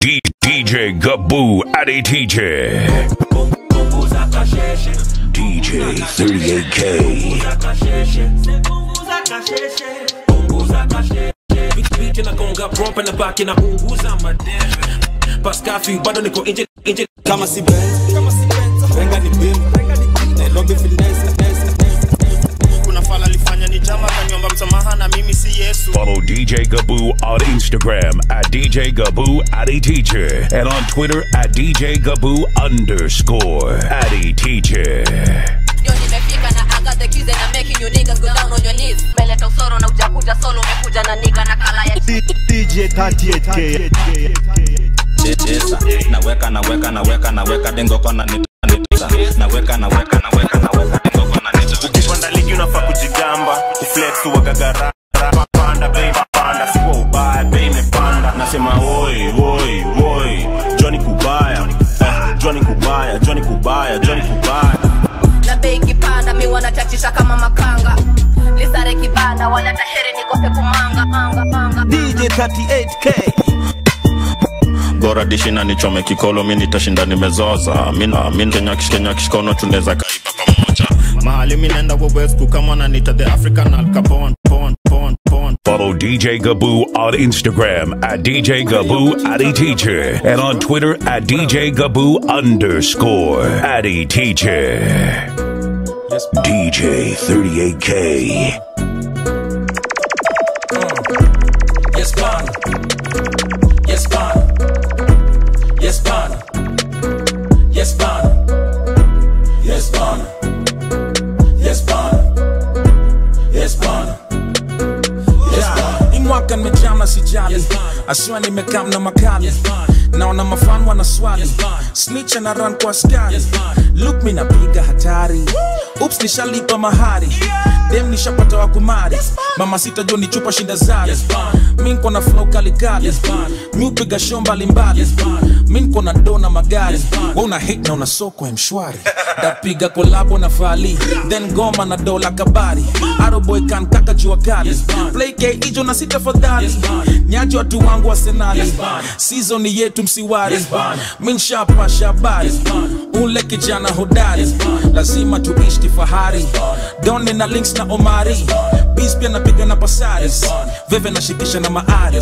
D- DJ Gaboo Addy TJ. DJ 38K. Beat inagonga prompt na back inaunguza madebe paskafi bado niko nje nje kama si Benz, kama si Benz, renga ni bim, Nairobi finesse, finesse, kuna fala alifanya ni jama kanyomba msamaha na mimi si yesu Follow DJ Gaboo on Instagram at DJ Gaboo Addy Teacher and on Twitter at DJ Gaboo underscore Addy Teacher. Yo nimefika na I got the keys and I'm making you niggas go down on your knees. Meleta usoro na ujakuja solo umekuja na nigga na kala ya DJ 38K. cheza naweka naweka naweka naweka dengo kona nita naweka naweka naweka naweka dengo kona nita ukipanda ligi unafaa kujigamba kuflex wagagara panda bei panda sikuwa ubaya bei imepanda nasema woi woi woi Johnny kubaya eh, Johnny kubaya Johnny kubaya Johnny kubaya na bei kipanda mi wanachachisha kama makanga lisare kibanda wala tahere nikose kumanga manga manga DJ 38K. bora dishi na nichome kikolo mi nitashinda nimezoza mina mi ndenyakish kenyakish kono tunaweza kaipa pamoja mahali mi naenda wewesku kama nanita the african alcapon pon pon pon Follow DJ Gaboo on Instagram at DJ Gaboo Addy Teacher and on Twitter at DJ Gaboo underscore Addy Teacher. DJ 38K. yes bana yes bana yes bana yes bana yes bana yes bana yes bana Hii mwaka nimejama sijali asiwa nimekam na makali naona mafan wana swali snitch na run kwa askari look mi napiga hatari ups nishalipa mahari dem nishapata wakumari mama sita jo ni chupa shinda zari mi nko na flow kalikali mi upiga show mbalimbali mi nko na do na magari we una hit na una soko ya mshwari tapiga kolabo na fali then goma na dola kabari aroboy kan kaka jua kali play k ijo na sita fadhali nyaji watu wangu wa senali season yetu msiwari mi nshapa shabari ule kijana hodari lazima tuishi kifahari doni na links na omari bis pia napiga na pasaris veve nashikisha na maari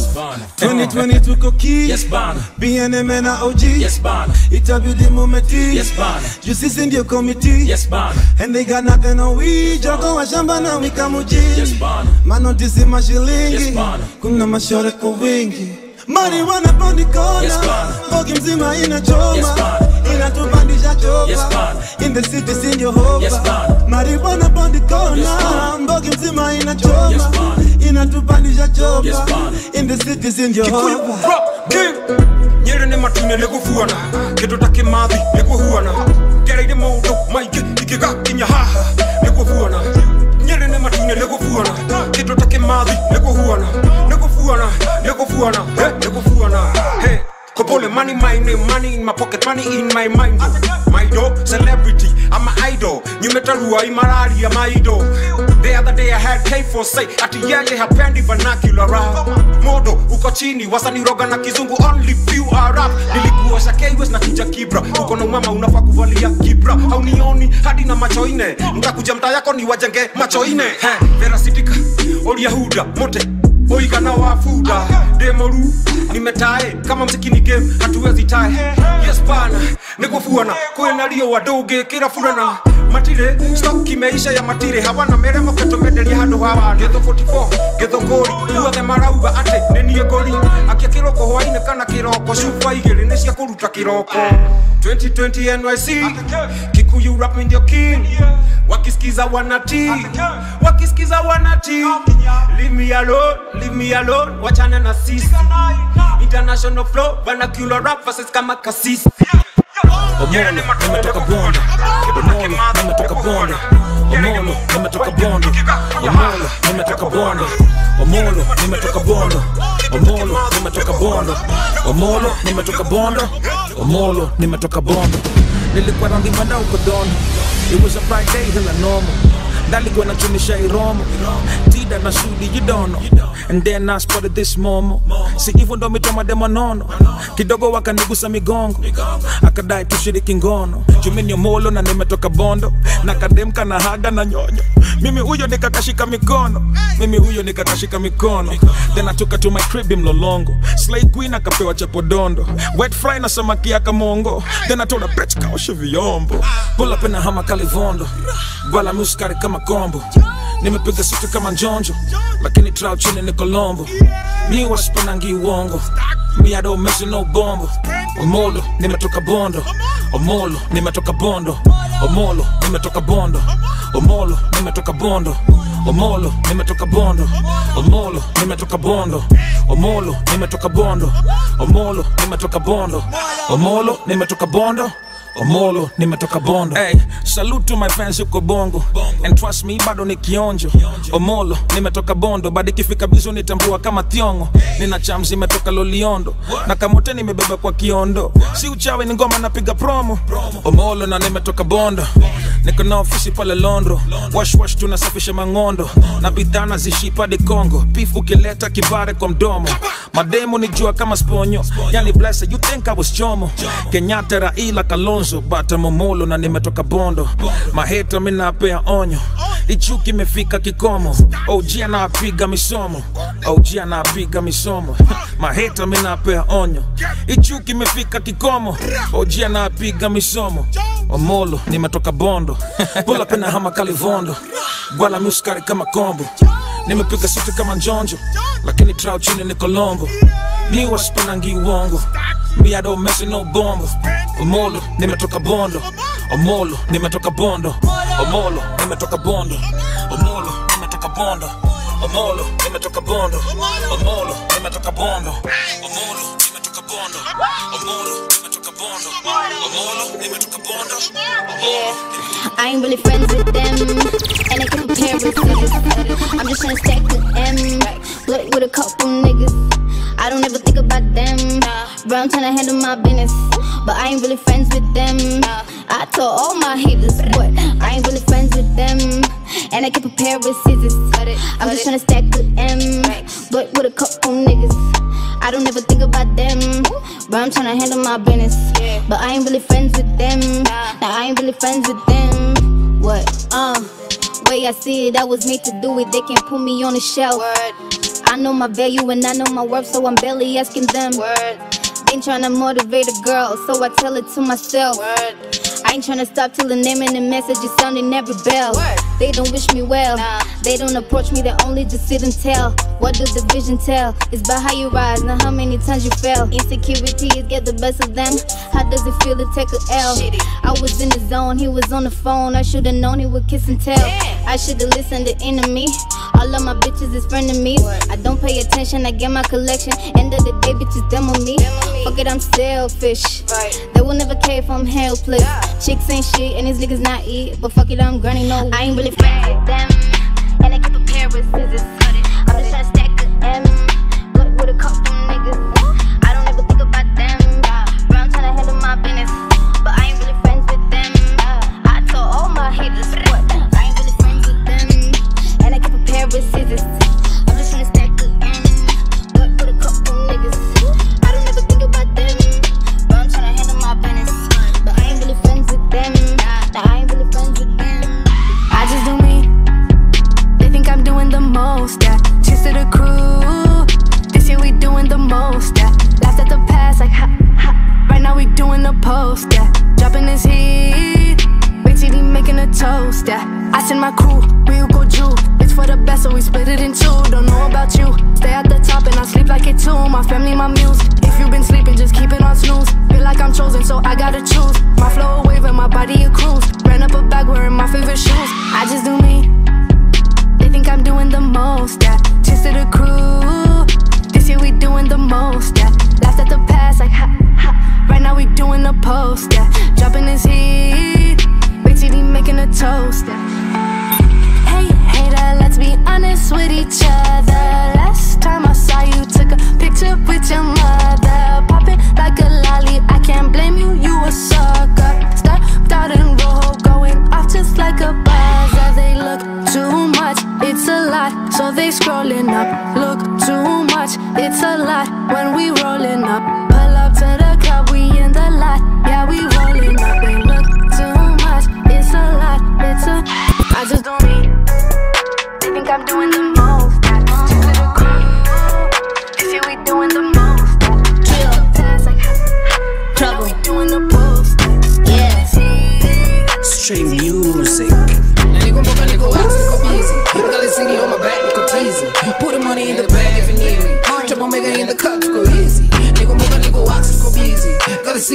2020 tuko ki yes bana BNM na OG yes bana itabidi mumeti yes bana juu sisi ndio committee yes bana and they got nothing on we jogo wa shamba na wika muji yes bana manotisi mashilingi Yes, bana. kuna mashore kwa wingi marijuana poni kona Yes, bana. bogi mzima inachoma Yes, bana. inatupandisha chopa Yes, bana. in the city sindio hopa Yes, bana. marijuana poni kona Yes, bana. mbogi mzima inachoma Yes, bana. inatupandisha chopa Yes, bana. in the city sindio Kikuyu hopa rock king nyere nä matune nä gå buana kä ndå ta kä mathi nä kå huana gereire maå ndå maingä ingä gakinya haha nä kå buana nyere nä matune nä gå buana kä ndå ta kä mathi nä kå huana nä kå buana nä kå buana nä kå buana Hey, Kopole money, my name, money in my pocket, money in my mind. My dog, celebrity, I'm an idol. Nimetarua imararia my idol. The other day I had K for say, ati yeye hapendi vernacular rap. Modo, uko chini, wasaniroga na kizungu, only few are rap. Nilikuwa shakeiwes na kija kibra. Uko na mama unafaa kuvalia kibra. Haunioni hadi na macho ine. Mtakuja mtaa yako ni wajenge macho ine. He, Vera Sidika, Oria Huda, Mote, oigana wa fuda demoru nimetae kama msikini game hatuwezi tae yes bana nigufuana kwina rio wadungi kira furana matire stock imeisha ya matire hawana meremo ketumenderia handu hawa getho 44 getho ngori guothe marauga ati nenie ngori akia kiroko hwaine kana kiroko cuba igiri ni cia kuruta kiroko 2020 NYC Kikuyu rap ndio king wakisikiza wanati wakisikiza wanati leave me alone leave me alone wachana na sisi international flow vernacular rap versus kama kasisi Omolo, nimetoka bonde. Omolo, nimetoka bonde. Omolo, nimetoka bonde. Omolo, nimetoka bonde. Omolo, nimetoka bonde. Omolo, nimetoka bonde. Omolo, nimetoka bonde. Omolo, nimetoka bonde. Nilikuwa randi manda uko dono. It was a bright day hila normal. Ndaligwa na chunisha iromo. shida na shudi you don't know and then I spotted this momo si hivyo ndo mitoma demanono kidogo wakanigusa migongo akadai tushiriki ngono jumini molo na nimetoka bondo na kademka na haga na nyonyo mimi huyo nikakashika mikono mimi huyo nikakashika mikono then I took her to my crib in mlolongo slay queen akapewa chapodondo wet fry na samaki ya kamongo then I told her bitch kaoshe vyombo pull up in a hama kalivondo gwala muskari kama kombo nimepiga situ kama njonjo lakini trao chini ni kolombo mi wasipanangi uongo mi I don't mess with no bombo omolo nimetoka bondo omolo nimetoka bondo omolo nimetoka bondo omolo nimetoka bondo omolo nimetoka bondo omolo nimetoka bondo omolo nimetoka bondo omolo nimetoka bondo omolo nimetoka bondo omolo nimetoka bondo hey, salute to my fans yuko bongo and trust me bado ni kionjo omolo nimetoka bondo bado ikifika bizo nitambua kama thiongo nina chams imetoka loliondo na kamote nimebeba kwa kiondo si uchawi ni ngoma napiga promo omolo na nimetoka bondo niko na ofisi pale londro washwash tunasafisha mang'ondo na bidhaa nazishipa di congo pif ukileta kibare kwa mdomo mademu ni jua kama sponyo yani blessed you think I was chomo kenyatta raila kalonzo bata momolo na nimetoka bondo maheta minapea onyo ichuki imefika kikomo og anapiga misomo og anapiga misomo maheta minapea onyo ichuki imefika kikomo og anapiga misomo omolo nimetoka bondo pula pena hama kalivondo gwala muskari kama kombo nimepiga situ kama njonjo lakini trao chini ni kolombo mi wasipanangi uongo mi I don't mess with no bombo omolo nimetoka bondo omolo nimetoka bondo omolo nimetoka bondo omolo nimetoka bondo omolo nimetoka bondo omolo nimetoka bondo omolo nimetoka bondo omolo nimetoka bondo omolo nimetoka bondo omolo I ain't really friends with them, and I can compare with niggas. I'm just tryna stack with M, split with a couple niggas. I don't ever think about them, bro. I'm tryna handle my business, but I ain't really friends with them. I told all my haters, but I ain't really friends with them, and I can prepare with scissors. I'm just tryna stack with M, split with a couple niggas. I don't ever think about them, bro. I'm tryna handle my business, but I ain't really friends with them. Now I ain't really friends with them. What? Uh, way I see it, I was made to do it. They can't put me on the shelf. I know my value and I know my worth, so I'm barely asking them. Ain't tryna motivate a girl, so I tell it to myself. I ain't tryna stop till the name and the message is sounding every bell. They don't wish me well, they don't approach me, they only just sit and tell. What does the vision tell? It's about how you rise, not how many times you fell. Insecurities get the best of them. How does it feel to take a L? I was in the zone, he was on the phone. I should've known he would kiss and tell. I should've listened to enemy. All of my bitches is friend of me. I don't pay attention, I get my collection. End of the day, bitches demo me. Fuck it, I'm selfish. They will never care if I'm helpless. Chicks ain't shit, and these niggas not eat. But fuck it, I'm grinding no. I ain't really friends with them. And I keep a pair with scissors. I'm just tryna stack a M. But with a couple niggas. I don't ever think about them. Bro, I'm tryna handle my business. But I ain't really friends with them. I told all my haters, what? I ain't really friends with them. And I keep a pair with scissors. I'm just tryna stack a M. But with a couple niggas. I don't ever think about them. Bro, I'm tryna handle my business. But I ain't really friends with them. Nah, I ain't really friends with them. I just do me. They think I'm doing the most, yeah. Cheers to the crew. This year we doing the most, yeah. Laughed at the past, like ha ha. Right now we doing the post, yeah. Dropping this heat. Wait till he making a toast, yeah. I send my crew, we go Jew. It's for the best, so we split it in two. Don't know about you. Stay at the top and I sleep like it too. My family, my muse. If you been sleeping, just keep it on snooze. Feel like I'm chosen, so I gotta choose. My flow a wave and my body a cruise. Ran up a bag wearing my favorite shoes. I just do me. They think I'm doing the most, yeah. Cheers to the crew. This year we doing the most, yeah. Laughed at the past, like ha ha. Right now we doing the post, yeah. Dropping this heat. Wait till he making a toast, yeah. Hey, hater, let's be honest with each other. Last time I saw you, took a picture with your mother. Popping like a lolly, I can't blame you, you a sucker. Stepped out in rojo, going off just like a buzzer. They look too much, it's a lot, so they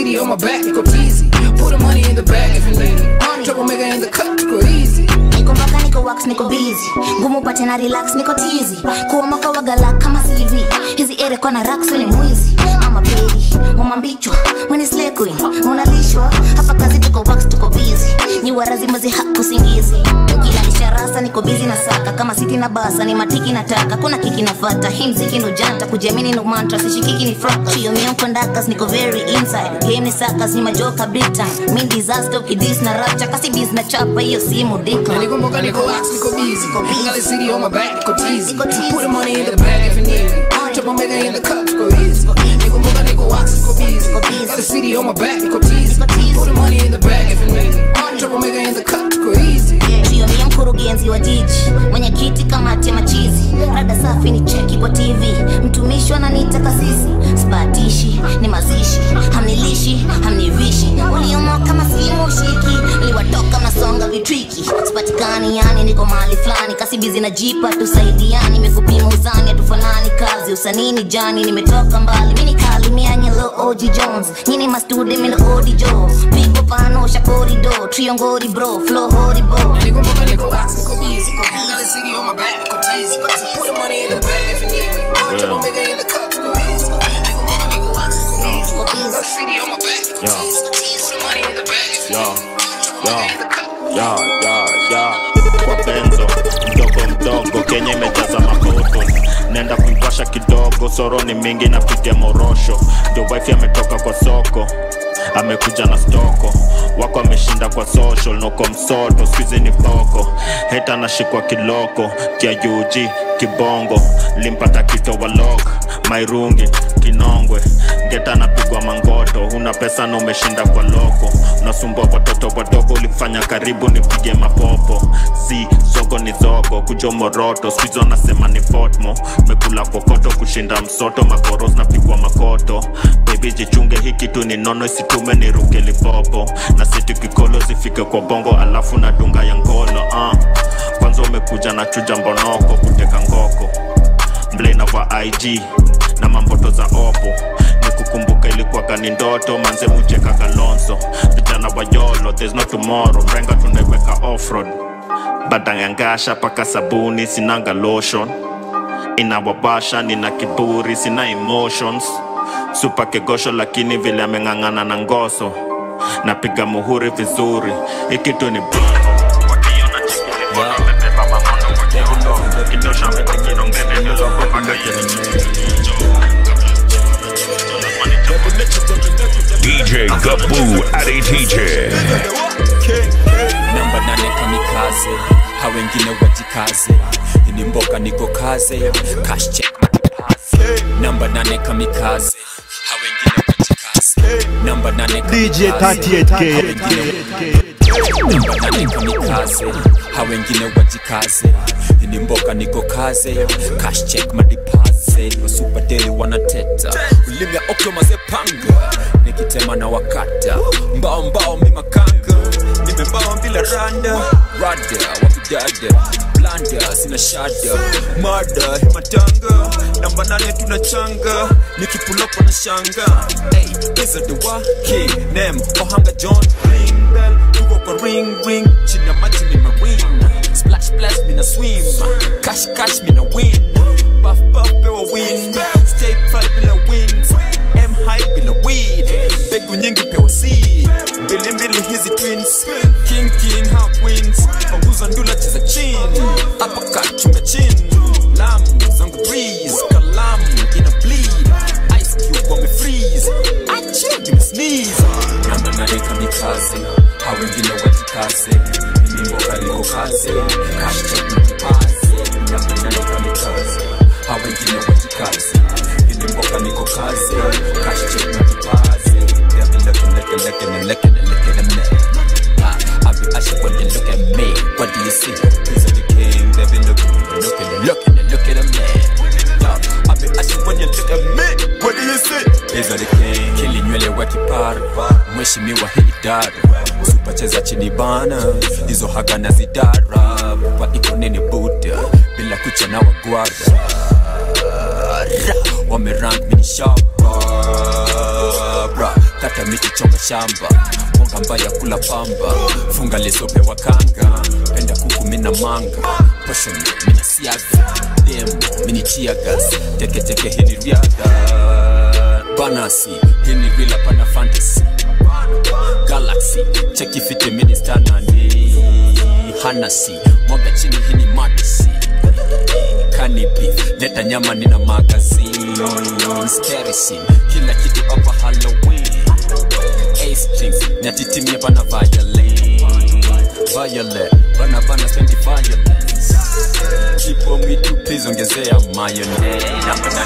city on my back, niko teasy. Put the money in the bag if you need it. Troublemaker in the cup, niko easy. niko mpaka niko wax niko busy ngumu pate na relax niko tizi kuomoka wagala kama cv hizi ere kwa na rax ni mwizi ama pedi mama mbichwa when is slay queen unalishwa hapa kazi tuko wax tuko busy ni warazimazi hakusingizi kila nisharasa niko busy na saka kama siti na basa ni matiki nataka kuna kiki nafata hii mziki ndo janta kujiamini ndo mantra sishikiki ni fraka chio mionko ndakas niko very inside game ni sakas ni majoka big time mi disaster ukidis na rapcha kasi biz na chapa hiyo simu decline Nikumbuka niko wax, niko busy. Got the city on my back, niko teasy. Put the money in the bag if you need it. Troublemaker in the cup, niko easy. Nikumbuka niko wax, niko busy. Got the city on my back, niko teasy. Put the money in the bag if you need it. Troublemaker in the cup, niko easy. jioni ya mkurugenzi wa jiji mwenyekiti kamati ya machizi rada safi ni cheki kwa tv mtumishi wananiita kasisi sipatishi ni mazishi hamnilishi hamnivishi uliomo kama simu ushiki liwatoka mnasonga vitriki sipatikani yani niko mahali fulani kasibizi na jipa tusaidiani mekupima uzani hatufanani kazi usanini jani nimetoka mbali mini kali mianyelo oji jones nyini mastude mino odi jo pigo panosha korido triongori bro flow horibo Nikumbuka niko wax, niko busy. Got the city on my back, niko teasy. Put the money in the bag if you need it. Troublemaker in the cup, niko easy. Nikumbuka niko wax, niko busy. Got the city on my back, niko Yeah. teasy. Put the money in the bag if you Yeah. need it. Troublemaker in the cup. ya ya ya kwa benzo mdogo mdogo kenya imejaza makoto nenda kuiwasha kidogo soro ni mingi napiga morosho ndio wifi ametoka kwa soko amekuja na stoko wako ameshinda kwa social noko msoto skuizi ni boko heta anashikwa kiloko kia ug kibongo limpata kito walok mairungi kinongwe ngeta anapigwa mangoto una pesa na umeshinda kwa loko unasumbua watoto wadogo ulifanya karibu nipige mapopo si zogo ni zogo kujo moroto skuizo nasema ni fotmo mekula kokoto kushinda msoto makoros napigwa makoto bebi jichunge hii kitu ni nono isitume niruke lipopo na siti kikolo zifike kwa bongo alafu na dunga ya ngolo uh. kwanza umekuja na chuja mbonoko kuteka ngoko mblena wa ig na mamboto za opo nikukumbuka ilikuwaga ni ndoto manze mucheka kalonzo vijana wa yolo there's no tomorrow mrenga tunaiweka offroad badangangasha paka sabuni sinanga lotion inawabasha nina kiburi sina emotions supa kegosho lakini vile ameng'ang'ana na ngoso napiga muhuri vizuri ikitu ni bongo wakiona chikini mbona amebeba mamono kwa kiondo kitosha ametikino ngene niloko mpaka DJ Gaboo Adi Teacher. namba nane kamikaze ha wengine wajikaze ini mboka niko kaze cash check majipaze namba nane kamikaze ha wengine wajikaze namba nane DJ kamikaze, 38K. ha wengine- namba nane kamikaze ha wengine wajikaze ini mboka niko kaze cash check madipaze wasupateli wanateta ulimya okyo mazepanga nikitema na wakata mbao mbao mimakanga nimembao bila randa rada wakidada blanda sina shada mada himatanga namba nane tunachanga nikipulopo na shanga hey, isa the waki nem ohanga john ring bell tuko kwa ring ring chini ya maji ni marine splash splash mina swim cash cash mina win buff buff pewa win stay fly bila wings m high bila weed mbegu nyingi pewa seed mbili mbili hizi twins king king how queens panguza ndula cheza chin hapa kachunga chin lamu zangu breeze kalamu ina bleed ice cube wame freeze achi give me sneeze namba nane kamikaze hao wengine wajikaze mimbo kaliko kaze cash check mtipaze namba nane kamikaze hao wengine wajikaze mimbo kaliko kaze cash check mtipaze yeah be looking looking looking and looking and looking at me Ah, I be asking when you look at me what do you see He's the king they be looking looking and looking and looking at me Yeah, I be asking when you look at me what do you see He's the king kili nywele wa kipara mheshimiwa hii idara usipacheza chini bana hizo haga na zidara pa iko nini buda bila kucha na wagwara wamerang mini shapa bra kata kata miti chonga shamba mwanga mbaya kula pamba funga lesope wa kanga penda kuku mina manga poshon mina siaga demo mini chiagas teketeke hini riadha banasi hini rila pana fantasy galaxy cheki fiti mini stanani hanasi mwaga chini hini madisi kanibi leta nyama nina magazine Sterisin, kila kitu hapa halloween A strings nyatitimie bana violin violet bana bana spendi violence kipo mitu please ongezea mayonnaise napenda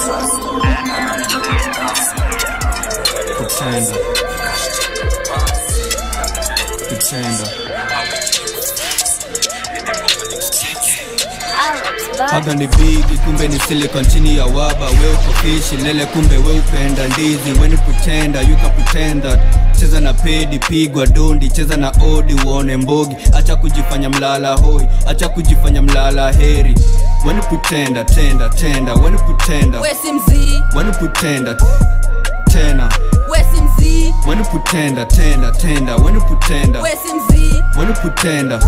kutenda kutenda haga ni bigi kumbe ni silicon chini ya waba we uko fishi lele kumbe we upenda ndizi weni kutenda you can pretend that cheza na pedi pigwa dondi cheza na odi uone mbogi acha kujifanya mlala hoi acha kujifanya mlala heri weni kutenda tenda tenda weni kutenda wesi mzii weni kutenda tena wesi mzii weni kutenda tenda tenda weni kutenda wesi mzii weni kutenda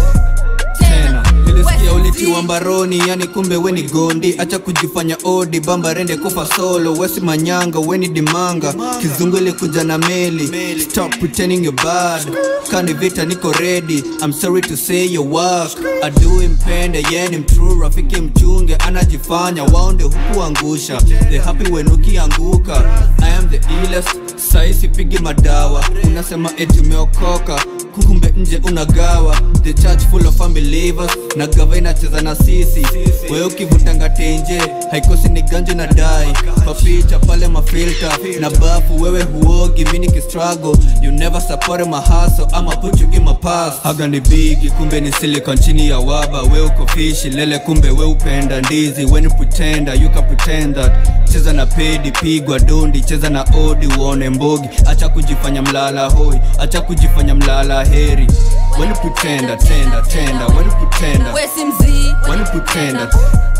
tena nilisikia ulitiwa mbaroni yani kumbe weni gondi acha kujifanya odi bamba rende kufa solo wesi manyanga weni dimanga kizungu ilikuja na meli stop pretending you're bad kani vita niko ready i'm sorry to say your work adui mpende yeni mtrue rafiki mchunge anajifanya waonde huku angusha the happy when ukianguka i am the illest saisi pigi madawa unasema eti umeokoka kumbe nje unagawa the church full of unbelievers na gava inacheza na sisi wewe ukivutanga tenje haikosi ni ganje na dai papicha pale mafilta na bafu wewe huogi mini kistrago you never support my hustle ama put you in my past haga ni bigi kumbe ni silicon chini ya waba we uko fishi lele kumbe we upenda ndizi weni pretenda you can pretend that cheza na pedi pigwa dondi cheza na odi uone mbogi acha kujifanya mlala hoi acha kujifanya mlala heri weni kutenda tenda tenda weni kutenda wesi mzii weni kutenda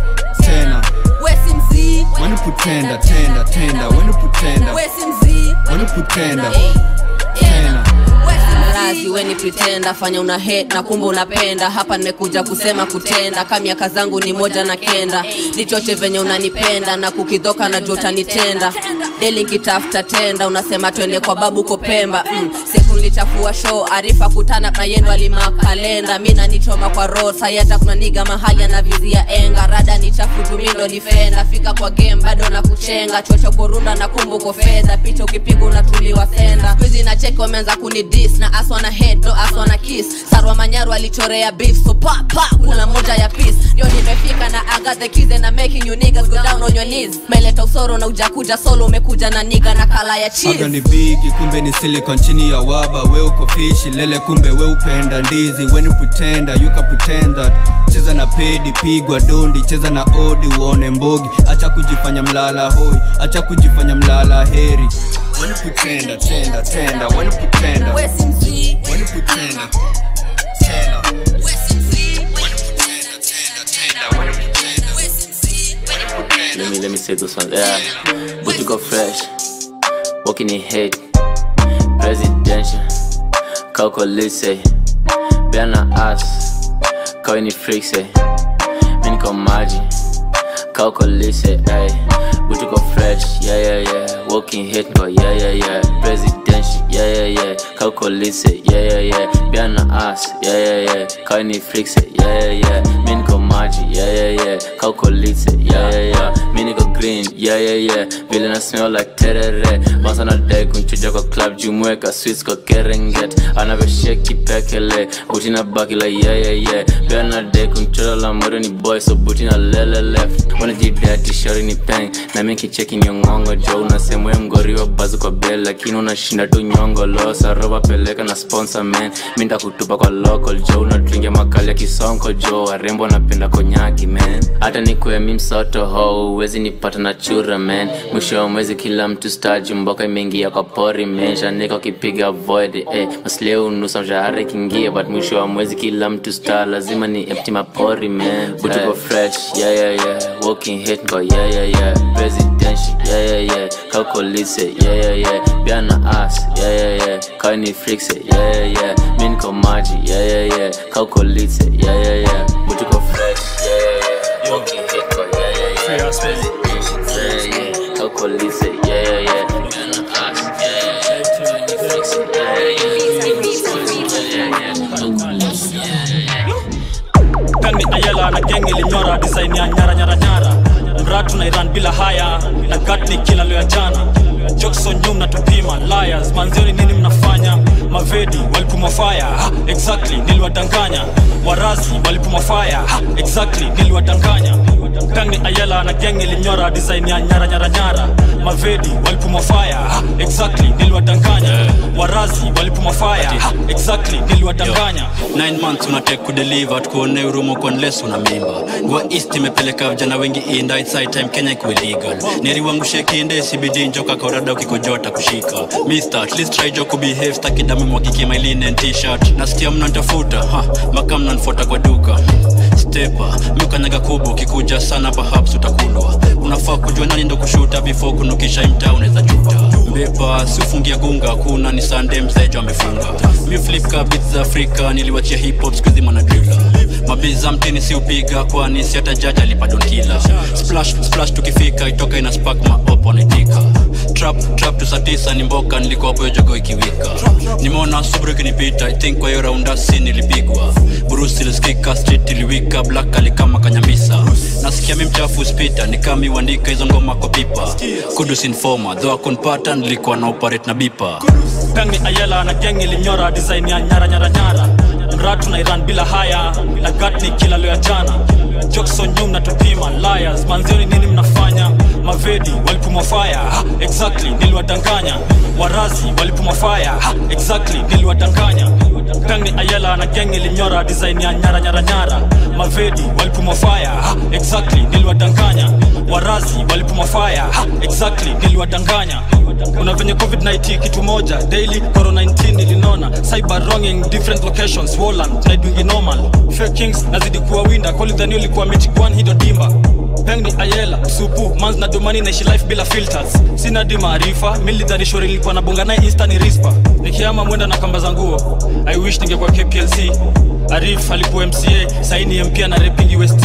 tena wesi mzii weni kutenda tenda tenda weni kutenda wesi mzii weni kutenda tena razi weni pretenda fanya una hate na kumbe unapenda hapa nimekuja kusema kutenda ka miaka zangu ni moja na kenda nichoche venye unanipenda na kukidhoka na jua utanitenda deli nkitafuta tenda unasema twende kwa babu kopemba mm. siku nilichafua show arifa kutana na yendo alimakalenda mi nanichoma kwa roho sayata kuna niga mahali anavizia enga rada ni chafu tumindo difenda fika kwa game bado na kuchenga chocho kurunda na kumbuko fedha picha ukipiga unatuliwa senda skuizi na cheki wameanza kunidis na aswa na head no aswa na kiss sarwa manyaru alichorea beef so pa pa kuna moja ya peace ndio nimefika na I got the keys and I'm making you niggas go down on your knees meleta usoro na ujakuja solo umekuja na niga na kala ya cheese haga ni bigi kumbe ni silicon chini ya waba we uko fishi lele kumbe we upenda ndizi weni pretenda you can pretend that cheza na pedi pigwa dondi cheza na odi uone mbogi acha kujifanya mlala hoi acha kujifanya mlala heri weni pretenda tenda tenda weni pretenda wesi mzii weni pretenda tena wesi mzii Let me let me say this one. Yeah, but you go fresh, walking in hate, presidential, calculate, Bena ass, calling it freak say, mini come maji, calculate, ay, but you go fresh, yeah yeah yeah, walking hate, go yeah yeah yeah, presidential, yeah yeah yeah, calculate, yeah yeah yeah, Bena ass, yeah yeah yeah, calling it freak say, yeah yeah yeah, mini come maji, yeah yeah yeah, calculate, yeah yeah yeah, mini go green, yeah yeah yeah, vile na smell like terere, once on a day kunchuja kwa club jumueka, sweets kwa kerenget, anavyosheki pekele, buti na baki like yeah yeah yeah, pia na day kunchora la mwere ni boy, so buti na lele left, wanajidati shori ni peng, na mi kicheki ni ngongo jo, unasemwe mgoriwa bazu kwa bell, lakini unashinda tu nyongo losa, roba peleka na sponsor man, mi ndakutupa kwa local jo, unadringia makali ya kisonko jo, warembo wanapenda konyaki man, hata nikwe mi msoto ho, uwezi nipata na chura man, mwisho wa mwezi kila mtu staji mboka imeingia kwa pori mesha, niko kipiga void eh, masleo unusa mshahara ikiingia, but mwisho wa mwezi kila mtu star, lazima ni empty mapori man, butu go fresh, yeah yeah yeah, walking hate go yeah yeah yeah, presidential, yeah yeah yeah, calculate, yeah yeah yeah, pia na ass, kaini fixe yeah, yeah. mi niko maji yeah, yeah, yeah. kauko litse yeah, yeah, yeah. butiko fresh yeah, yeah, yeah. Walking hiko yeah, yeah, yeah. Presidential, yeah, yeah. kauko litse yeah, yeah, yeah. Gonna ask, yeah, yeah, yeah. Kaini fixe yeah, yeah, yeah. Yeah, yeah, yeah. Kauko litse yeah, yeah, yeah. kani ayela na geng ilinyora design ya nyara nyara nyara mratu na iran bila haya na gatni kila leo ya jana jokson nyum na tupima liars manzioni nini mnafanya mavedi walipuma fire ha, exactly niliwadanganya warazi walipuma fire ha, exactly niliwadanganya kani ayela na geng ilinyora design ya nyara nyara nyara mavedi walipuma fire ha, exactly niliwadanganya warazi walipuma fire ha, exactly niliwadanganya 9 months unatake kudeliver tukuone urumo kwa unless una mimba gua east imepeleka vijana wengi inda it's high time kenya ikuwe legal neriwangushe kinde cbd njoka kaurada ukikojota kushika mister at least try jo kubehave staki damu mwagiki my linen t-shirt nasikia mnantafuta ha maka mnanfuata kwa duka stepa miukanyaga kubwa ukikuja sana perhaps utakulwa unafaa kujua nani ndo kushuta before kunukisha imta unaweza juta mbepa siufungia gunga kuna ni sande mzejo amefunga mi flip ka beats za afrika niliwachia hip hop skuizi mwanadrila mabiza mtini siupiga kwani si hata jaji alipadonkila splash splash tukifika itoka ina spark maopo naitika trap trap tusatisa ni mboka nilikuwa hapo jogo ikiwika nimeona subru ikinipita i think kwa hiyo raundasi nilipigwa burusi ilisikika street iliwika black alikama kanyambisa nasikia mi mchafu spita nikami uandika hizo ngoma kwa pipa kudus informa dho akunpata nilikuwa na operate na bipa kangi ayela na geng ilinyora design ya nyara nyara nyara mratu na iran bila haya na gatni kila leo ya jana jokson nyum na tupima liars manzioni nini mnafanya mavedi walipuma fire ha, exactly niliwadanganya warazi walipuma fire ha, exactly niliwadanganya kangi ayela na geng ilinyora design ya nyara nyara nyara mavedi walipuma fire ha, exactly niliwadanganya warazi walipuma fire ha, exactly niliwadanganya kuna venye covid-19 kitu moja daily corona 19 ilinona cyber wronging different locations Woland naidwingi normal fake kings nazidi kuwa winda kolidhani ulikuwa michikwan hido dimba peng ni ayela supu mans na domani naishi life bila filters sina di maarifa milidhani shori nilikuwa na bonga naye insta ni rispa nikiama mwenda na kamba za nguo i wish ningekuwa kplc arif alikuwa mca saini mpia na repingi west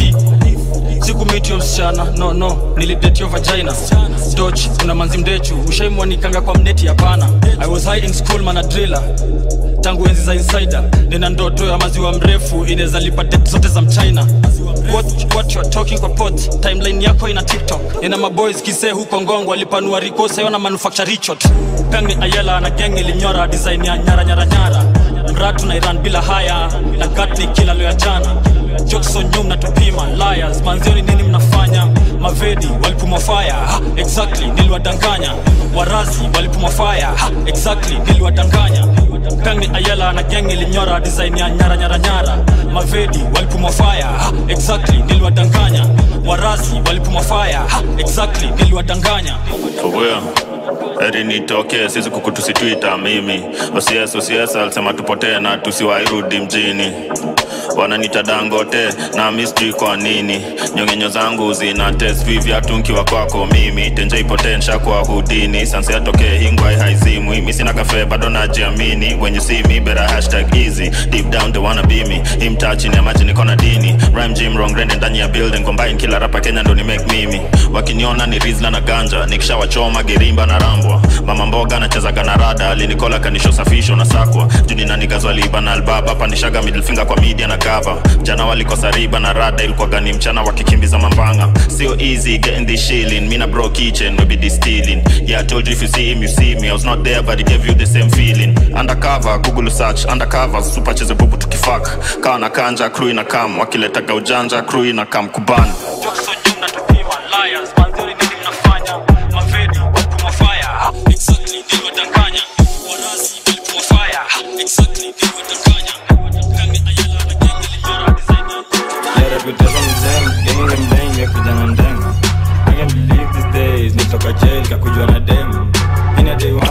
sikumitio msichana no no nilidetio vagina doch kuna manzi mdechu ushaimwanikanga kwa mneti hapana i was high in school manadrila tangu enzi za insider nina ndoto ya maziwa mrefu inaweza lipa det zote za mchina what, what you are talking kwa pot timeline yako ina tiktok nina maboys kisee huko ngongo alipanua rikosa yona manufacture richot kangi ayela na gang ilinyora design ya nyara nyara nyara mratu na iran bila haya na gatni kila leo ya jana jokson nyum na tupima liars manzioni nini mnafanya mavedi walipuma fire ha, exactly niliwadanganya warazi walipuma fire ha, exactly niliwadanganya kangi ayela na gang ilinyora design ya nyara nyara nyara mavedi walipuma fire ha, exactly niliwadanganya warazi walipuma fire ha, exactly niliwadanganya Fubuya heri nitokee sisi kukutusitwita mimi osies osies alisema tupotee na tusiwairudi mjini wananita dangote na mistri kwa nini nyongenyo zangu zina test vivyatu nkiwa kwako mimi tenje ipotensha kwa hudini sansi atokee hingwai haizimwi mi sina kafe bado najiamini when you see me better hashtag easy deep down they wanna be me himtaa chini ya maji niko na dini rhyme gym wrong rende ndani ya building combine kila rapa kenya ndo ni make mimi wakiniona ni rizla na ganja nikishawachoma gerimba na rambwa mama mboga nachezaga na rada alinikola kanisho safisho na sakwa juni nanikazwaliba na albaba pandishaga middle finger kwa media na cover jana walikosa riba na rada ilikuwaga ni mchana wakikimbiza mambanga sio easy getting this shilling mina bro kitchen maybe this stealing yeah I told you if you see him you see me I was not there but it gave you the same feeling undercover google search undercover super cheze bubu tukifak kawa na kanja crew ina kam wakiletaga ujanja crew ina kam kuban jokson nyum na tupima liars manzioni nini mnafanya mavedi walipuma fire ha, exactly niliwadanganya warazi walipuma fire ha, exactly niliwadanganya kangi ayela na gang ilinyora design ya Yeah, reputation is them, gang them bang, ya kijana ndenga I can't believe these days, nitoka jail, kakujua na dem In a day one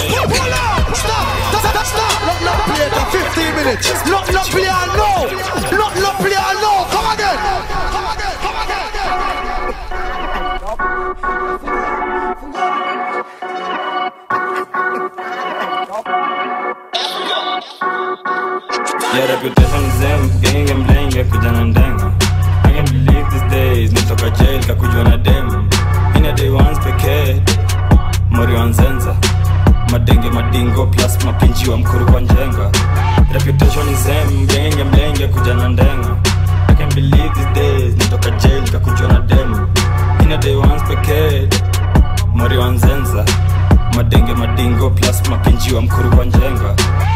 Not not play it for 15 minutes. Not not play it no. Not not play it no. Come again. Come again. Come again. Yeah, reputation zem, genge mlenge kujana ndenga I can't believe these days, nitoka jail kakujwa na dem Ina day once pekee, mori wa nzenza Madenge madingo plus mapinji wa mkuru kwa njenga Reputation zem, genge mlenge kujana ndenga I can't believe these days, nitoka jail kakujwa na dem Ina day once pekee, mori wa nzenza Madenge madingo plus mapinji wa mkuru kwa njenga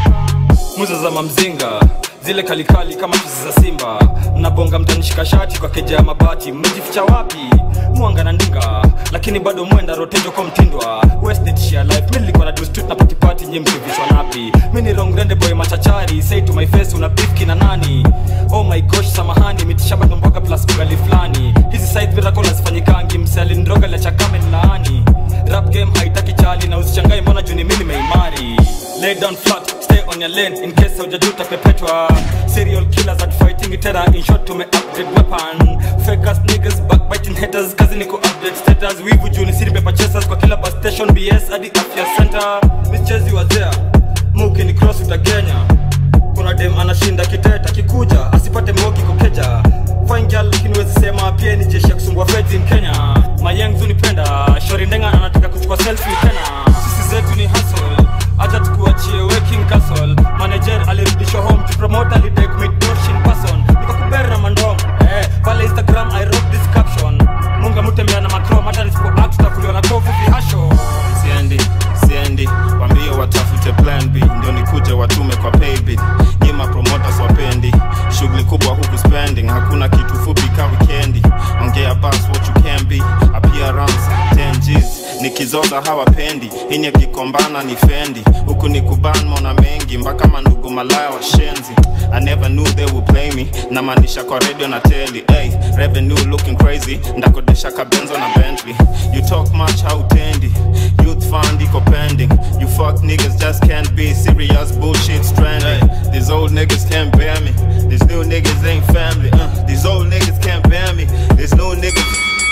muza za mamzinga zile kalikali kama chuzi za simba mnabonga mtanishika shati kwa keja ya mabati mmejificha wapi mwanga na ndinga lakini bado mwenda rotejo kwa mtindwa wasted sheer life mi nilikuwa na do street na party party nyi mkivishwa napi mi ni wrong rende boy machachari say to my face una beef kina nani oh my gosh samahani mitishamba ndo mboga plus ugali fulani hizi side miracle hazifanyikangi msali ndroga la chakame laani rap game haitaki chali na usichangae mbona juni mimi nimeimari lay down flat stay on your lane in case hujajuta pepetwa serial killers at fighting terror in short tume upgrade weapon fake ass niggas backbiting haters kazi ni ku update status wivu juni siri paper chasers kwa kila bus station bs hadi afya center michezi wa there muki ni cross utagenya kuna dem anashinda kiteta kikuja asipate mogi kokeja fine girl lakini wezi sema pia ni jeshi ya kusumbua feds in kenya mayang nipenda shori ndenga anataka kuchukua selfie tena sisi zetu ni hustle acha tukuachie working castle manager alirudishwa home to promote alidek midoshin person nikakuberi na mandom eh, pale instagram i wrote this caption munga mutembea na macrom hata nisipo act tutakuliwa na kovu vihasho siendi siendi wambie watafute plan b ndio nikuje watume kwa paybill nyima promoters wapendi shughuli kubwa huku spending hakuna kitu fupi ka wikendi ongea bas what you can be appearance 10 G's nikizoza hawapendi ini akikombana ni fendi huku ni kuban mona mengi mpaka mandugu malaya washenzi I never knew they would play me namaanisha kwa radio na teli hey, revenue looking crazy ndakodesha kabenzo na bentley you talk much hautendi youth fund iko pending you fuck niggas just can't be serious bullshit stranding these old niggas can't bear me these new niggas ain't family uh, these old niggas can't bear me these new niggas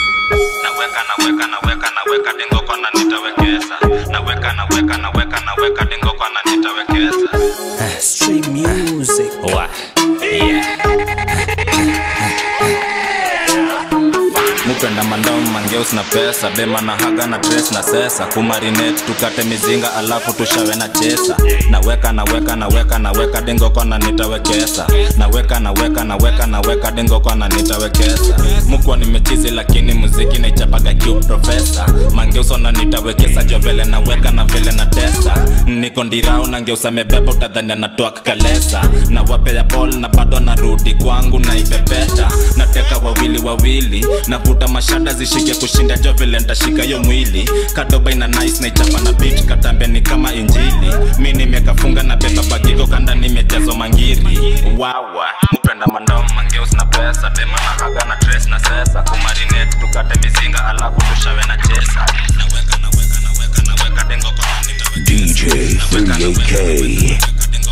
naweka naweka naweka naweka dengo kona nitawekeza naweka naweka naweka naweka dengo kona nitawekeza Street music. Wa. mupenda mandao mangeus na pesa bema na haga na dress na sesa kumarinet tukate mizinga alafu tushawe na chesa naweka naweka naweka naweka dengo kona nitawekesa naweka naweka naweka naweka dengo kona nitawekesa mukwa nimechizi lakini muziki naichapaga kiu profesa mangeusona nitawekesa jo vile naweka na vile na tesa niko ndirau nangeusa mebeba utadhania natoa kalesa na wapea bol na bado narudi kwangu naipepeta nateka wawili wawili navuta mashada zishike kushinda jo vile ntashika yo mwili kadoba ina nice naichapa na bit katambe ni kama injili mi nimekafunga na beba bagiko kanda nimejazwa mangiri wawa mpenda mandao mangeus na pesa bema na haga na dress na sesa kumarinet tukate mizinga alafu tushawe na chesa naweka naweka naweka naweka dengo kwa DJ 38K.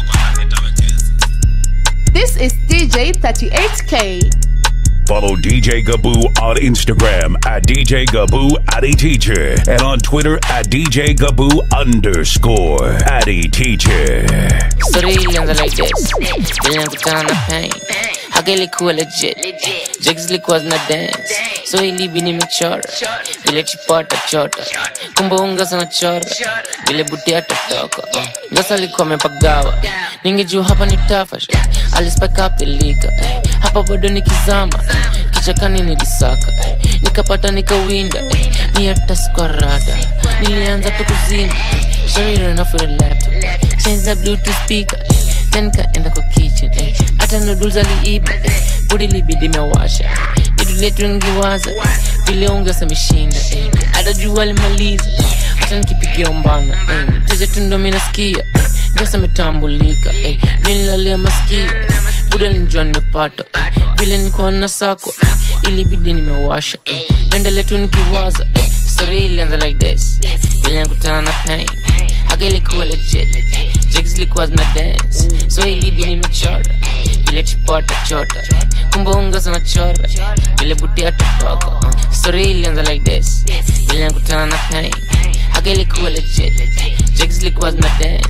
This is DJ 38K. Follow DJ Gaboo on Instagram at DJ Gaboo Addy Teacher and on Twitter at DJ Gaboo underscore Addy Teacher. Story ilianza like this Nilikutana na pain Haka ilikuwa legit Jigs zilikuwa zina dance So ilibi nimechora Vile chipota chota Kumbe unga sana chora Vile buti atatoka Ngasa alikuwa amepagawa Ningejua hapa ni tafash Alispike up ilika Hapa bado nikizama Kichakani nilisaka Nikapata nikawinda Ni hata sikuwa rada Nilianza tu kuzinga Shari ran off with a laptop Change the bluetooth speaker Then kaenda kwa kitchen eh. Hata noodles aliiba eh. Budi libidi mewasha Idu letu ningiwaza Vile ungesameshinda eh. Hata jua limaliza Hata nikipigia umbana eh. Teja tu ndo minasikia eh. Ndosa metambulika eh. Nililalia masikio Buda nilijua nimepata eh. Vile nikuwa na sako eh. Ilibidi nimewasha eh. Naendelea tu nikiwaza eh. Story ilianza like this Vile nikutana na pain Haka ilikuwa legit Jigs zilikuwa zina dance So ilibi nimechora Vile chipota chota Kumbe unga sana chora Vile buti atatoka uh. Story ilianza like this Vile nikutana na pain Haka ilikuwa legit Jigs zilikuwa zina dance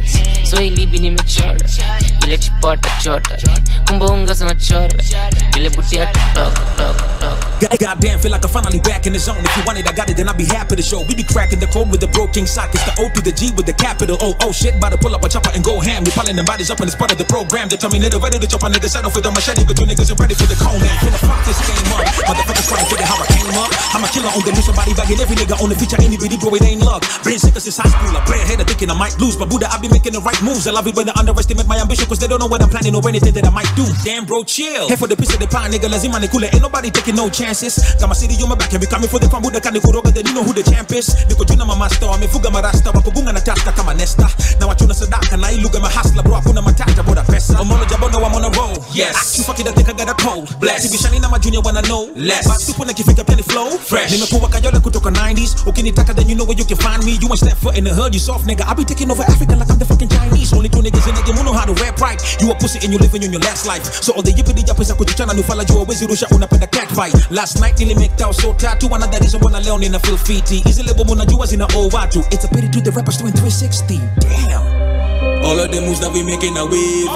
so ilibi nimechora vile chipota chota kumbe unga zinachora vile butia totoka God- Goddamn, feel like I'm finally back in the zone. If you want it, I got it, then I'll be happy to show. We be cracking the code with the bro king sock. It's the O to the G with the capital O. Oh shit, about to pull up a chopper and go ham. We piling them bodies up and it's part of the program. They tell me nigga ready to chop a nigga settle for the machete, but you niggas ain't ready for the cone. Man, finna fuck this game up. Motherfuckers trying to figure how I came up. I'm a killer on the loose, somebody bagging every nigga on the feature. Any bitty bro, it ain't luck. Been sicker since high school. I play ahead of thinking I might lose, but Buddha, I be making the right moves. I love it when they underestimate my ambition, cause they don't know what I'm planning or anything that I might do. Damn, bro, chill. Here for the piece of the pie, nigga. Lazima ni kule. Ain't nobody taking no chances. Got my city on my back and we coming for the crown. Buddha kani kuroga, then you know who the champ is. Niko juna mamasta, wamefuga marasta, wakugunga na tasta kama nesta. Na wachuna sadaka, na iluga mahasla, bro, hakuna matata, boda pesa. Omolo jabondo, I'm on a roll. Yes. You fuck it, I think I got a cold. Bless. Sibishani na majunior wanna know. Less. But super nikifika pia ni flow. Fresh. Nimekuwa kajole kutoka 90s. Ukinitaka, then you know where you can find me. You ain't step foot in the hood, you soft nigga. I be taking over Africa like I'm the fucking Chinese. Only two niggas in the game who know how to rap right. You a pussy and you living in your last life. So all the yippity yappers akujichana nufala jua wezi rusha unapenda cat fight. Last night nilimake out so tatu another reason wana leo nina feel fiti. Hizi lebo munajua zina owe watu. It's a pity to the rappers doing 360. Damn. All of the moves that we making a wave.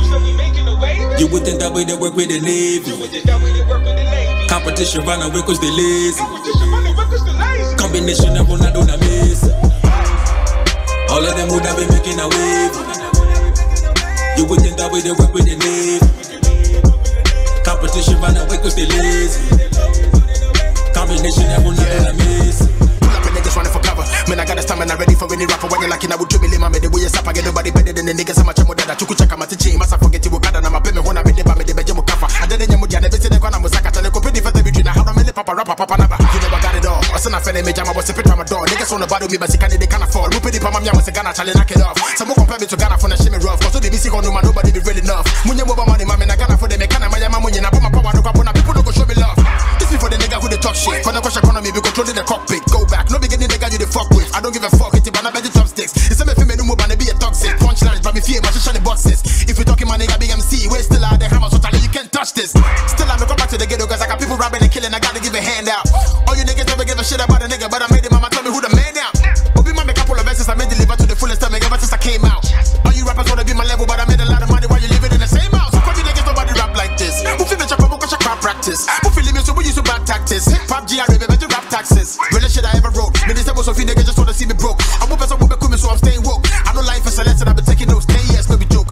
You would think that way they work with the Navy. Competition run away cause they lazy. Combination of Ronaldo and Messi. All of them would have been making a wave. You would think that way they work with the Navy. Competition run away cause they lazy. Combination of Ronaldo and Messi. Pull up and niggas running for cover. Man, I got a stamina ready for any rapper. When you like it, I would dribble him. I'm the way you sap. I get nobody better than the niggas. I'm a chamo dada. Chuku chaka matichi. Masa forget you. Kada na mapeme. Hona me deba me deba jemu kafa. I didn't yamu diane. Bisi ne kwana musaka. Tane ko pedi fete between. How many papa rapper papa naba. You never got it all. I send a fene me jama. Was a pit Ramadan. Niggas on the bottom me, but they can't they can't afford. Mu pedi pama mya was a Ghana. Chale knock it off. Some more compare me to Ghana for the shimmy rough. Cause the BC no man nobody be real enough. Munye mo money mama na Ghana for the me kana maya munye na pama power no kwa na people no go show me love. This be for the nigga who they talk shit. For the question economy, we controlling the cockpit. Go back, no beginning nigga you the fuck with. I don't give a fuck, it's about the chopsticks. It's a me feel me no move and be a toxic. Punchlines, but me fear my shiny boxes. If you talking my nigga BMC, we still out the hammer, so tell you can't touch this. Still I'm come back to the ghetto cause I got people robbing and killing, I gotta give a hand out. All you niggas never give a shit about a nigga, but I made it, mama tell me who the man now. Obi my make a couple of verses, I made deliver to the fullest time ever since I came out. All you rappers wanna be my level, but I made a lot of money while you living in the same house. So you niggas nobody rap like this. Who feel the chop up, cause crap practice. Who feel me so we use to bad tactics. Hip hop GRA, baby, to rap taxes. Realest shit I ever wrote. Minister most of you niggas just wanna see me broke. I'm a person who be coming, so I'm staying woke. I know life is a lesson, I've been taking those 10 years, no be joke.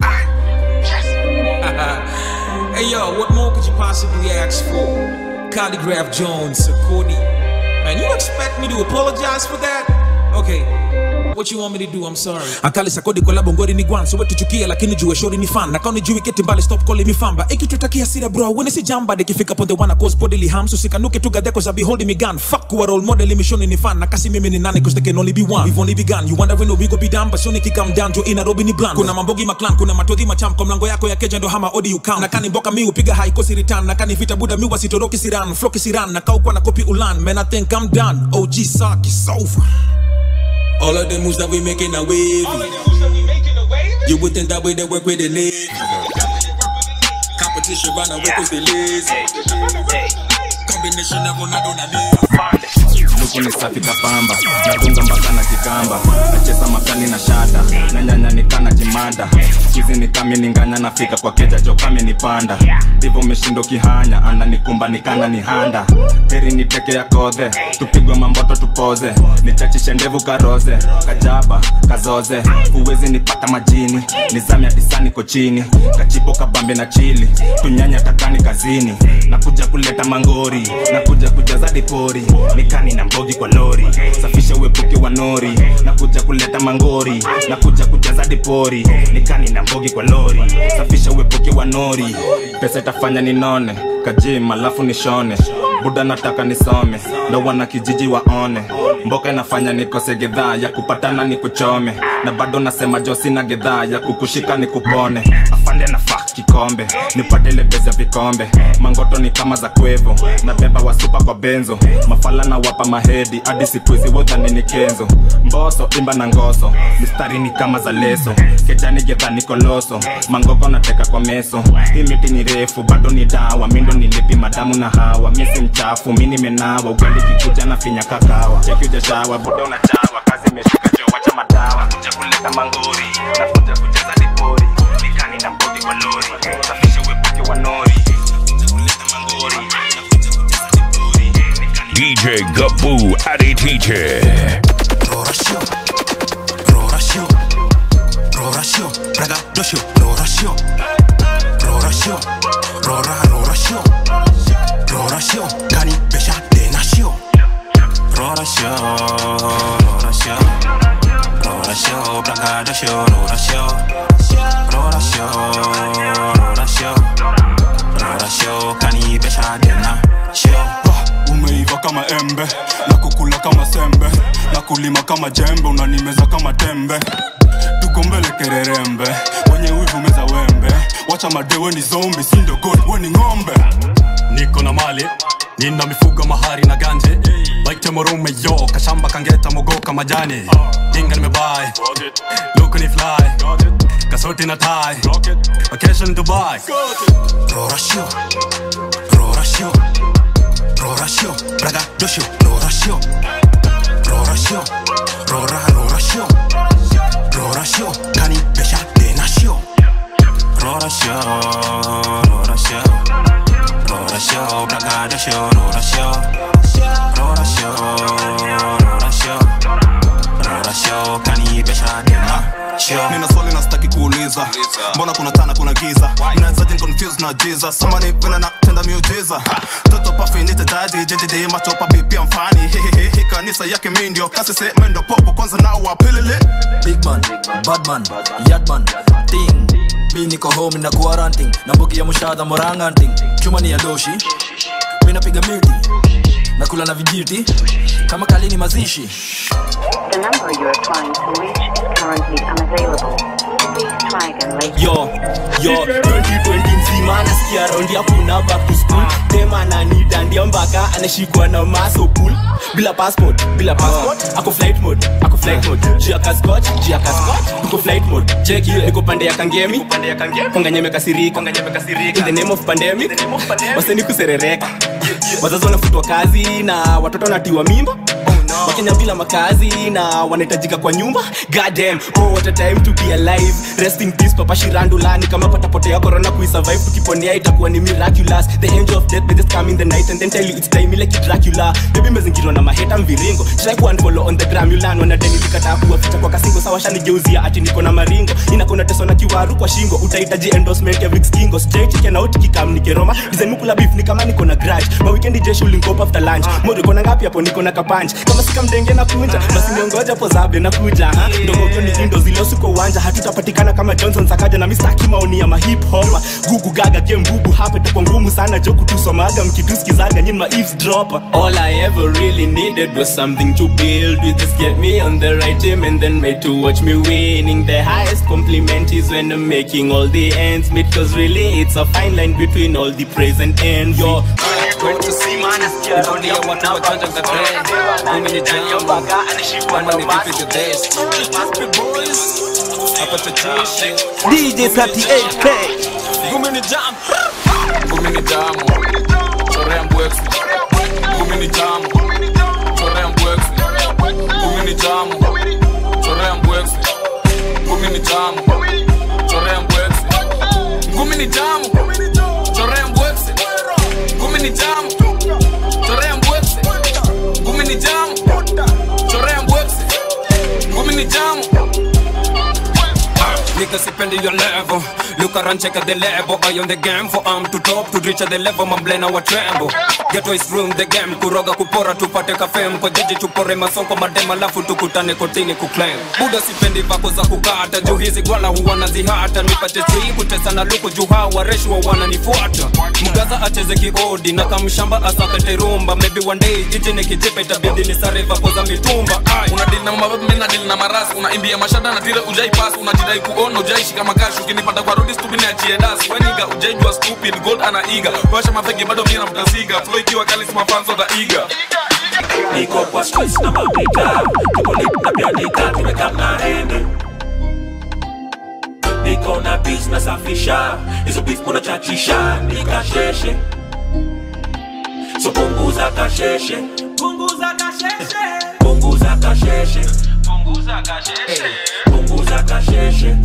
hey yo, what more could you possibly ask for? Calligraph Jones, Sakodi. Man, you expect me to apologize for that? Okay. What you want me to do? I'm sorry. Akali sakodi kwa labo ngori ni gwan so wetu chukia lakini jue shori ni fan. Nakao ni jui keti mbali stop calling me famba. Ikitutakia sira bro, when si jamba dekifika pon the one cause bodily harm so sikanuke tu gade cause I be holding me gun. Fuck kuwa role model imishoni ni fan. Nakasi mimi ni nane cause there can only be one. We've only begun. You wondering if we go be down but soon come down to in Nairobi ni bland. Kuna mambogi maklan, kuna matodhi macham kwa mlango yako ya keja ndo hama odi you count. Nakani mboka mi upiga high kosi return. Nakani vita buda mi wasitoroki siran. Floki siran. Nakao kwa na kopi ulan. Man I think I'm done. OG sock is over. All of the moves that we making a wave. You would think that way they work with the Navy. Competition run away cause they lazy. Combination of Ronaldo na Messi. luku ni safi kapamba natunga mpaka na kikamba nacheza makali na shada na nyanya nikana jimada chizi ni kami ninganya nafika kwa keja jokame nipanda ndivyo meshindo kihanya ananikumba nikana ni handa heri niteke ya kodhe tupigwe mamboto tupoze nichachishe ndevu karoze kajaba kazoze huwezi nipata majini nizamya disani kochini kachipo kabambe na chili tunyanya takani kazini nakuja kuleta mangori nakuja kujaza dipori nikani na mbogi kwa lori safisha uepuke wa nori nakuja kuleta mangori nakuja kujaza dipori nikani na mbogi kwa lori safisha uepuke wa nori pesa itafanya ninone kajim alafu nishone buda nataka nisome ndo wana kijiji waone mboka inafanya nikose gedhaa ya kupatana ni kuchome na bado nasema jo sina gedhaa ya kukushika ni kupone afande na fak kikombe nipate lebezi ya vikombe mangoto ni kama za kwevo na beba wasupa kwa benzo mafala na wapa mahedi hadi sikuizi wodhani ni kenzo mboso imba na ngoso mistari ni kama za leso kejani gedha ni koloso mangoko nateka kwa meso hii miti ni refu bado ni dawa mindo nilipi madamu na hawa miesi mchafu mi nimenawa ugali kikuja na finya kakawa cheki ujashawa buda unachawa kazi imeshika jo wacha madawa nakuja kuleta mangori nakuja kucheza dipori nikani na mbogi kwa lori safisha uepuke wa nori DJ Gaboo Addy Teacher. Rorasho, Rorasho, Rorasho, Braga Dosho, Rorasho, Rorasho, Rora Rorasho, Rorasho, Kani Besha Denasho, Rorasho, Rorasho, Rorasho, Braga Dosho, Rorasho, Rorasho, Rorasho, Rorasho, Kani Besha Denasho. umeiva kama embe na kukula kama sembe na kulima kama jembe unanimeza kama tembe tuko mbele kererembe wenye wivu meza wembe wacha madewe ni zombi sindo god weni ng'ombe niko na mali nina mifugo mahari na ganje baitemorome yo kashamba kangeta mogoka majani dinga nimebai luku ni fly kasoti na tai vacation dubai Rorasho, Rorasho, Rorasho, Braga Dosho, Rorasho, Rorasho, Rora Rorasho, Rorasho, Kani Besha Denasho, Rorasho, Rorasho, Rorasho, Braga Dosho, Rorasho, Rorasho, Rorasho, Rorasho, Kani Besha Denasho. nina swali na sitaki kuuliza mbona kuna tana kuna giza mnawezaje confused na jesus samani vile na tenda miujiza toto pafi nitetaji jjj machopa bipia mfani hehehe kanisa yake mi ndio kasi se mendo popo kwanza nao wapilili big man bad man yadman ting mi niko home na quarantine na mbogi ya mushadha moranganting chuma ni ya doshi mi napiga miti nakula na vijiti kama kalini mazishi The number you are trying to reach is currently unavailable. Please try again later. yo yo 2020 mzima nasikia raundi hakuna back to school tema ananidandia mpaka anashikwa na masopul bila passport bila passport ako flight mode ako flight mode jia kaskot jia kaskot tuko flight mode check hiyo niko pande ya kangemi pande ya kangemi konganyeme kasirika konganyeme kasirika in the name of pandemic waseni kuserereka wazazi wanafutwa kazi na watoto wanatiwa mimba wakenya bila makazi na wanahitajika kwa nyumba goddamn oh what a time to be alive rest in peace papa shirandulani kama patapotea corona kuisurvive tukiponea itakuwa ni miraculous the angel of death may just come in the night and then tell you it's time like dracula baby mezingirwa na maheta mviringo try ku unfollow on the gram yulan wanadeni likataa kuwaficha kwa kasingo sawa shanigeuzia ati niko na maringo inakona teso na kiwaru kwa shingo utahitaji endorsement ya Vicks Kingo straight chicken out kikam nikeroma design mukula beef ni kama niko na grudge ma weekend jeshi ulinkop after lunch mode kona ngapi hapo niko na kapanch kama sika mdenge na kunja basi niongoja po zabe na kuja ha ndogo hiyo ni indo zile usiku uwanja hatutapatikana kama Johnson Sakaja na Mr. Kimaoni ya ma hip hop gugu gaga game bubu hapa itakuwa ngumu sana jo kutusomaga mkitusikizaga nyinyi ma eavesdropper all I ever really needed was something to build with this get me on the right team and then made to watch me winning the highest compliment is when I'm making all the ends meet cause really it's a fine line between all the praise and envy yo Dunia watu wajanja za trend Mimi ni jambo Kama ni vipi the best Hapa tuchishi DJ 38K. Gumi ni jam Gumi ni jamu Chorea mbwexi Gumi ni jamu Chorea mbwexi Gumi ni jamu Chorea mbwexi Gumi ni jamu Chorea mbwexi Gumi ni jamu Chorea mbwexi Gumi ni jamu Chorea mbwexi Gumi ni jamu Chorea mbwexi Gumi ni jamu Nigga sipendi your level Look around check out the level I on the game for arm to top To reach the level mamblena wa tremble Get is room the game Kuroga kupora tupate kafem Kwa jiji tupore masonko madema Lafu tukutane kotini kuclaim Buda sipendi vako za kukata Juu hizi gwala huwa nazihata Nipate chui kutesa na luku Juu hawa reshwa wananifuata Mgaza acheze kiodi Na kamshamba asakate rumba Maybe one day jiji nikijipa Itabidi nisare vako za mitumba Ay. unadili na mababu mi nadili na marasi unaimbia mashada na tire ujai pasi unajidai kuona ujaishi kama kashi ukinipata kwa rodi stupid na achie dasi weniga ujaijua stupid gold ana iga washa mafegi bado mimi namtasiga flow ikiwa kali sima fans of the eager niko kwa streets na mapita tuko lit na pianika tumekaa na hende niko na beats nasafisha hizo beats munachachisha nikasheshe so punguza kasheshe punguza kasheshe punguza kasheshe punguza kasheshe punguza kasheshe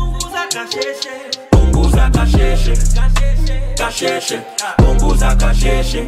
punguza kasheshe kasheshe punguza kasheshe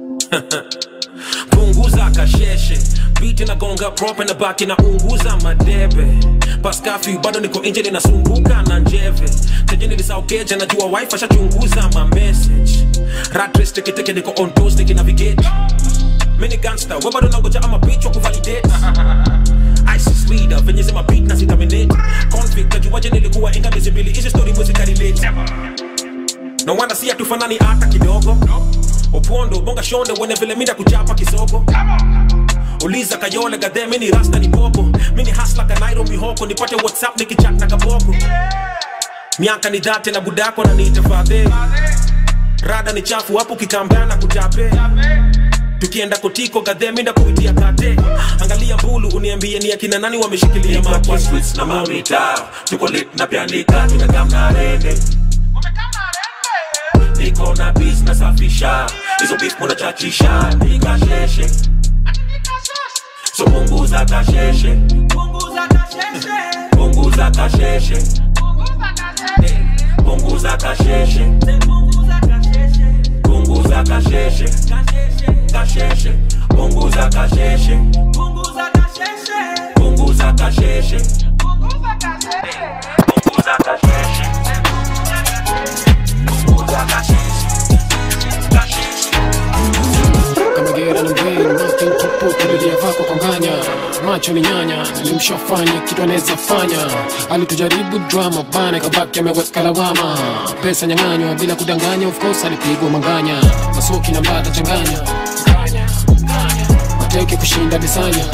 punguza kasheshe biti na gonga prope na baki na unguza madebe paskafi bado niko nje ninasumbuka na njeve teje nilisaukeja najua wife ashachunguza ma message ratres teketeke niko on toast nikinavigate mini gangster we bado nangoja ama bitch wa kuvalidate ISIS leader venye zima beat na sitaminate convict najuaje nilikuwa inga miezi mbili hizi story mwezi karelate no wanda si hatufanani hata kidogo opondo bonga shonde wene vile minda kuchapa kisoko uliza kayole gadhe mini rasta ni popo mini hasla kanairo mihoko nipate whatsapp nikichat na kaboko miaka ni dhate na budako na niitafadhe rada ni chafu hapo kikambana kutape tukienda kotiko gadhe minda kuitia kate angalia mbulu uniambie ni akina nani wameshikilia makwa streets na mamita tuko lit na pianika tumekamna rede niko na bis nasafisha hizo bis munachachisha nikasheshe so punguza kasheshe punguza kasheshe punguza kasheshe punguza kasheshe punguza kasheshe punguza kasheshe punguza kasheshe punguza kasheshe punguza kama gera na mbele nothing to put kulilia vako konganya macho ni nyanya nilimshafanya kitu anaweza fanya alitujaribu drama bana kabaki ameweka lawama pesa nyang'anywa bila kudanganya of course alipigwa manganya masoki na mbata changanya mateke kushinda disanya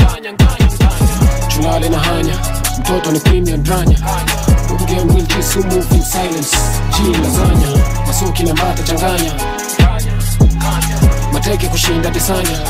chulale na hanya mtoto ni premium dranya Game will kiss you move in silence G lasanya masoki na mbata changanya mateke kushinda disanya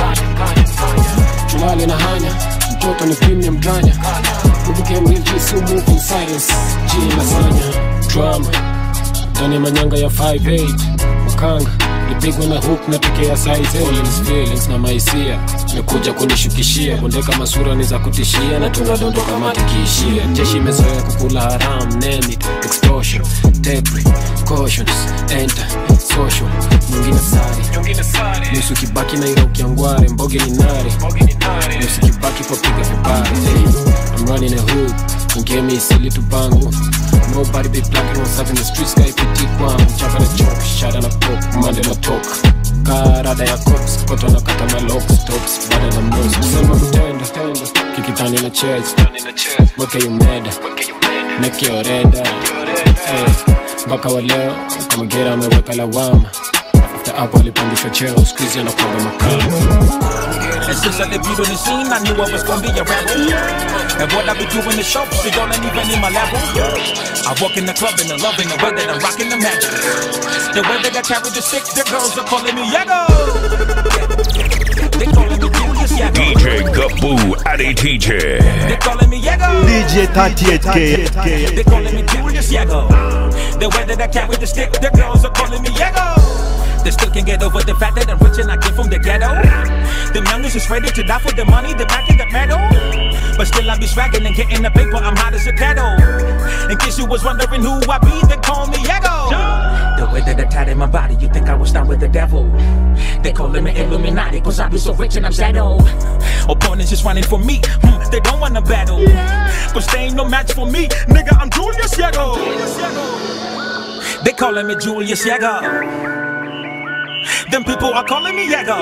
tulale na hanya mtoto ni premium dranya ubukemilkisu move in silence G lasanya drama ndani ya manyanga ya 58 makanga nipigwa na hook na tekea size feelings, feelings na maisia mekuja kunishukishia bondeka masura ni za kutishia na tunadondoka matikiishia jeshi imezoea kukula haram name it extortion debris cautions enter social nyingine sari nusu kibaki na ira ukiangware mboge ni nare nusu kibaki kwa piga vibare hey, I'm running a hood ngemi isili tupangu nobody be blacking what's up in the streets guy piti kwangu chapa na chok shada na pop mande na talk karada ya cops koto na kata malox tops bada na mnos kusema kutenda kikitani na chest weke yumeda meke oreda Eh, mpaka wa leo kama gera ameweka lawama after hapo alipandishwa cheo skuizi anakwanga makama And since I debuted on the scene, I knew I was gonna be a rebel. And what I be doing the show, so y'all ain't even in my level. I walk in the club and I'm loving the way that I'm rocking the magic. The way that I carry the stick, the girls are calling me Yago. They calling me Julius Yago. DJ Gaboo Addy Teacher. They calling me Yago. DJ 38K. They calling me Julius Yago. The way that I carry the stick, the girls are calling me Yago. They still can't get over the fact that I'm rich and I came from the ghetto. Them youngest is ready to die for the money, the back and the medal. But still I be swagging and getting the paper, I'm hot as a kettle. In case you was wondering who I be, they call me Yago. The way that I tied in my body, you think I was down with the devil. They calling me Illuminati, cause I be so rich and I'm settled. Opponents is running for me, hmm, they don't wanna battle. Cause they ain't no match for me, nigga, I'm Julius Yago. They calling me Julius Yago. Them people are calling me Yago.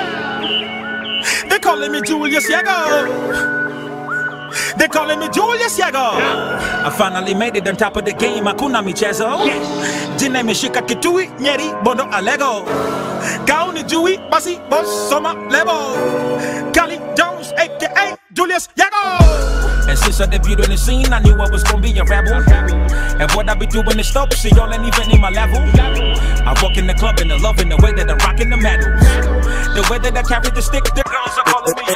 They calling me Julius Yago. They calling me Julius Yago. I finally made it on top of the game. Hakuna michezo. Jina imeshika kitui, nyeri, bondo alego. Gauni jui, basi, boss, soma, lebo. Kali Jones, aka Julius Yago. And since I debuted on the scene, I knew I was gonna be a rebel. And what I be doing is dope, see y'all ain't even in my level. I walk in the club and the love in the way that I'm rocking the medals. The way that I carry the stick, the girls are calling me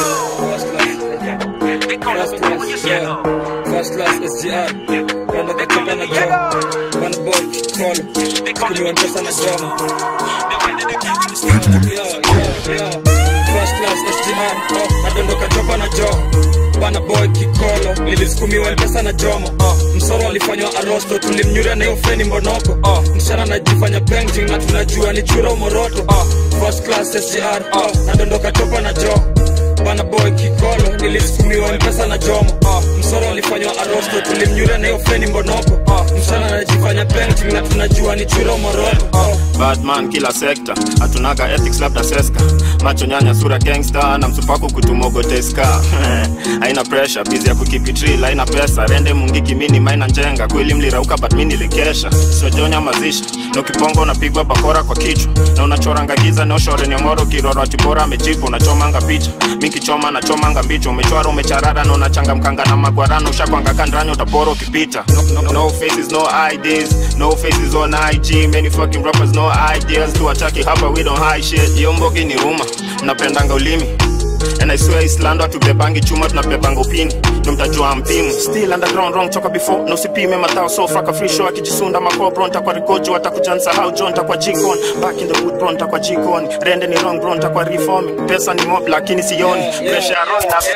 Yago. They calling me Julius Yago. First class SGR wanataka na drama One boy call kuliwa mpesa na drama Yo, yo, yo. First class SGR oh, nadondoka chopa na jo bana boy kikolo nilisukumiwa mpesa na jomo uh, msoro alifanywa arosto tulimnyuria na hiyo feni mbonoko uh, msichana anajifanya painting na tunajua ni chura umoroto uh, first class SGR uh, nadondoka chopa na jo bana boy kikolo nilisukumiwa mpesa na jomo uh, msoro alifanywa arosto tulimnyuria na hiyo feni mbonoko uh, msichana anajifanya painting na tunajua ni chura umoroto uh, badman kila sekta hatunaga ethics labda seska macho nyanya sura gangster na msupaku kutumogoteska haina pressure bizi ya kukipitril haina pesa rende mungiki mini maina njenga kweli mlirauka but mi nilikesha sojonya mazishi na ukiponga unapigwa bakora kwa kichwa na unachoranga giza neoshore nyomoro kiroro atibora amejipa unachomanga picha mi kichoma nachomanga mbicho umechwara umecharara na unachangamkanga na magwarano ushakwanga kandranya utapora ukipita no, no, no faces no IDs no faces on IG many fucking rappers no ideas tuwachaki hapa we don't hide shit yo mbogi ni ruma mnapendanga ulimi And I swear Islando hatubebangi chuma tunabebanga upini ndo mtajua mpimu still underground wrong toka before na usipime matao so fraka free show akijisunda makobro ntakwa rikojo watakujansa how john takwa jikon back in the wood bro ntakwa jikon rende ni wrong bro ntakwa reforming pesa ni mob lakini sioni pressure ya roho na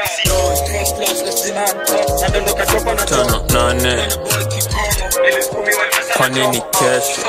tano nane kwa nini kesho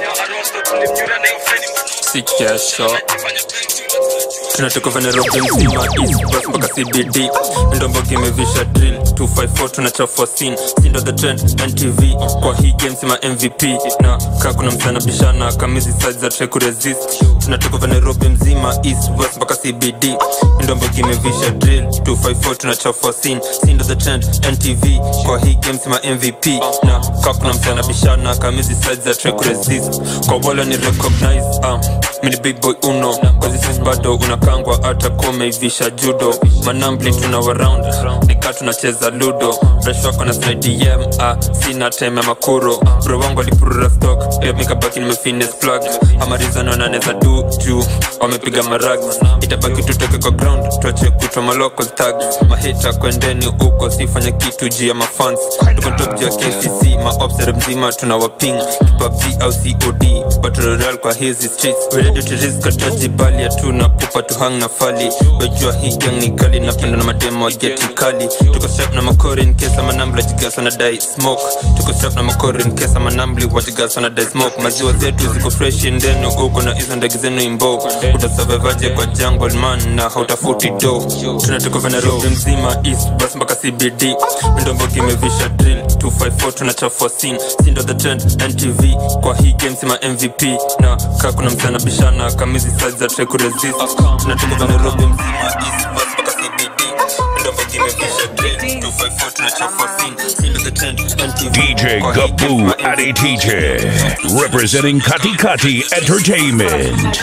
si kesho tunatoka venerobi mzima east west mpaka cbd ndombo kimevisha drill 254 tunachafua sin sindo the trend ntv kwa hii game sima mvp na kaa kuna msana bishana kamizi size za try kuresist tunatoka venerobi mzima east west mpaka cbd ndombo kimevisha drill 254 tunachafua sin sindo the trend ntv kwa hii game sima mvp na kaa kuna msana bishana kamizi size za try kuresist kwa wala ni recognize um, mini big boy uno kwazisis bado unakangwa hata komeivisha judo manambli tuna waround nika tunacheza ludo fresh wako na snidm ah, sina time ya makuro bro wangu alipurura stock pia mikabaki nimefines plug amarizano naneza du juu wamepiga marag itabaki tutoke kwa ground tuache kutwa maloko tag mahita kwendeni huko sifanya kitu juu ya mafans tuko top juu ya kcc maobsere mzima tuna waping kipabg au cod battle royale kwa hizi streets we ready to risk ataji bali hatuna pupa tuhang na fali wejua hii gang ni kali napenda na mademo wageti kali tuko strap na makori in case ama nambla jigasa na dai smoke tuko strap na makori in case ama nambli wajigasa na dai smoke maziwa zetu ziko fresh ndeno uko na hizo ndege zenu imbo utasurvivaje kwa jungle man na hautafuti do tunatoka venerobi mzima east bus mpaka cbd ndombo kimevisha drill 254 tunachafua sin sindo the trend ntv kwa hii game sima mvp na kaa kuna msana bishana kamizi size za try kuresist tunatoka venerobi mzima east bus mpaka cbd ndombo kimevisha drill 254 tunachafua sin sindo the trend ntv DJ Gabu Adi TJ, representing Kati Kati Entertainment.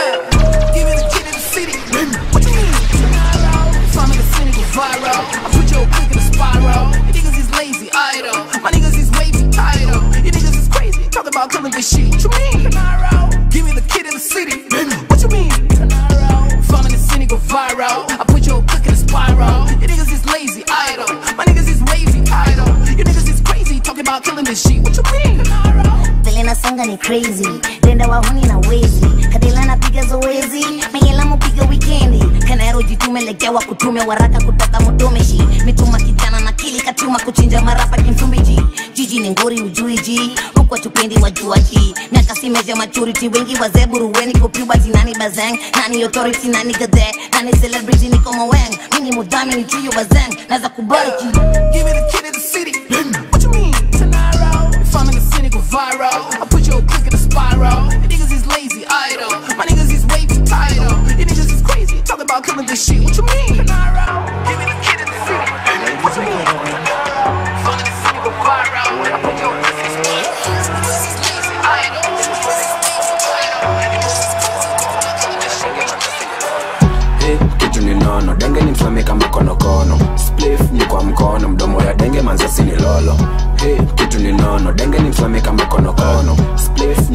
My niggas is wavy title. You niggas is crazy. Talk about killing this shit. What you mean? Give me the kid in the city. What you mean? Fun in the city go viral. I put your click in a spiral. You niggas is lazy idle. My niggas is wavy title. You niggas is crazy. Talking about killing this shit. What you mean? vile nasonga ni crazy denda wahuni na wezi kadila napiga zoezi mengela mupiga wikendi kanero jitume legewa kutume waraka kutoka mutumishi mituma kijana na kili katuma kuchinja marapa kimtumbiji jiji ni ngori ujuiji huko tupendi wajuaji miaka simeja maturity wengi wazee buruweni kupubati nani bazeng nani authority nani gade nani celebrity niko maweng mini mudhami ni chuyo bazeng naza kubariki Give me the kid in the city. What you mean? Fun in the city go viral. I put your click in a spiral. You niggas is lazy idle. My niggas is wavy title. You niggas is crazy. Talking about killing this shit. What you mean? Give me the kid in the city. What you mean? Fun in the city go viral. I put your click in a spiral. You niggas is lazy idle. Hey, kitu ni nono denge ni mfame kama konokono splif ni kwa mkono mdomo ya denge manzasi ni lolo hey, kitu ni nono denge ni mfame kama konokono splif ni kwa mkono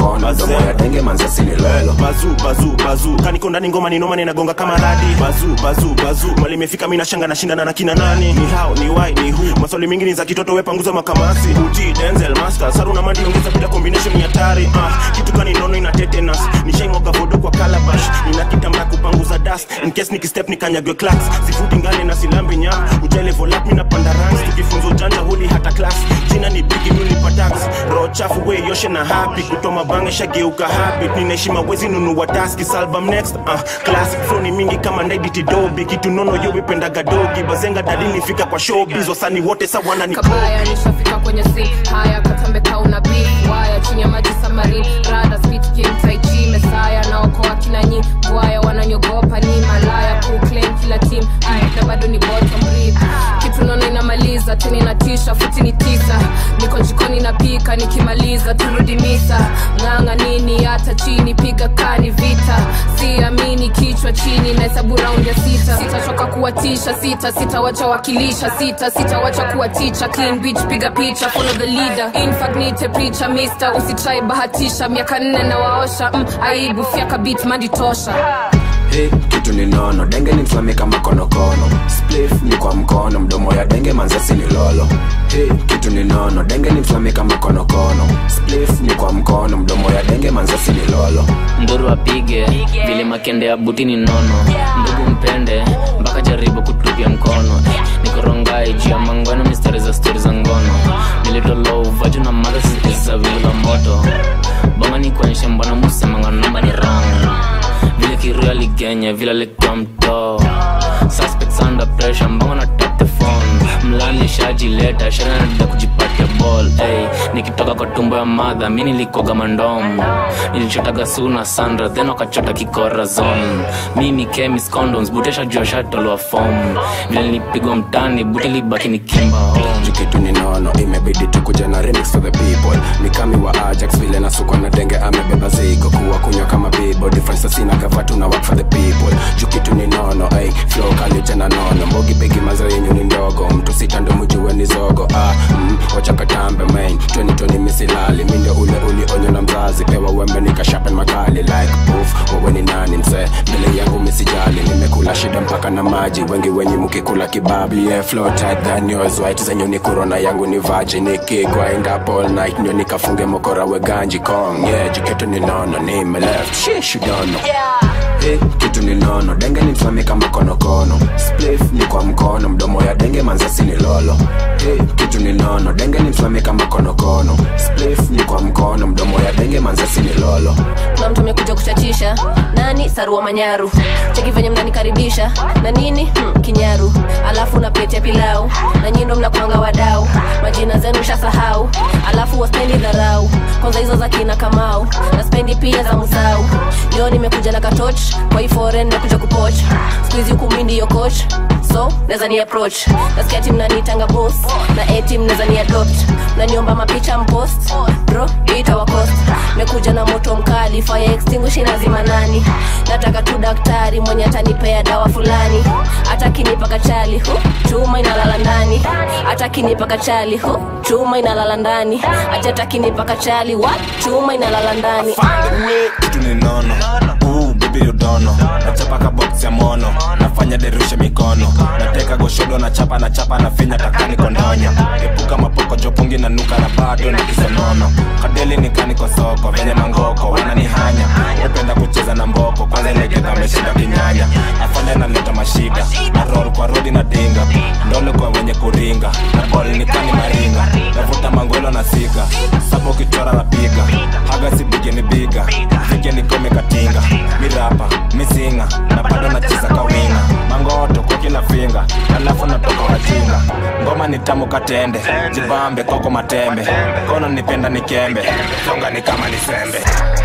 mkono mdomo ya denge manze sini lolo bazu bazu bazu kaniko ndani ngoma ni noma ninagonga kama radi bazu bazu bazu mali imefika mimi nashanga nashindana na kina nani ni how ni why ni who maswali mingi ni za kitoto we panguza makamasi uti denzel master saru na mandi ongeza bila combination ni hatari ah kitu kani nono ina tetanus nishaimwaga vodo kwa calabash nina kitambaa kupanguza dust in case nikistep nikanyagwe clacks sifuti ngane na silambi nya ujale volap mimi napanda ranks tukifunza ujanja huli hata class jina ni bigi mimi nipa tax roho chafu we yoshe na happy kutoma bange shageuka habit ninaheshima wezi nunua taski salbum next uh, classic flow ni mingi kama ndaiditi dobi kitu nono yo wipendaga dogi bazenga dalili fika kwa showbiz wasani wote sawana ni kabaya nishafika kwenye si haya katambe kauna beef waya chini ya maji samari rada spit game tai chi mesaya naokoa kina nyi bwaya wananyogopa ni malaya kuclaim kila team Ay, na bado ni bottom rib kitu nono inamaliza tena inatisha futi ni tisa niko jikoni napika nikimaliza turudi misa ng'anga nini hata chini piga kani vita siamini kichwa chini nahesabu raundi ya sita sitachoka kuwatisha sita sitawacha wakilisha sita sitawacha kuwa ticha clean beach piga picha follow the leader infagnite picha mister usitrai bahatisha miaka nne na waosha mm, aibu fyaka bit mandi tosha Hey, kitu ni nono denge ni mflame kama konokono splif ni kwa mkono mdomo ya denge manzasi ni lolo hey, kitu ni nono denge ni mflame kama konokono splif ni kwa mkono mdomo ya denge manzasi ni lolo nduru apige vile makende ya buti ni nono ndugu mpende mpaka jaribu kutupia mkono nikorongai juu ya mangweno mistari za stori za ngono nilitolo uvaju na madha za vila moto bonga ni kuonyesha mbona musemanga namba ni rang vile kiria ligenya vile alikuwa mtoo suspects under pressure mbona na tap the phone mlani shajileta shanada kujipatia ball hey, nikitoka kwa tumbo ya madha mi nilikoga mandom nilichotaga suna sandra then wakachota kikora zone mimi chemis condoms butesha jua shatolwa fom vile nilipigwa mtani buti libaki ni kimba home kitu ni nono imebidi tukuja na remix for the people ni kami wa ajax vile nasukwa na denge amebeba zigo kuwa kunywa kama bibo difference sina kavatu na work for the people juu kitu ni nono ay flow kalija na nono mbogi pegi mazo yenyu ni ndogo mtu sita ndo mjue ni zogo ah mm, wacha katambe main 2020 misilali mi ndio ule ulionyo na mzazi pewa wembe nikashapen makali like poof wewe ni nani mzee mbele yangu misijali nimekula shida mpaka na maji wengi wenye mkikula kibabi yeah, flow tight than yours white zenyu ni corona yangu ni virgin nikigrind up all night ndio nikafunge mokora we ganji kong yeah jiketu ni nono nime left shish you don't know Hey, kitu ni nono denge ni mfame kama konokono splif ni kwa mkono mdomo ya denge manzasi ni lolo hey, kitu ni nono denge ni mfame kama konokono splif ni kwa mkono mdomo ya denge manzasi ni lolo kuna mtu amekuja kuchachisha nani sarua manyaru cheki venye mnanikaribisha na nini hmm, kinyaru alafu na plate ya pilau na nyindo mnakwanga wadau majina zenu shasahau alafu waspendi dharau kwanza hizo za kina kamau na spendi pia za musau leo nimekuja na katoch kwa hii foreign nakuja kupoch skuizi huku mi ndiyo coach so naweza ni approach nasikia tim nanitanga boss na etim naweza ni adopt naniomba mapicha mpost bro itawakost mekuja na moto mkali fire extinguish inazima nani nataka tu daktari mwenye atanipea dawa fulani hata kinipa kachali hu chuma inalala ndani hata kinipa kachali hu chuma inalala ndani hata kinipa kachali wa chuma inalala ndani kitu ni nono Ooh, baby you don't know. nachapa ka box ya mono nafanya derushe mikono nateka goshodo nachapa nachapa na finya takani kondonya epuka mapoko jopungi na nuka na bado ni kisonono kadeli nikani kwa soko venye mangoko wananihanya upenda kucheza na mboko kwanza ilegeza ameshinda kinyanya afande naleta mashida na roll kwa rodi na dinga ndole kwa wenye kuringa na bol nikani maringa navuta mangolo na siga sapo kichora na piga haga sipige ni biga fike nikome katinga mirapa misinga na bado nacheza kawinga mangoto kwa kila finga alafu natoka wajinga ngoma ni tamu katende jibambe koko matembe kono nipenda nikembe songa ni kama ni sembe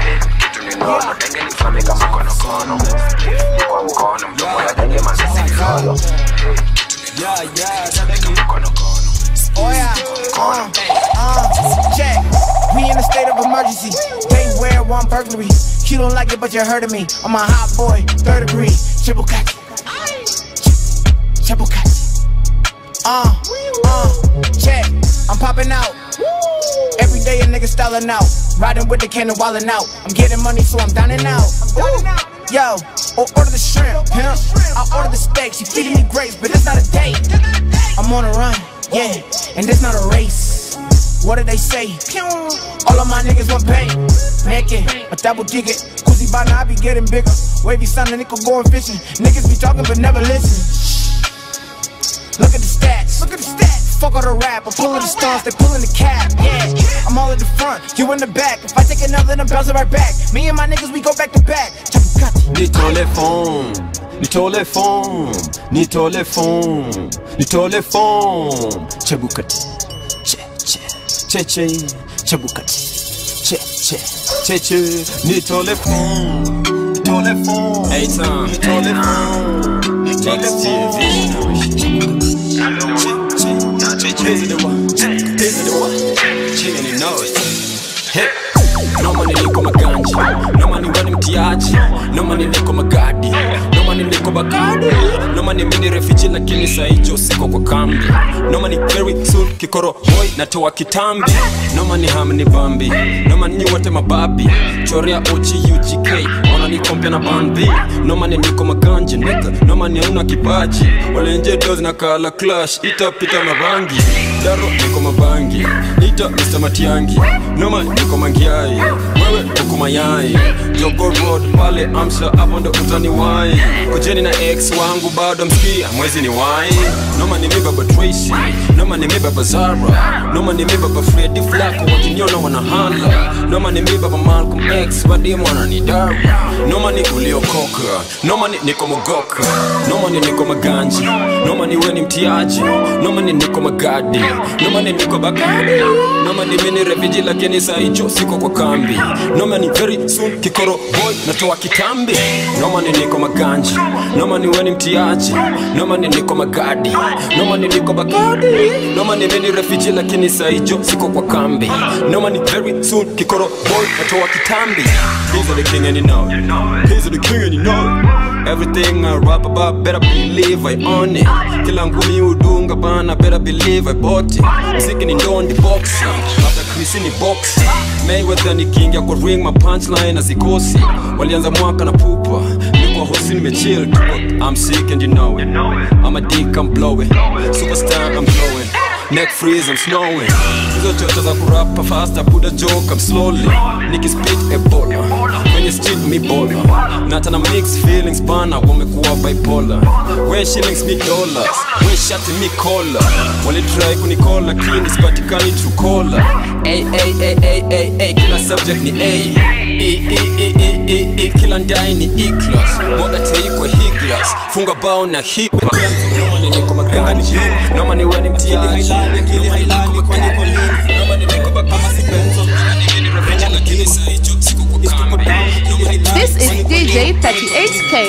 nono denge ni mfame kama konokono ni kwa mkono mdomo ya denge manzasi ni lolo Yeah, yeah, that nigga. Oh yeah, uh, uh, check. We in a state of emergency. They wear one burglary. You don't like it, but you heard of me. I'm a hot boy, third degree, triple cut, triple cut. Uh, uh, check. I'm popping out. Every day a nigga styling out. Riding with the cannon, wildin' out. I'm getting money, so I'm dining out. Ooh. Yo, or order the shrimp, pimp. I order the steak, she feeding me grapes, but it's not a date. I'm on a run, yeah, and it's not a race. What did they say? All of my niggas want pay. Naked, a double digit. Kuzi Bana, I be getting bigger. Wavy son, a nickel going fishing. Niggas be talking but never listen. Look at the stats. Look at the stats. Fuck all the rap. I'm pulling the stunts, they pulling the cap. Yeah, I'm all at the front, you in the back. If I take another, then I'm bouncing right back. Me and my niggas, we go back to back. nitole fom nitole fom nitole fom nitole fom chebukati che che che che chebukati che che che che nitole fom nitole fom Hey, Tom. nitole fom nitole noma niliko maganji noma ni wani mtiaji noma niliko magadi noma niliko bagadi noma ni mini refiji lakini saijo siko kwa kambi noma ni very soon kikoro boy natoa kitambi noma ni ham ni bambi noma ni wote mababi choria ochi ugk ona ni kompya na bambi noma ni niko maganji nika noma ni una kipaji walenje doz na kala clash itapita mabangi daro niko mabangi ita mr matiangi noma niko mangiai wewe uko mayai jogo road pale amsha hapo ndo utani wai kujeni na ex wangu bado mskia mwezi ni wai noma ni mi baba tracy noma ni mi baba zara noma ni mi baba fredi flako wakiniona wanahala noma ni mi baba malcolm x wadimu wananidara noma ni uliokoka noma ni niko mogoka noma ni niko maganji noma ni weni mtiaji noma ni niko magadi noma ni niko bagadi noma ni mini refiji lakini saijo siko kwa kambi noma ni very soon kikoro boy natoa kitambi noma ni niko maganji noma ni weni mtiaji noma ni niko magadi noma ni niko bagadi noma ni mini refiji lakini saijo siko kwa kambi noma ni very soon kikoro boy natoa kitambi He's the king and you know it. He's the king and you know it. Everything I rap about, better believe I own it. Kila ngumi udunga bana, better believe I bought it. Mziki ni ndondi boxing, after Chris ni boxing. Mayweather ni king ya kwa ring, my punchline azikosi. Walianza mwaka na pupa, niko hosi nimechill tu. I'm sick and you know it. I'm a dick, I'm blowing. Superstar, I'm glowing. Neck freeze, I'm snowing. Hizo chocho za kurapa faster, put a joke, I'm slowly. Nikispit ebola, kwenye street mi bola. Na tana mix feelings bana, wamekuwa bipolar. We shillings mi dollars, we shati mi collar. Walitry kunikola, lakini sipatikani true caller. Ay, ay, ay, ay, ay, ay, kila subject ni A. E, e, e, e, e, e, kila ndai ni E-class. Moda teikwe higlas, funga bao na hip. Noma ni niko magani, noma ni weni mtiaji. Akili hailali, kwani kwa lini? Noma ni niko bakama si benzo. Noma ni mini revenge, lakini saijo siko kwa kambi. Noma hailali, This is DJ 38K.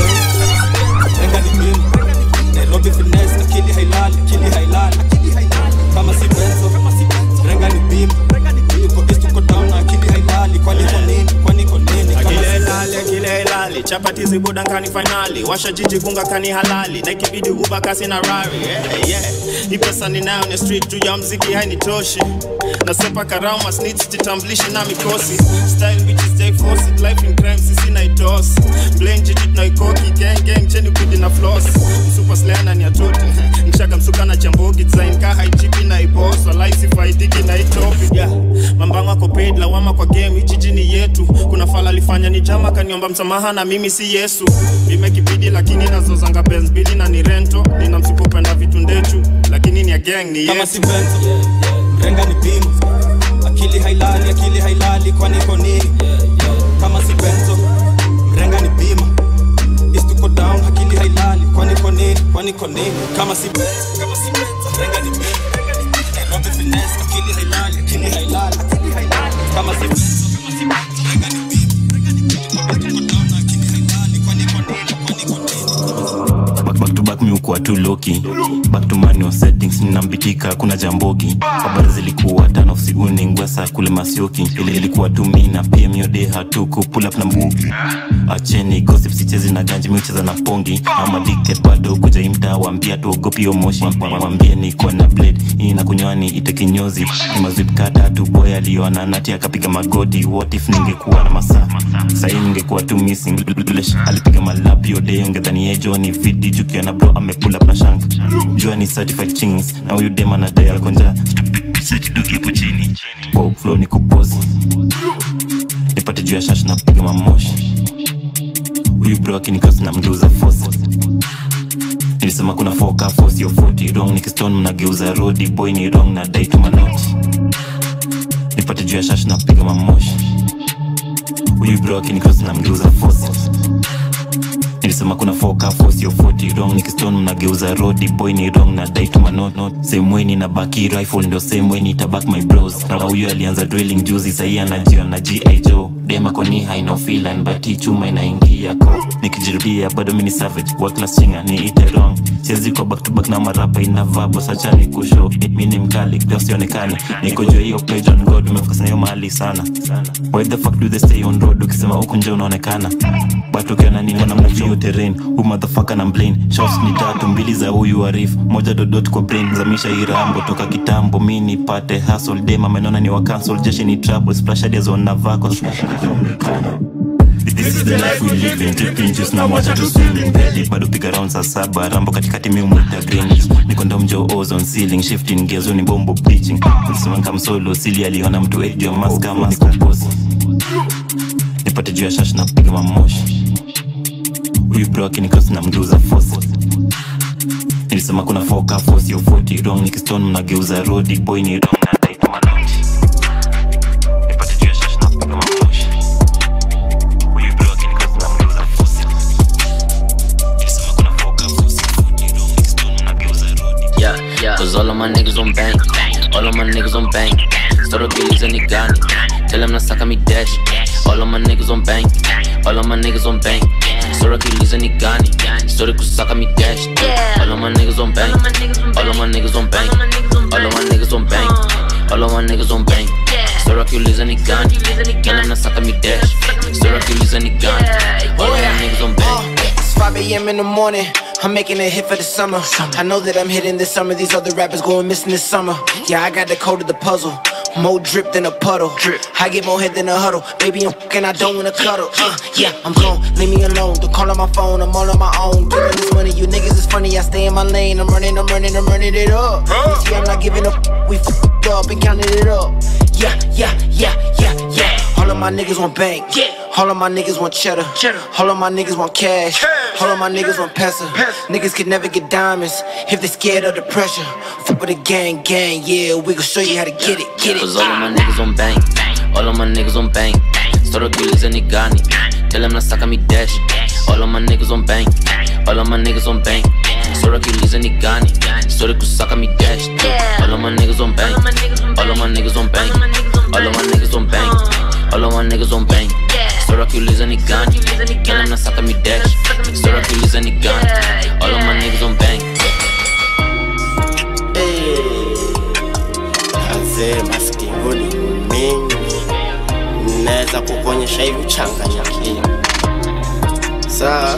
Nairobi finesse, akili hailali, akili hailali, kama si benzo, renga ni beam, tuko east tuko down na akili hailali, kwani kwa nini, kwani kwa nini, kama Akile si ilali, akile ilali chapati zibuda nkani finali washa jiji gunga kani halali na ikibidi uba kasi na rari yeah, yeah. hii pesa ninayo ni street juu ya mziki hainitoshi nasepa karama snitch jitamblishi na mikosi style which is jay force it life in crime sisi naitosi blame jiji tunaikoki gang gang cheni kudi na floss msupa slana ni atote mshaka msuka na chambogi design ka haichipi na iboss walai sifaidiki na itopi yeah. mambango ako paid lawama kwa game hii jiji ni yetu kuna fala alifanya ni jama kaniomba msamaha na mimi si yesu imekibidi lakini nazozanga benz bili na ni rento nina msipopenda vitu ndechu lakini ni ya gang ni kama yetu si benzo, renga ni beam, akili hailali, akili hailali, kwani kwa nini, kama si benzo, renga ni bima, east tuko down, akili hailali, kwani kwa nini, kwani kwa nini, kama si benzo, kama si benzo, renga ni bima, Nairobi finesse, akili hailali, akili hailali, akili hailali, kama si benzo, kama si benzo, renga ni back, back to back miukuwa tu loki back to manual settings ninambitika kuna jambogi habari zilikuwa tano nofsi uningwesa kule masioki ile ilikuwa tumi na pm yode hatuku pull up na mbugi acheni gossip sichezi na ganji miucheza na pongi ama addicted bado kuja imta wambia tuogopi yo moshi wambie niko na blade hii na kunywani ite kinyozi ni mazwip tatu boy aliona nati akapiga magoti what if ningekuwa na masaa sahii ningekuwa tu missing Blesh, alipiga malap yode ungedhani yejo ni vidi jukiona bro amepull up na shank jua ni certified chings na huyu dem anadai alkonja sechidogi hapo chini wow, flow ni kupozi nipate juu ya shash na piga mamoshi huyu bro akinikasi na mgeuza fosi nilisema kuna foka fosi yo 40 wrong nikistone mnageuza rodi boy ni wrong na dai tu manoti nipate juu ya shash na piga mamoshi huyu bro akinikasi na mgeuza fosi nilisema kuna foka fosi yo 40 wrong nikistone mnageuza rodi boy ni wrong na dai tu manot same way nina baki rifle ndio same way nitabak my bros na huyu alianza drilling juzi sahii anajia na gi joe dema koni haina filan bati chuma inaingia ko nikijirudia bado mini savage wa class chinga ni ite wrong siwezi kwa back to back na marapa inavaa bosacha ni kusho mi ni mkali leo sionekani niko juu ya hiyo page on god umefocus na hiyo mahali sana why the fuck do they stay on road ukisema huku nje unaonekana but ukiona nini wana mnajua hiyo terrain hu motherfucker na mplain shots ni tatu mbili za huyu arif moja dodot kwa brain zamisha irambo toka kitambo mi nipate hustle dem amenona ni wa cancel jeshi ni trouble splash hadi zona vako This is the life we live in, dripping juice na mwacha tu swimming Pedi bado piga round saa saba Rambo katikati mi umwita green Niko ndo mjo ozone ceiling Shifting gears ni bombo bleaching Kulisema kama solo Sili aliona mtu age ya maska maska boss Nipate juu ya shash na piga mamoshi Huyu bro akinikross na mgeuza fosi Nilisema kuna foka fosi yo 40 wrong Nikistone mnageuza rodi boy ni wrong na dai tu manoti Nipate juu ya shash na piga mamoshi Huyu bro akinikross na mgeuza fosi Nilisema kuna foka fosi yo 40 wrong Nikistone mnageuza rodi Yeah, yeah. Cause all of my niggas on bang. All of my niggas on bang. Start up billies and gani. Tell them to suck on me dash. All of my niggas on bang. All of my niggas on bang. Start up billies and gani. Start to suck on me dash. All of my niggas on bang. All of my niggas on bang. All of my niggas on bang. All of my niggas on bang. Start up billies and gani. Tell them to suck on me dash. Start up billies and gani. All of my niggas on bang. It's 5 a.m. in the morning. I'm making a hit for the summer. I know that I'm hitting this summer. These other rappers going missing this summer. Yeah, I got the code of the puzzle. More drip than a puddle. I get more head than a huddle. Baby, I'm fucking, I don't wanna cuddle. Uh, yeah, I'm gone. Leave me alone. Don't call on my phone. I'm all on my own. Giving this money. You niggas is funny. I stay in my lane. I'm running, I'm running, I'm running it up. You see, I'm not giving up. We fucked up and counted it up. Yeah, yeah, yeah, yeah, yeah. All of my niggas want bank. All of my niggas want cheddar. All of my niggas want cash. All of my niggas want pesa. Niggas can never get diamonds if they scared of the pressure. Fuck with the gang, gang, yeah. We gon' show you how to get it, get it. Cause all of my niggas on bang. All of my niggas on bang. Start up billies and gani. Tell them to suck on me dash. All of my niggas on bang. All of my niggas on bang. Start up billies and gani. Start to suck on me dash. All of my niggas on bang. All of my niggas on bang. All of my niggas on bang. All of my niggas on bang. Start up billies and gani. Tell them to suck on me dash. Start up billies and gani. All of my niggas on bang. Kazee maskingoni mingi, naweza kukuonyesha hivi uchanganyikiwa. Sawa,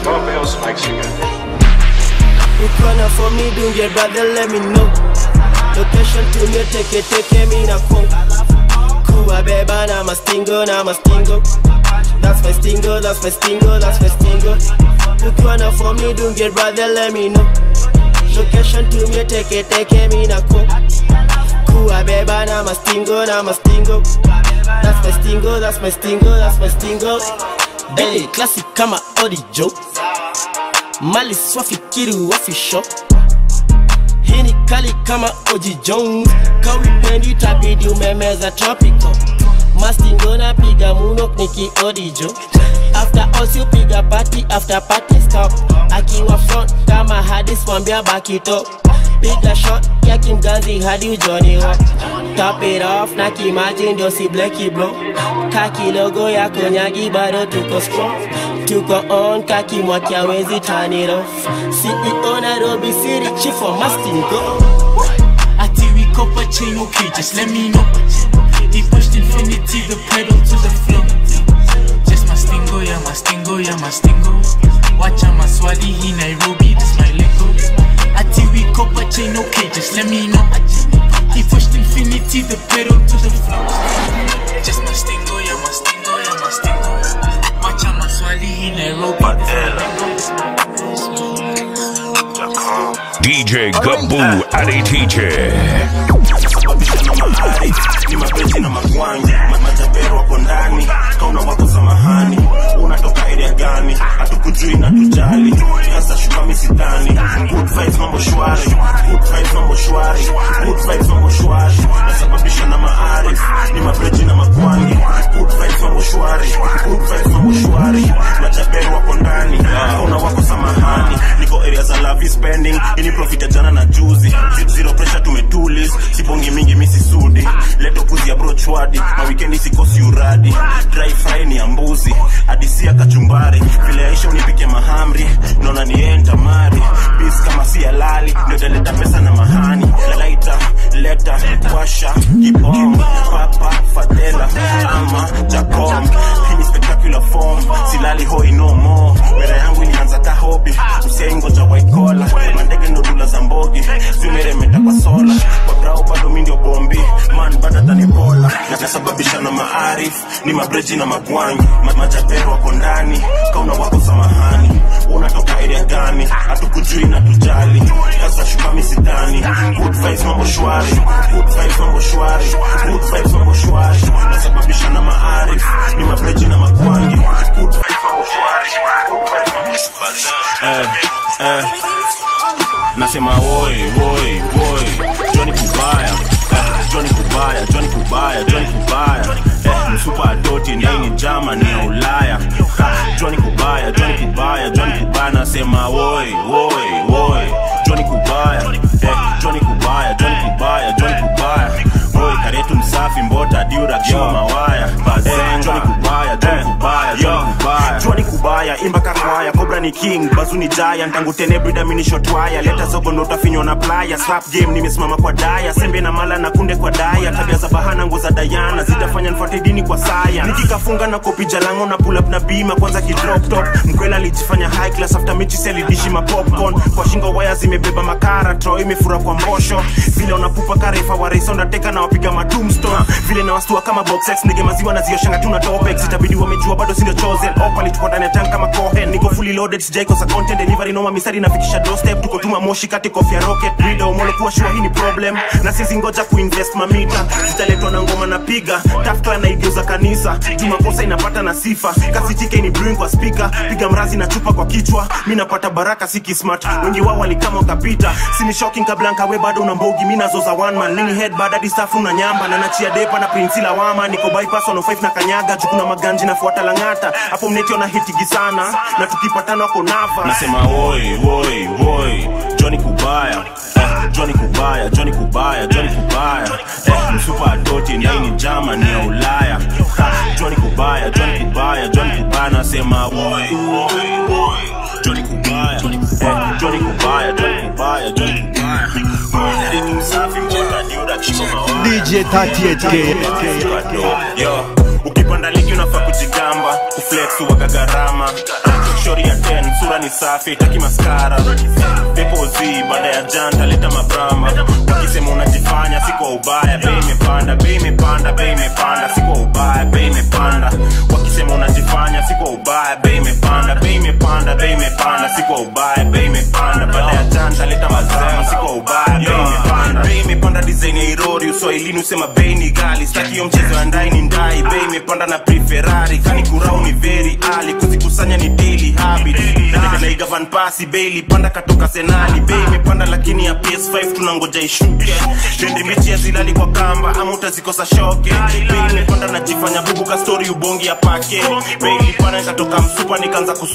ukona for me dunge brother let me know location tumie teke teke mi na kwa kuwabeba na mastingo na mastingo That's my stingo, that's my stingo, that's my stingo Ukwana for me dunge brother let me know Location tumie teke teke mi na kwa kuwabeba na mastingo na mastingo That's my stingo, that's my stingo, that's my stingo Hey, classic kama Odi Joe Mali swafikiri wafisho Hii ni kali kama Oji Jones Kawipendi tabidi umemeza tropical Mastingo na piga munok niki Odi Joe After all si piga party after party stop Akiwa front kama hadis mwambia baki top Piga shot ya kimganzi hadi ujoni wa Top it off na kimaji ndio si bleki bro Kaki logo ya konyagi bado tuko strong Tuko on kaki mwaki wezi turn it off CEO Nairobi City chief wa Mastingo Ati we copper chain, okay, just let me know. He pushed infinity, the pedal to the floor. Just mastingo, yeah, mastingo, yeah, mastingo. Watch out, maswali, he Nairobi, this my lingo. Ati we copper chain, okay, just let me know. He pushed infinity, the pedal to the floor. Just mastingo, yeah, mastingo, yeah, mastingo. Watch out, maswali, he Nairobi, this my lingo. DJ Gaboo Adi Teacher. ni mapenzi na magwangi Ma- majabero wako ndani kauna wako samahani unatoka area gani hatukujui na tujali sasa shuka misitani good vibes mambo shwari good vibes mambo shwari good vibes mambo shwari nasababisha na maarif ni mabreji na magwangi good vibes mambo shwari good vibes mambo shwari majabero wako ndani kauna wako samahani niko area za lavi spending ini profit ya jana na juzi zero pressure tumetulis sibongi mingi misisudi leto kuzi ya brochwadi mawikendi sikosi uradi dry fry ni ya mbuzi adisia kachumbari vile aisha unipike mahamri naona nienta mari bis kama si halali ndio taleta pesa na mahani laita leta washa kibom papa fadela ama jacom hii ni spectacular form silali hoi no more wera yangu ilianza ka hobi usiaingoja waikola mandege ndo dula za mbogi zimeremeta kwa sola kwa grau bado mi ndio bombi man badatani bola nakasababisha na maarif ni mabreji na magwanyi Ma- majapero wako ndani kauna wako samahani unatoka area gani hatukujui na tujali sasa shuka misidani good vibes mambo shwari good vibes mambo shwari good vibes mambo shwari nasababisha na maarif ni mabreji na magwanyi good vibes mambo shwari good vibes mambo shwari eh, eh. nasema woi woi woi joni kubaya eh, joni kubaya joni kubaya joni kubaya eh, msupa adoti ndaini jama ni ya ulaya Ha, joni kubaya joni kubaya joni kubaya nasema woi woi woi joni kubaya eh, joni kubaya joni kubaya joni kubaya woi karetu msafi mbota diura kiwa mawaya eh, joni kubaya joni kubaya joni kubaya joni kubaya imba kakwaya kobra ni king bazu ni giant tangu tene brida mini shotwaya leta zogo ndo utafinywa na playa slap game nimesimama kwa daya sembe na mala na kunde kwa daya tabia za bahana nguo za dayana zitafanya nfuate dini kwa saya nikikafunga na kopi jalango na pull up na bima kwanza kidrop top mkwela alijifanya high class after mechi selidishi ma popcorn kwa shingo waya zimebeba makara tro imefura kwa mbosho vile unapupa karefa wa race undertaker na wapiga matumstone vile na wastua kama box X ndege maziwa na zioshanga tuna topex itabidi wamejua bado sindio chosen op alitupa ndani ya tank kama cohen niko fully loaded sijaikosa content delivery noma misari nafikisha doorstep tuko tuma moshi kati kofi ya rocket reader umole kuwa shua hii ni problem na sisi ngoja kuinvest mamita zitaletwa na ngoma na piga tafkla na igeuza kanisa jumakosa inapata na sifa kasi tike ni brewing kwa speaker piga mrazi na chupa kwa kichwa mi napata baraka siki smart wengi wao walikama wakapita sini shocking kablanka we bado una mbogi mi nazoza one man nini head bad hadi staff una nyamba na nachia depa na prinsi lawama niko bypass 105 na kanyaga jukuna maganji nafuata langata hapo mnetio na hitigi sana na tukipatana wako nava nasema woi woi woi Johnny Kubaya eh, Johnny Kubaya Johnny Kubaya Johnny Kubaya eh, msupa adoti ndaini jama ni ya Ulaya ha, Johnny Kubaya Johnny Kubaya Johnny Kubaya nasema woi woi woi Johnny Kubaya eh, Johnny Kubaya Johnny Kubaya Johnny Kubaya Mwende ni msafi mbota diuda kishiko mawaya DJ 38K. Yo, ukipanda ligi unafaa kujigamba kuflex uwaga gharama shori ya 10 sura ni safi taki maskara depozi baada ya janta leta mabrama ukisema unajifanya si kwa ubaya bei imepanda bei imepanda bei imepanda si kwa ubaya bei imepanda wakisema unajifanya si kwa ubaya bei imepanda bei imepanda bei imepanda si kwa ubaya bei imepanda baada ya janta leta mabrama si kwa ubaya bei imepanda bei imepanda design ya irori uswahilini usema bei ni gali staki hiyo mchezo ya ndai ni ndai bei imepanda na preferari kani kurau ni very ali kuzikusanya ni daily habit naigavan pasi beili panda katoka senali bei imepanda lakini ya ps5 tunangoja ishuke tendi mechi ya zilali kwa kamba ama utazikosa shoke bei imepanda najifanya bubu ka story ubongi ya pake bei ilipanda nikatoka msupa nikaanza kusuka madha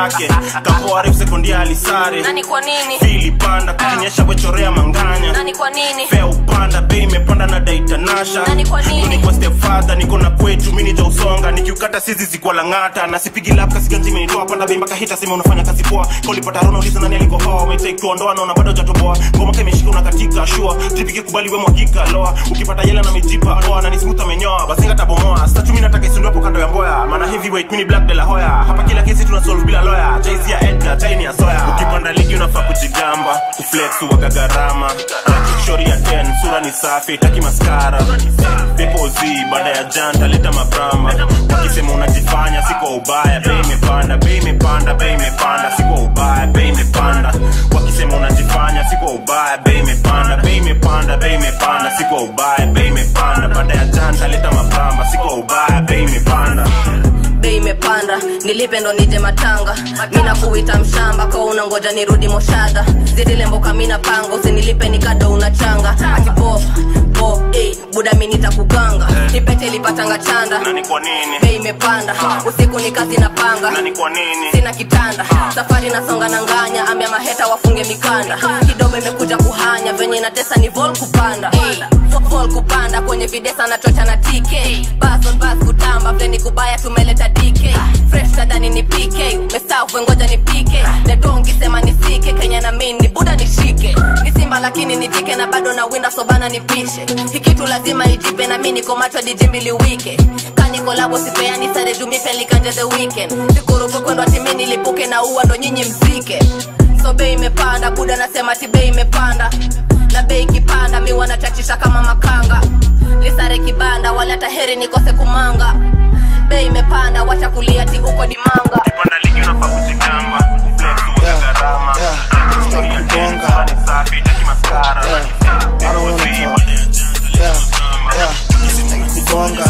yake kapoa refu sekondia alisare nani kwa nini fili panda kukinyesha wechorea manganya nani kwa nini fea upanda bei imepanda na daitanasha Nani kwa nini? niko stepfather niko na kwetu mini ja usonga nikiukata sizi zikuwa lang'ata na sipigi lap kasiganji imenitoa panda bei mpaka hita sema unafanya kazi poa kolipata rona uliza nani alikohoa umetake kuondoa naona bado jatoboa ngoma kameshika unakatika shua tripiki kubali we mwagika loa ukipata yela na mijipa poa na nismooth amenyoa bazinga tabomoa statu mimi nataka isundu hapo kando ya mboya maana heavyweight mini black de la hoya hapa kila kesi tuna solve bila lawyer jay ya edgar chaini ya soya ukipanda ligi unafaa kujigamba kuflex uwaga gharama shori ya 10 sura ni safi taki maskara pepo z baada ya janta leta mabrama wakisema unajifanya siko ubaya bei imepanda bei imepanda bei imepanda siko ubaya bei imepanda wakisema unajifanya siko ubaya bei imepanda bei imepanda bei imepanda siko ubaya bei imepanda baada ya janta leta mabrama siko ubaya bei imepanda bei imepanda nilipe ndo nije matanga mina kuita mshamba kwa unangoja nirudi moshadha zidilemboka mina panga usinilipe nikado unachanga atipof po eh, buda mi nitakuganga nipete lipatanga chanda nani kwa nini bei imepanda usiku ni kazi na panga nani kwa nini sina kitanda safari nasonga na nganya amya maheta wafunge mikanda kidogo imekuja kuhanya venye natesa ni vol kupanda Eh, vol kupanda kwenye videsa na chocha na tk bas on bas kutamba vleni kubaya tumeleta dk fresh tadani ni pk mestafu ngoja ni pike nedongi sema nisike kenya na min ni buda nishike ni simba lakini nitike na bado na winda sobana nipishe hikitu lazima ijipe na mi niko macho dijimbili wike kanikolabo sipeani sare jumipe likanje the weekend sikurupu kwendwa timi nilipuke na uwa ndo nyinyi mzike so bei imepanda buda nasema ti bei imepanda na bei ikipanda mi wanachachisha kama makanga lisare kibanda wala taheri nikose kumanga bei imepanda wacha kulia ti uko dimanga panda ligi unafaa kujigamba kuflex uwaga gharama shori ya 10 sura ni safi taki maskara pepo z baada ya janta kubonga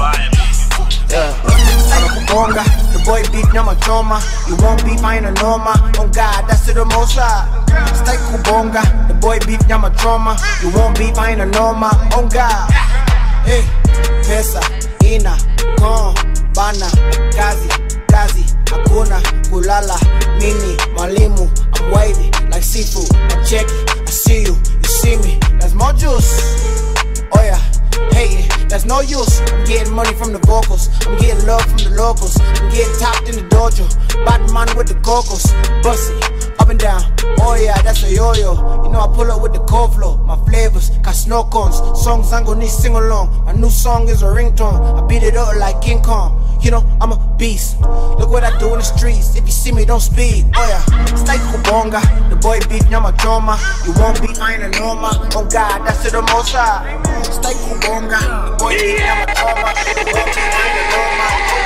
yeah. anakubonga the boy beat nyama choma you won't be fine a noma on god that's to the most high stay kubonga the boy beat nyama choma you won't be fine a noma on god hey pesa ina kon bana kazi kazi hakuna kulala mini mwalimu I'm wavy like seafood I check it I see you you see me there's more juice oh yeah hating, that's no use. I'm getting money from the vocals, I'm getting love from the locals, I'm getting topped in the dojo, Batman with the cocos, bussy, up and down. Oh yeah, that's a yo-yo. You know I pull up with the cold flow, my flavors, got snow cones, songs I'm gonna need sing along. My new song is a ringtone, I beat it up like King Kong. You know I'm a beast. Look what I do in the streets. If you see me, don't speed. Oh yeah, stay kubonga. The boy beat nyama choma. You won't be fine and norma. Oh God, that's to the most high. Stay kubonga. The boy beat nyama choma. You won't be fine and norma. Oh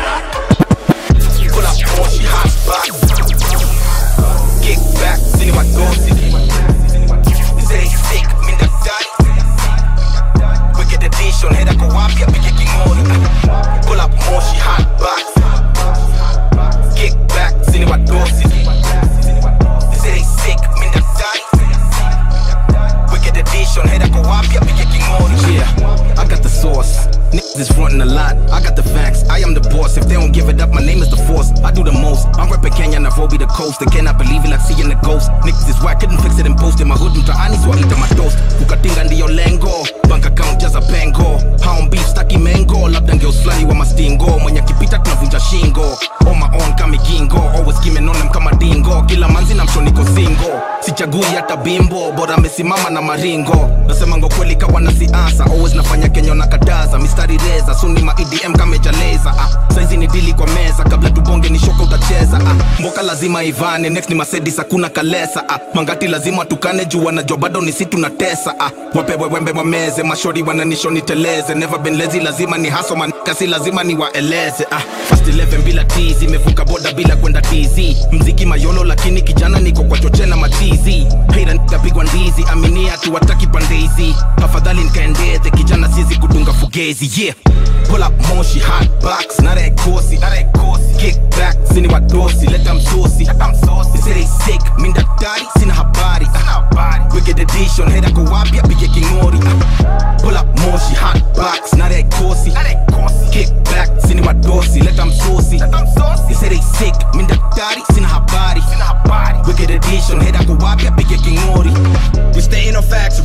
God. Pull up Porsche hot box. Kick back, sini magosi. Say sick, minda dai. Wicked edition, head ako wapi apige kingoni. Pull up Moshi hot box. Kick back, sini magosi. Say sick, minda dai. Wicked edition, head ako wapi apige kingoni. Yeah, I got the sauce. Niggas is frontin' a lot. I got the facts. I am the boss. If they don't give it up, my name is the force. I do the most. I'm reppin' Kenya, Nairobi, the coast. They cannot believe it like seeing the ghost. Niggas is whack. Couldn't fix it and post in my hood. Mtaani swaita matos. Kukatinga ndiyo lengo. Bank account jaza pengo. Hound beef staki mengo. Labda ngeos flani wa mastingo. Mwenye kipita tunavunja shingo. On my own kama gingo. Always skimming on them kama dingo. Kila manzi na msho niko single. Sichagui hata bimbo. Bora amesimama na maringo. Nasema ngo kweli kawa na siasa. Always nafanya Kenya na kataza. Mistari reza. Suni ma EDM kama jaleza. Ah, saizi ni dili kwa meza. Kabla tubonge ni shoka utacheza. Ah, mboka lazima ivane. Next ni Mercedes hakuna kalesa. Ah, mangati lazima tukane juu wanajua bado ni si tunatesa. Ah, wapewe wembe wameze. Mashori wananisho niteleze. Never been lazy lazima ni haso manika si lazima ni waeleze. Ah, fast 11 bila tizi. Imevuka boda bila kwenda tizi. Mziki mayolo lakini kijana niko kwa choche na matizi. Hater nikapigwa ndizi. Aminia tu wataki pandizi. Afadhali nikaendeze kijana sizi kudunga fugezi. Yeah. Pull up moshi hot box. Na that kosi. Na that kosi. Kick back. Sini wadosi. Let them saucy. Let them saucy. They say they sick. Minda dari. Sina habari. Sina habari. Wicked edition. Head ako wapi apige kingori. Ah. Pull up moshi hot box. Na that kosi. Na that kosi. Kick back. Sini wadosi. Let them saucy. Let them saucy. They say they sick. Minda dari.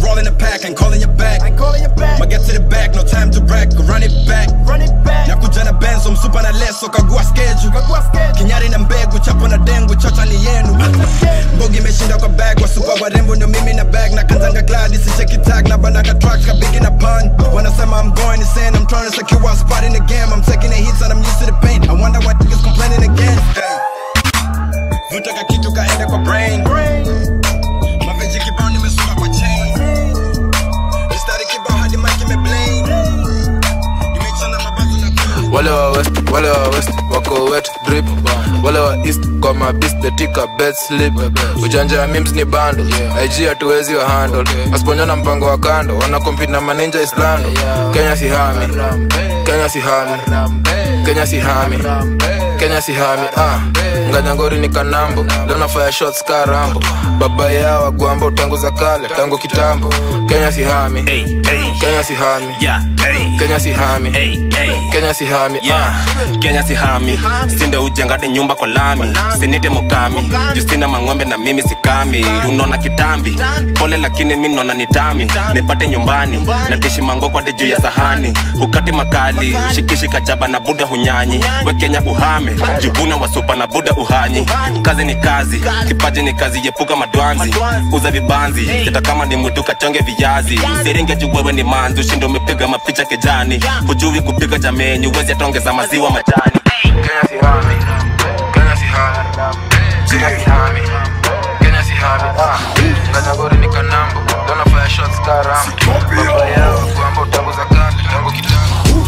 rolling the pack, ain't calling you back. Ain't calling you back. Ma get to the back, no time to brag, go run it back. Run it back. Nakuja na benzo, msupa na leso, kagua schedule. Kagua schedule. Kinyari na mbegu, chapo na dengu, chocha ni yenu. Mbogi imeshinda kwa bag, wasupa warembo ndio mimi na bag. Na kanzanga glad, isicheki tag, na banaka tracks, kabigi na pun. Wanasema I'm going insane, I'm trying to secure a spot in the game. I'm taking the hits and I'm used to the pain. I wonder why niggas complaining again. Hey. Vuta ka kitu kaende kwa brain. Maveji kibao nimesuka kwa chain. Mistari kibao hadi mic imeblain. Nimechana mabazo na wale wa west wale wa west wako wet drip wale wa east kwa mabis the tika bed slip ujanja ya mims ni bando ig hatuwezi wa handle asiponyana mpango wa kando wana compete na maninja islando kenya si hami kenya si hami kenya si hami kenya si hami ah nganyangori ni kanambo leo nafanya shots karambo baba yao wagwambo tangu za kale tangu kitambo kenya si hami kenya si hami kenya si hami kenya si hami yeah. kenya sihami sinde ujengade nyumba kwa lami sinite mukami justina mang'ombe na mimi sikami unaona kitambi pole lakini mi naona nitami nipate nyumbani natishi mangokwade juu ya sahani ukati makali shikishi kajaba na buda hunyanyi we kenya uhame jivuna wasupa na buda uhanyi kazi ni kazi kipaji ni kazi yepuka madwanzi uza vibanzi hata kama ni mwitu kachonge viazi siringe juu wewe ni manzi ushindo umepiga mapicha kijani hujui kupika jameni uwezi ataongeza maziwa majani Kenya si hami Kenya si hami Kenya si hami Kenya si hami ah nganyangori ni kanambo leo nafanya shots karambo baba yao kwamba tangu za kale tangu kitambo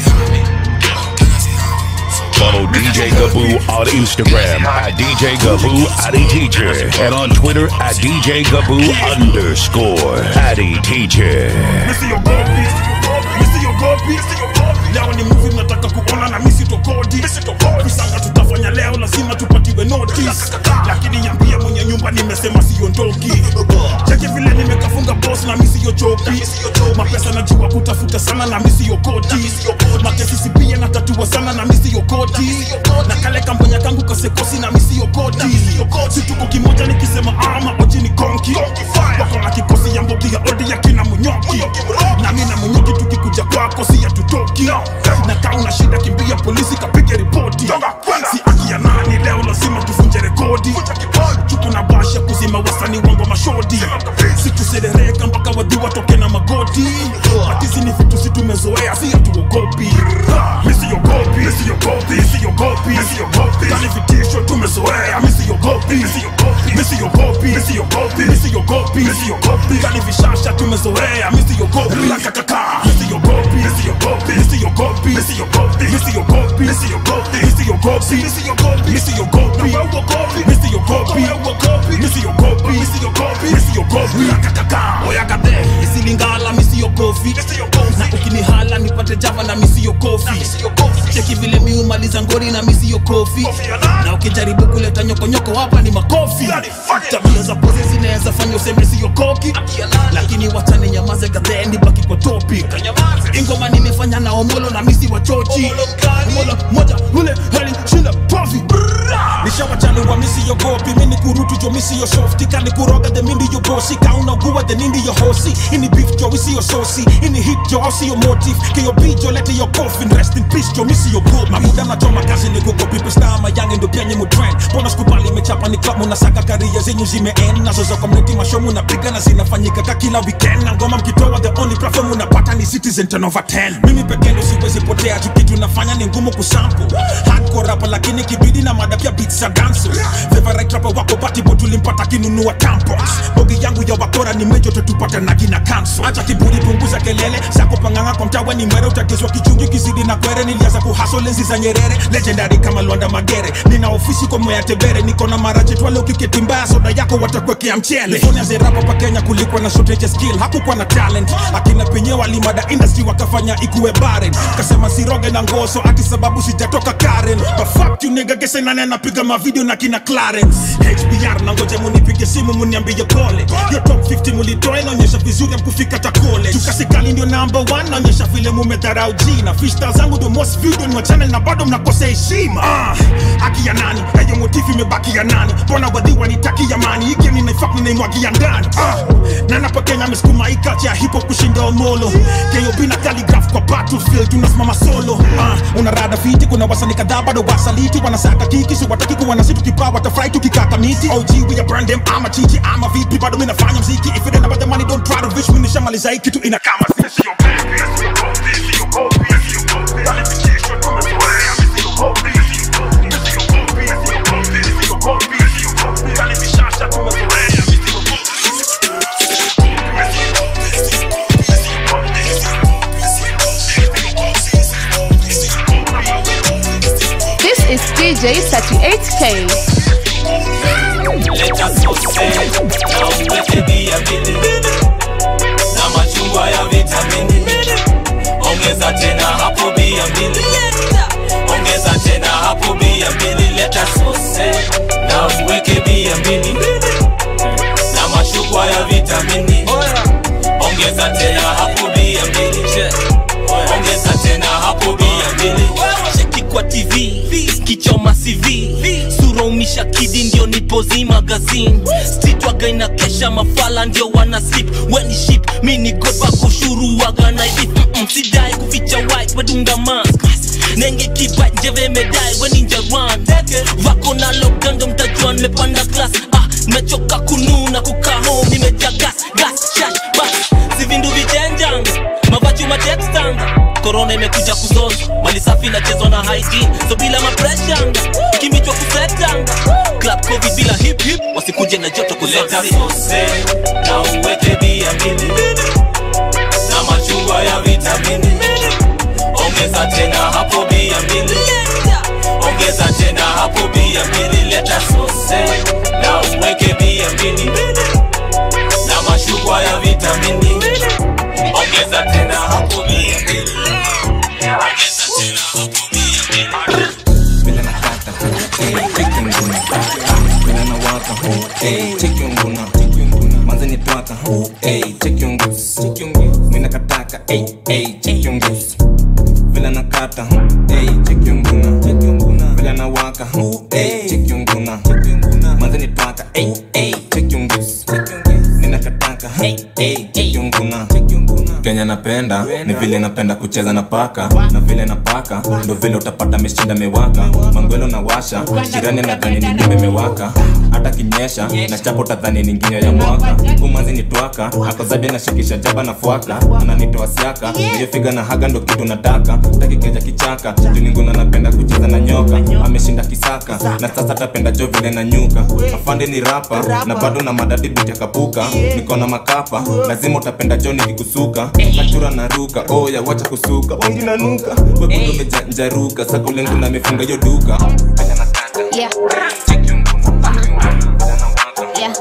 Follow DJ Gaboo on Instagram at DJ Gaboo Addy Teacher and on Twitter at DJ Gaboo underscore Addy Teacher. misiogopi misiogopi leo ni muvi mnataka kuona na misitokodi visanga tutafanya leo lazima tupatiwe notice lakini nyambia mwenye nyumba nimesema siondoki cheki vile nimekafunga bos na misiyochoki mapesa najua kutafuta sana na misiyokoti makesisi pia natatua sana na misiyokoti na kale kambonya kangu kasekosi na misiyokoti situko kimoja nikisema ama oji ni konki wako na kikosi ya mbogi ya odi ya kina munyoki na mi na munyoki tukikuja kwako si yatutoki na kaa una shida kimbia polisi kapige ripoti si aki ya nani leo lazima tuvunje rekodi chuku na basha kuzima wasani wangu wa mashodi situserereka mpaka wadhi watoke na magoti hatizi ni vitu si tumezoea si hatuogopi misiogopi misiogopi misiogopi misiogopi tani vitisho tumezoea misiogopi misiogopi misiogopi misiogopi misiogopi misiogopi tani vishasha tumezoea misiogopi lakakaka misiogopi misiogopi misiogopi misiogopi misiogopi misiogopi misiogopi misiogopi misiogopi misiogopi misiogopi misiogopi misiogopi lakakaka oyagade isilingala misiogopi na ukinihala nipate java na misiogopi cheki vile miumaliza ngori na misiogopi na ukijaribu kuleta nyokonyoko hapa ni makofi tabia za pozi zinaweza fanya useme siogoki lakini wachane nyamaze gadheni baki kwa topic ingoma nimefanya na omolo na misi wachochi omolo moja ule hali shinda profi nishawachani wa misi yogopi mini kurutu jo misi yo softi kani kuroga de mindi yo bosi kauna guwa de nindi yo hosi ini beef jo isi yo sosi ini hit jo osi yo motive ke yo beat jo lete yo coffin rest in peace jo misi yo gold mamuda na choma kazi ni kuko pipe star mayange ndo pia nyimu trend bona skubali mechapa ni club munasaka karia zenyu zimeend nazo za community mashow munapiga na zinafanyika ka kila weekend na ngoma mkitoa the only platform munapata ni citizen 10 over 10 mimi pekee ndo siwezi potea juu kitu nafanya ni ngumu kusample hardcore rapa lakini kibidi na mada pia beats za dancers favorite rapper wako batibo tulimpata kinunua tampons bogi yangu ya wakora ni mejo tutupata na kina kanso acha kiburi punguza kelele zako panganga kwa mtawa ni mwere utatizwa kichungi kizidi na kwere nilianza kuhaso lenzi za nyerere legendary kama Lwanda Magere nina ofisi kwa mwea tebere niko na maraje twale ukiketi mbaya soda yako watakwekea mchele Fanya zerapa pa Kenya kulikuwa na shortage ya skill hakukuwa na talent akina penye walimada industry wakafanya ikuwe barren kasema siroge na ngoso ati sababu sijatoka Karen but fuck you nigga gese nani anapiga mavideo na kina Clarence HBR na ngoja munipige simu muniambie pole yo top 50 mulitoa inaonyesha vizuri amkufika ta college tukasikali ndio number 1 naonyesha vile mumedharau jina fishta zangu ndio most viewed on my channel na bado mnakosa heshima ah, haki ya nani hayo motifu imebaki ya nani mbona wadhiwa nitaki amani hiki ninaifak ninaimwagia ndani ah, na napo Kenya amesukuma hii culture ya hip hop kushinda omolo KOB na calligraph kwa battlefield tunasimama solo ah, una rada fiti kuna wasanii kadhaa bado wasaliti wanasaka kiki so wataki kuwa na situ kipaa watafurahi tukikata miti OG we are brand them ama chichi ama vipi bado mimi nafanya mziki if it ain't about the money don't try to reach me nishamaliza hii kitu ina kama sisi yo This is DJ 38K. Let us go say, na uweke bia mbili na machungwa ya vitamini, ongeza tena hapo bia mbili, ongeza tena hapo bia mbili. Let us go say, na uweke bia mbili na machungwa ya vitamini, ongeza tena hapo bia mbili, ongeza tena hapo bia mbili. cheki kwa tv kichoma cv sura umisha kidi ndio nipozi magazine stitwaga inakesha mafala ndio wana slip weni ship mi ni gopa kushuru waga na hivi Mm-mm, sidai kuficha white wedunga mask nenge kiba njeve medai weni njaran vako na lokando mtajua nimepanda class ah nimechoka kununa kukaa home nimejaa gas gas shash bas sivindu vichenjanga mavachu matextanga korona imekuja kuzoza mali safi inachezwa na hygiene so bila mapreshanga kimichwa kusetanga club covid bila hip hip wasikuje na joto Leta sose na uweke bia mbili na machungwa ya vitamini, ongeza tena hapo bia mbili, ongeza tena hapo bia mbili. Leta sose na uweke bia mbili na machungwa ya vitamini, ongeza tena hapo bia mbili, ongeza tena hapo bia mbili. vile nakata eh, cheki nguna vile nawaka eh, cheki nguna manze ni twaka eh, cheki ngus mina kataka eh, eh, cheki ngus vile nakata eh, cheki nguna vile nawaka eh, cheki nguna manze ni twaka eh, eh, cheki ngus mina kataka eh, eh, cheki nguna kenya napenda ni vile napenda kucheza na paka na vile na paka ndo vile utapata meshinda mewaka mangwelo na washa jirani nadhani ningine mewaka hata kinyesha na chapo tadhani ninginyo ya mwaka umanzi ni twaka akozadi nashikisha jaba na fwaka ananitoa siaka iliyofiga na haga ndo kitu nataka takikeja kichaka julinguna napenda kucheza na nyoka ameshinda kisaka na sasa tapenda jo vile na nyuka afande ni rapa na bado na madadi biti akapuka niko na makapa lazima utapenda jo nikikusuka nachura na ruka oya wacha kusuka wangi na nuka webudomejanjaruka sakulengu na mefunga yo duka Yeah. Yeah.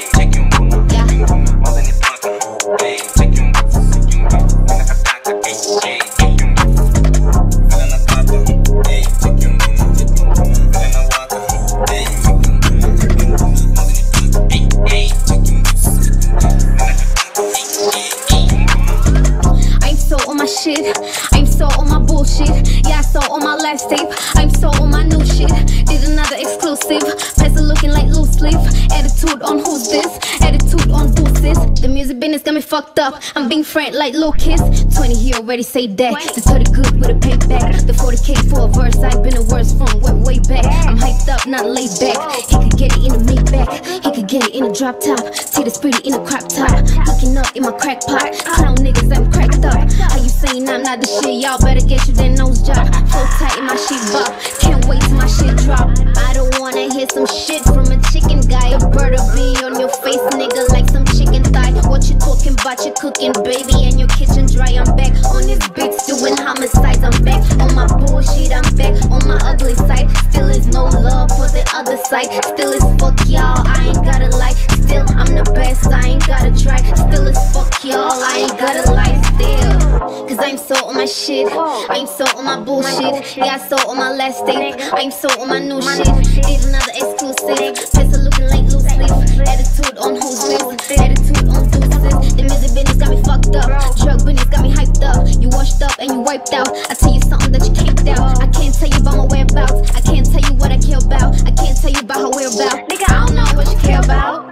I'm so on my shit. I'm so on my bullshit. Yeah, so on my last tape. I'm so on my new shit. Did another exclusive. Peasant looking like loose leaf. Attitude on who's this? Attitude on who's this? The music business got me fucked up. I'm being frank like Lucas. 20 he already say that. The 30 good with a payback. The 40k for a verse. I've been a worse from way, way back. I'm hyped up, not laid back. He could get it in a Maybach. He could get it in a drop top. Titties pretty in a crop top. Looking up in my crack pot. Clown niggas, I'm cracked up. How you saying I'm not the shit? Y'all better get you that nose job. Flow tight in my shit bop. Can't wait till my shit drop. I don't wanna hear some shit from a chicken guy. A bird will be on your face, nigga, like some chicken thigh. What you talking about? You cooking, baby, and your kitchen dry. I'm back on this bitch doing homicides. I'm back on my bullshit. I'm back on my ugly side. Still is no love for the other side. Still is fuck y'all. I ain't gotta lie. Still I'm the best. I ain't gotta try. Still is fuck y'all. I ain't gotta lie. Still, cause I'm so on my my shit. I'm so on my bullshit. Yeah, so on my last tape. I'm so on my new shit. Did another exclusive. Pencil looking like loose leaf. Attitude on who's with. Attitude on deuces. The music business got me fucked up. Drug business got me hyped up. You washed up and you wiped out. I tell you something that you can't doubt. I can't tell you about my whereabouts. I can't tell you what I care about. I can't tell you about how we're about. Nigga, I don't know what you care about.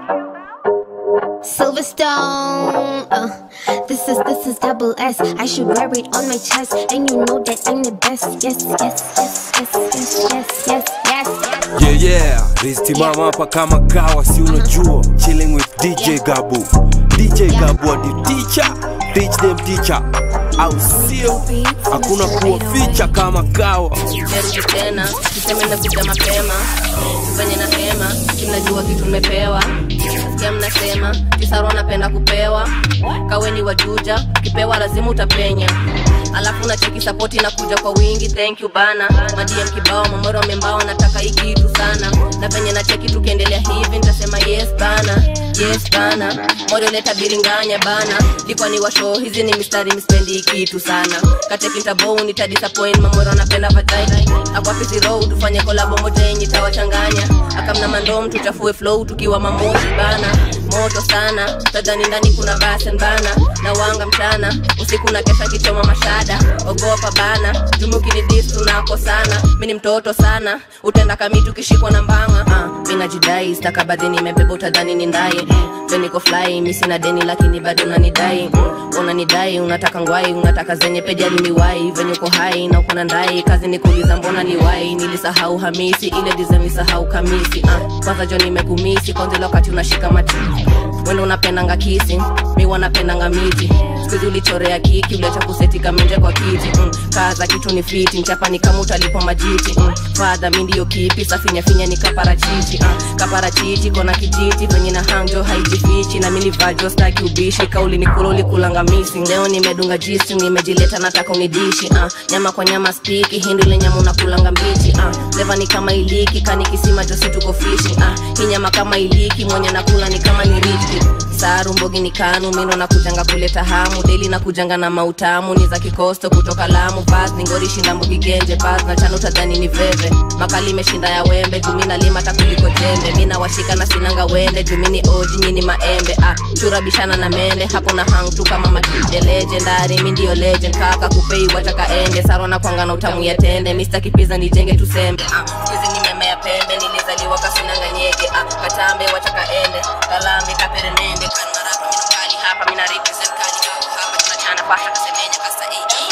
Silverstone, uh, this is this is double S. I should wear it on my chest, and you know that I'm the best. Yes, yes, yes, yes, yes, yes, yes, yes. Yeah, yeah, ristimama hapa kama kawa, si unajua chilling with DJ Gabu. DJ Gabu the teacher, teach them teacher. Au sio? Hakuna kuwa ficha kama kawa. Merudi tena, kiseme nakuja mapema venye nasema, kinajua kitu nimepewa Nasikia mnasema, kisaro napenda kupewa Kaweni wajuja, kipewa lazima utapenya Alafu na cheki sapoti na kuja kwa wingi, thank you bana Madiem kibao, mamoro membao, nataka hii kitu sana Na venye na cheki tukiendelea hivi, nitasema yes bana Yes bana, moyo leta biringanya bana Likwa ni washo, hizi ni mistari mispendi hii kitu sana Kateki ntabou, nita disappoint, mamoro napenda vagina Akwapizi road, tufanye kolabo moja yenye tawachanganya Akamna mandom, tuchafue flow, tukiwa mamoshi bana Moto sana, tadhani ndani kuna basen bana Na wanga mchana, usiku na kesha kichoma mashada Ogopa bana, jumuki ni dis tunako sana Mini mtoto sana, utenda kami tukishikwa na mbanga uh, Mina jidai, stakabadhi nimebeba utadhani ni ndaye Beniko fly, mi sina deni lakini bado unanidai mm, Unanidai, unataka ngwai, unataka zenye peja limiwai Venye uko hai na uko na ndai, kazi ni kuuliza mbona liwai Nilisahau hamisi, ile design nisahau kamisi uh, Kwanza jo nimekumisi, kwanza wakati unashika mati Wendo unapendanga kisi, mi wanapendanga miti Skuizi ulichorea kiki, uliacha kuseti kamenje kwa kiti mm, Kaza kitu ni fiti, mchapa ni kama utalipo majiti mm, Fadha mi ndiyo kipi, safinya finya ni kaparachichi uh, Kaparachichi, kona kijiti, venye na hangjo haijifichi Na mini vajo staki ubishi, kauli ni kula ulikulanga misi Leo nimedunga jisi, nimejileta nataka unidishi uh, Nyama kwa nyama spiki, hindu ile nyama unakulanga mbichi uh, Leva ni kama iliki, kani kisima josi tuko fishi uh, Hii nyama kama iliki, mwenye nakula ni kama ni riki Saru mbogi ni kanu, mino na kujanga kuleta hamu Daily na kujanga na mautamu, ni za kikosto kutoka lamu Baz ni ngori shinda mbogi genje, baz na chano tadhani ni veve Makali imeshinda ya wembe, jumina lima takuliko jembe Mina washika na sinanga wende, jumini oji nyini maembe ah, Chura bishana na mende, hapo na hang tu kama makide Legendary, mi ndio legend, kaka kupei wataka ende Saro na kwanga na utamu ya tende, Mr. Kipiza nijenge tusembe ah, Kizi nimemea pembe, nilizaliwa kasinanga nyege ah, Katambe wataka ende, kalambe kaperenende Kanmarapa minukali hapa, mina represent kali kako hapa Tunachana pasha kasemenya kasta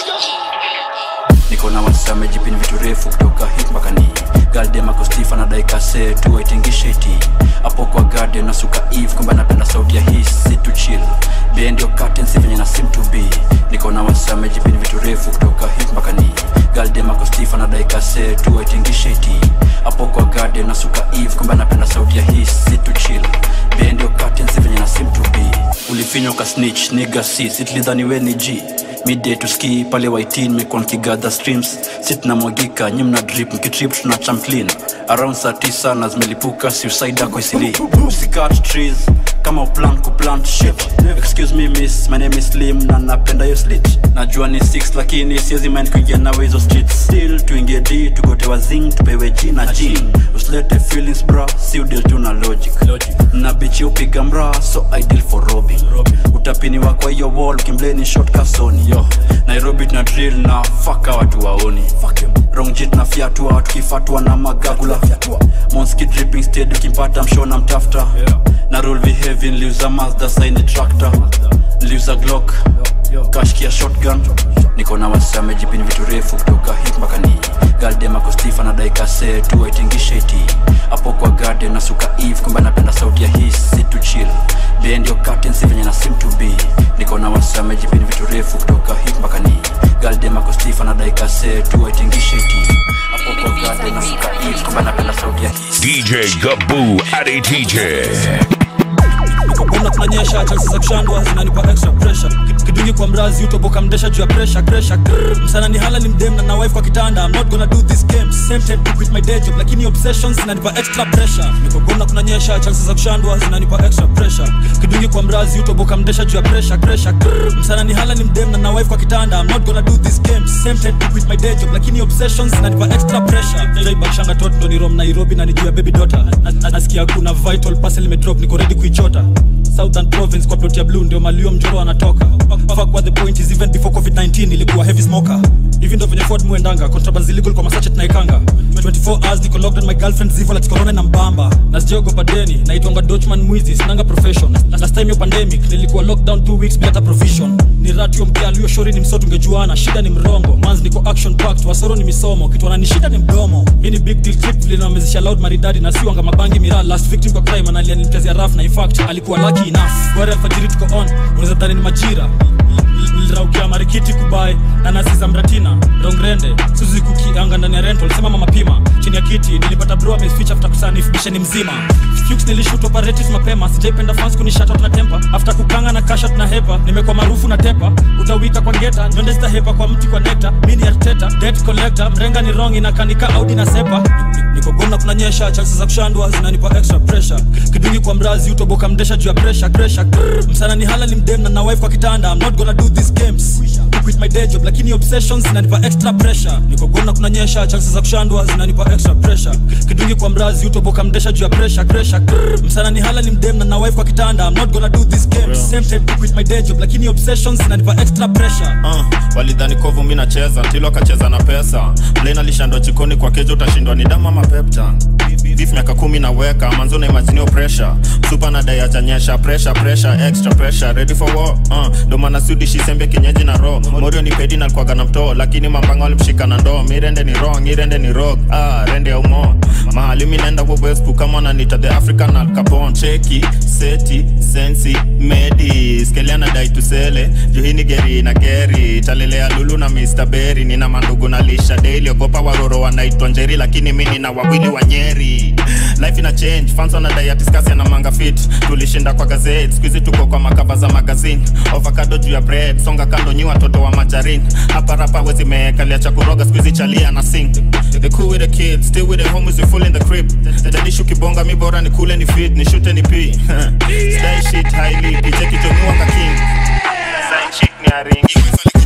niko na wasame jipini vitu refu kutoka hit mpaka ni galdem akostifa na daikase tuwaitingisheti hapo kwa garden na suka eve kwamba napenda sauti ya hii si to chill bendio curtains venye na sim to be niko na wasame jipini vitu refu kutoka hit mpaka ni galdem akostifa na daikase tuwaitingisheti hapo kwa garden na suka eve kwamba napenda sauti ya hii si to chill bendio curtains venye na sim to be ulifinywa ka snitch niga si sitlidhani we ni g midday to ski pale waitin mekuwa nkigadha streams sit na mwagika nyi mna drip mkitrip tuna champlin around saa tisa na zimelipuka suicide ako isili usikat trees kama uplan kuplant shit excuse me miss my name is slim na napenda yo slit najua ni 6 lakini siezi mind kuingia nawe hizo streets still tuingie d tugotewa zing tupewe g na g usilete feelings bra si udil tu na logic na bichi upiga mra so ideal for robbing utapiniwa kwa hiyo wall kimbleni shot kasoni yo nairobi tuna drill na faka watu waoni rongjit na fyatua tukifatwa na magagula monski dripping stead ukimpata mshona mtafta na rule behavi niliuza mazda saini tractor niliuza glock kashkia shotgun niko na wasame jipini vitu refu kutoka hip mpaka ni galdemakostifa na daikase tuwaitingisheti hapo kwa garden na suka eve kwamba napenda sauti ya hii si to chill bendio curtains venye na sim to be niko na wasame jipini vitu refu kutoka hip mpaka ni galdemakostifa na daikase tuwaitingisheti hapo kwa garden na suka eve kwamba napenda sauti ya hii DJ Gaboo Adi TJ. kuna kunanyesha chansi za kushandwa zinanipa extra pressure Kitu kidungi kwa mrazi utoboka mdesha juu ya presha kresha Grrr. msana ni hala ni mdem na na wife kwa kitanda I'm not gonna do this game tempted to quit my day job lakini obsessions zinanipa extra pressure nikogona kunanyesha chances za kushandwa zinanipa extra pressure kidungi kwa mrazi utoboka mdesha juu ya presha kresha Grrr. msana ni hala ni mdem na na wife kwa kitanda I'm not gonna do this game tempted to quit my day job lakini obsessions zinanipa extra pressure jaibakshanga tot ndo ni rom nairobi na nijuu ya baby daughter Na- na- nasikia kuna vital parcel imedrop niko ready kuichota southern province kwa plot ya blue ndio malio mjoro anatoka fuck what the point is even before covid-19 ilikuwa heavy smoker hivi ndo venye ford muendanga contrabands illegal kwa masache tunaikanga 24 hours niko locked on my girlfriend zivo like corona na mbamba na sijaogopa deni naitwanga dochman mwizi sinanga profession Na- last time yo pandemic nilikuwa lockdown 2 weeks bila hata provision ni ratio mkia aliyo shori ni msoto ungejuana shida ni mrongo mans niko action packed wasoro ni misomo kitu wanani shida ni mdomo hii ni big deal trip vile namezesha loud maridadi na siwanga mabangi miraa last victim kwa crime analia nilimchezea raf na in fact alikuwa lucky enough gwari alfajiri tuko on unaweza dhani ni majira niliraukia marikiti kubae na nasi za mratina rongrende suzi kukianga ndani ya rental sema mama pima chini ya kiti nilipata bro ameficha after kusanif bisheni mzima Fuchs nilishoot operatives mapema sijaipenda fans kunishata na tempa after kukanga na kasha na hepa nimekuwa maarufu na tepa utawika kwa ngeta njonde sta hepa kwa mti kwa nekta mini arteta debt collector mrenga ni wrong inakanika audi na sepa niko gona kunanyesha chances za kushandwa zinanipa extra pressure kidungi kwa mrazi utoboka mdesha juu ya pressure pressure Grrr. msana ni hala ni mdem na na wife kwa kitanda I'm not gonna do these games to quit my day job lakini obsessions zinanipa extra pressure niko gona kunanyesha chances za kushandwa zinanipa extra pressure kidungi kwa mrazi utoboka mdesha juu ya pressure pressure Grrr. msana ni hala ni mdem na na wife kwa kitanda I'm not gonna do these games tempted to quit my day job lakini obsessions zinanipa extra pressure uh, walidhani kovu mi nacheza tilo akacheza na pesa blain alishandwa chikoni kwa kejo utashindwa ni damu ama pepta beef miaka kumi naweka manzo na imaginio pressure supa na dai achanyesha pressure pressure extra pressure ready for war uh, ndo maana sudishi sembe kinyeji na ro morio ni pedi na kwaga na mtoo lakini mambanga walimshika na ndoo mirende ni wrong irende ni rog ah, rende ya umo mahali mi naenda wobwesku kama nanita the african al capon cheki seti sensi medi skeliana dai tusele juhini geri na geri talelea lulu na mr berry nina mandugu na lisha daily ogopa waroro wanaitwa njeri lakini mi nina wawili wa nyeri life ina change fans wanadai atiskasi na manga fit tulishinda kwa gazeti skuizi tuko kwa makava za magazine ovakado juu ya bread songa kando nyi watoto wa majarin hapa rapa wezi meekalia cha kuroga skuizi chalia na sing the cool with the kids still with the homies we full in the crib tadishu kibonga mi bora ni kule ni fit ni shute ni pi stay shit highly kicheki jomuanga king Sign chick ni aringi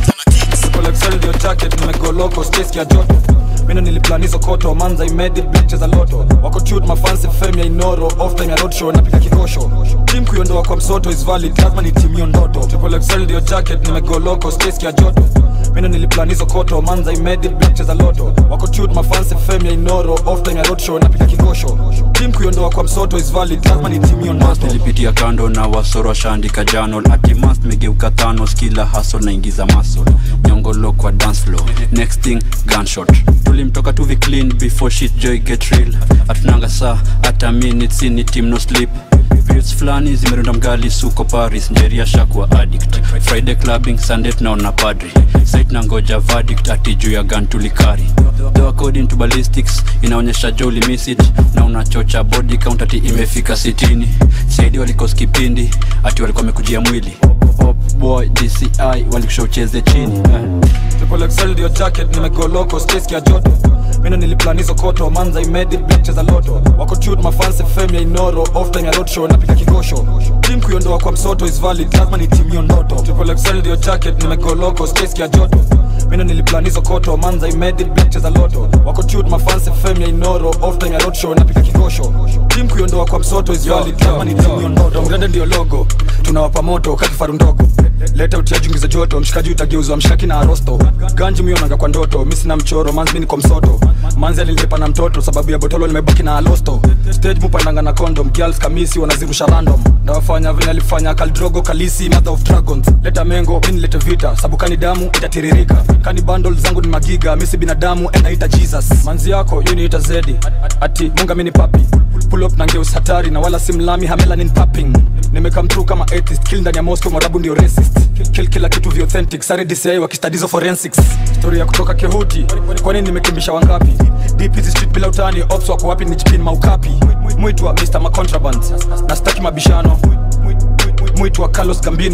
Excel ndio target nimegoloko space ya joto mina niliplan hizo koto manza imedi bliche za loto wako tut mafansi fame ya inoro off time ya roadshow napiga kikosho team kuiondoa kwa msoto is valid lazima ni team hiyo ndoto triple excel ndio jacket nimegoloko space ya joto mina niliplan hizo koto manza imedi bliche za loto wako tut mafansi fame ya inoro off time ya roadshow napiga kikosho team kuiondoa kwa msoto is valid lazima ni team hiyo ndoto nilipitia kando na wasoro washaandika janol atimas megeuka thanos kila hasol naingiza masol nyongolo kwa dance floor next thing gunshot tulimtoka tuvi clean before shit joy get real atunanga saa hata minutes ini team no sleep Beats fulani zimerunda mgali suko paris njeria shakuwa addict friday clubbing sunday tunaona padri sait na ngoja verdict ati juu ya gun tulikari though according to ballistics inaonyesha jo ulimiss it na unachocha body count ati imefika sitini saidi walikos kipindi ati walikuwa wamekujia mwili Pop boy dci walikusha ucheze chini eh. triple excel ndio jacket nimegoloko space ya joto mina niliplan hizo koto manza imedi bliche za loto wako tut mafansi fame ya inoro off time ya roadshow napiga kikosho team kuiondoa kwa msoto is valid lazima ni team hiyo ndoto triple excel ndio jacket nimegoloko space ya joto mina niliplan hizo koto manza imedi bliche za loto wako tut mafansi fame ya inoro off time ya roadshow napiga kikosho team kuiondoa kwa msoto is valid lazima ni team hiyo ndoto mgrande ndio logo tunawapa moto kakifaru ndogo leta utiajungi za joto mshikaji utageuzwa mshaki na arosto ganji mionanga kwa ndoto mi sina mchoro manzi mi niko msoto manzi alilipa na mtoto sababu ya botolo limebaki na alosto stage mupandanga na condom girls kamisi wanazirusha random ndawafanya vile alifanya kaldrogo kalisi mother of dragons leta mengo mi nilete vita sabu kani damu itatiririka kani bundle zangu ni magiga misi binadamu enaita jesus manzi yako yu niita zedi ati munga mini papi pull up na ngeus hatari na wala simlami hamelanin papping nimekam through kama atheist kill ndani ya moscow mwarabu ndio racist kill kila kitu vi authentic sare dci wakistadizo forensics story ya kutoka kehuti kwani nimekimbisha wangapi deep hizi street bila utani ops wako wapi nichipin maukapi mwitwa mr macontraband na staki mabishano mwitwa carlos gambino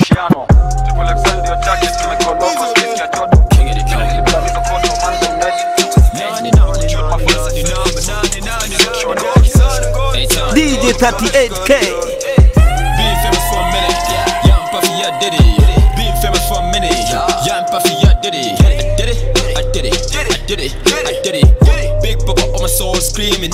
Cristiano Triple XL ndio jacket nimekoloko space ya joto Nilipita hizo koto manzo net Shoot my first DJ 38K. Being famous for a minute, yeah, I'm puffy, I did it. Being famous for a minute, yeah, I'm puffy, I did it. I did it, I did it, I did it, I did it. Big Bubba on my soul screaming.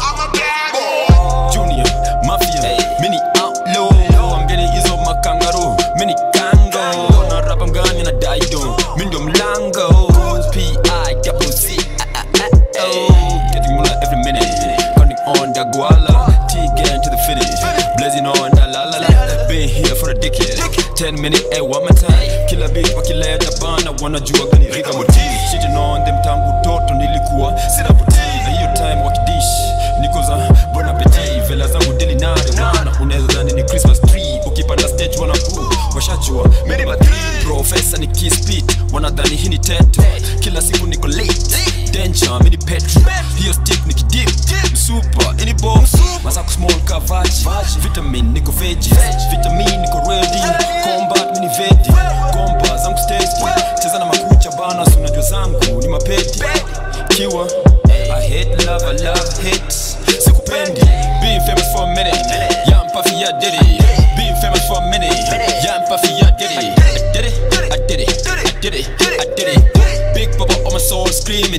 Junior, Mafia, mini outlaw. I'm getting ease of my kangaroo, mini kango. Na rap I'm gone in a daido, mindo mlango. P.I. double C, ah, ah, ah, oh. Getting more every minute, counting on the guala. T getting to the finish, blazing on the la la la. Been here for a decade, 10 minute, eh, one more time. Kila beat wakileta bana, wanajua gani rika motive. Shitting on them tangu toto nilikuwa sina putii. Na hiyo time wakidish, niko za bon appetit. Vela zangu dili nare wana, unaweza dhani ni Christmas tree. Ukipanda stage wanakuu, washachua mimi ma three. Professor ni kiss beat, wanadhani hii ni teto. Kila siku niko late, danger, mini petro. Hiyo stick ni kidip, super, ini box. Masako small kavaji, vitamin niko veggie. Vitamin niko ready, combat mini vedi. Gomba zangu steady, cheza na makucha bana, si unajua zangu ni mapeti. Kiwa, I hate love, I love hate. Sikupendi, being famous for a minute. Yeah, I'm puffy, I did it. Being famous for a minute. Yeah, I'm puffy, I did it. I did it, I did it, I did it, I did it. Big Bubba on my soul screaming.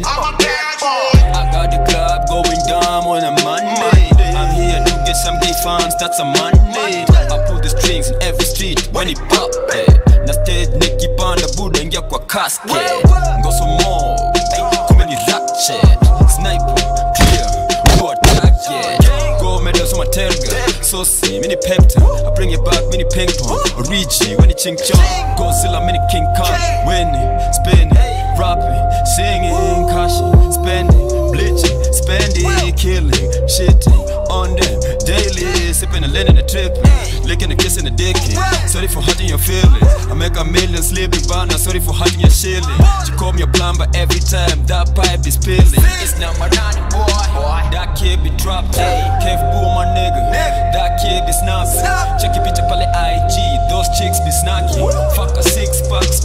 I got the club going down on a Monday. I'm here to get some gay fans, that's a Monday. I pull the strings in every street when it pop. eh. Na stage nikipanda buda ingia kwa casket. Ngoso more, kumbe ni ratchet. Sniper, clear, go target. Go medal so terga. Saucy, mini pepta. I bring it back, mini ping pong. Origi, when it ching chong. Godzilla, mini King Kong. Winning, spinning, rapping, singing, caution, spending, bleaching, spending, killing, shitting on them daily. Sipping and letting it trip, licking and kissing the dick. Sorry for hurting your feelings. I make a million sleeping, but not sorry for hurting your shilling. She call me a plumber every time that pipe is peeling. It's not my nanny boy. That kid be dropped. Kev boo my nigga. That kid be snappy. Check your picture pale IG. Those chicks be snacky. Fuck a six packs.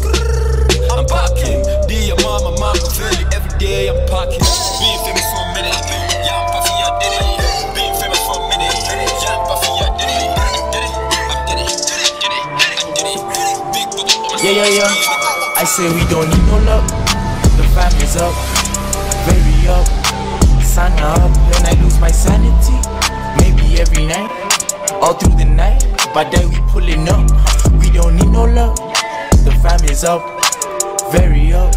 I'm packing. Dear mama, Machiavelli. Every day I'm packing. Being famous for a minute. Yeah, I'm puffy, I did it. Being famous for a minute. Yeah, I'm puffy, I did it. I did it. I did it. Did it. I did it. Big bubba on my Yeah, yeah, yeah. I say we don't need no love. The family's up, very up. Sun up, when I lose my sanity. Maybe every night, all through the night. But then we pulling up. We don't need no love. The family's up, very up.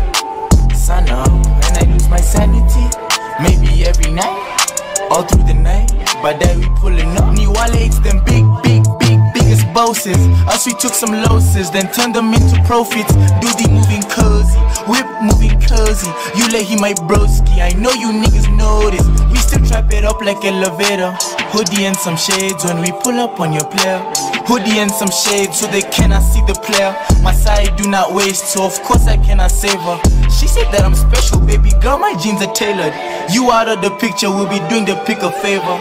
Sun up, when I lose my sanity. Maybe every night, all through the night. But then we pulling up. New Alex, them big, big, big, biggest bosses. Us, we took some losses, then turned them into profits. Do the moving cozy, whip moving cozy. You let him my broski. I know you niggas notice. We still trap it up like elevator. Hoodie and some shades when we pull up on your player. Hoodie and some shades so they cannot see the player. My side do not waste, so of course I cannot save her. She said that I'm special, baby girl. My jeans are tailored. You out of the picture, we'll be doing the pick a favor.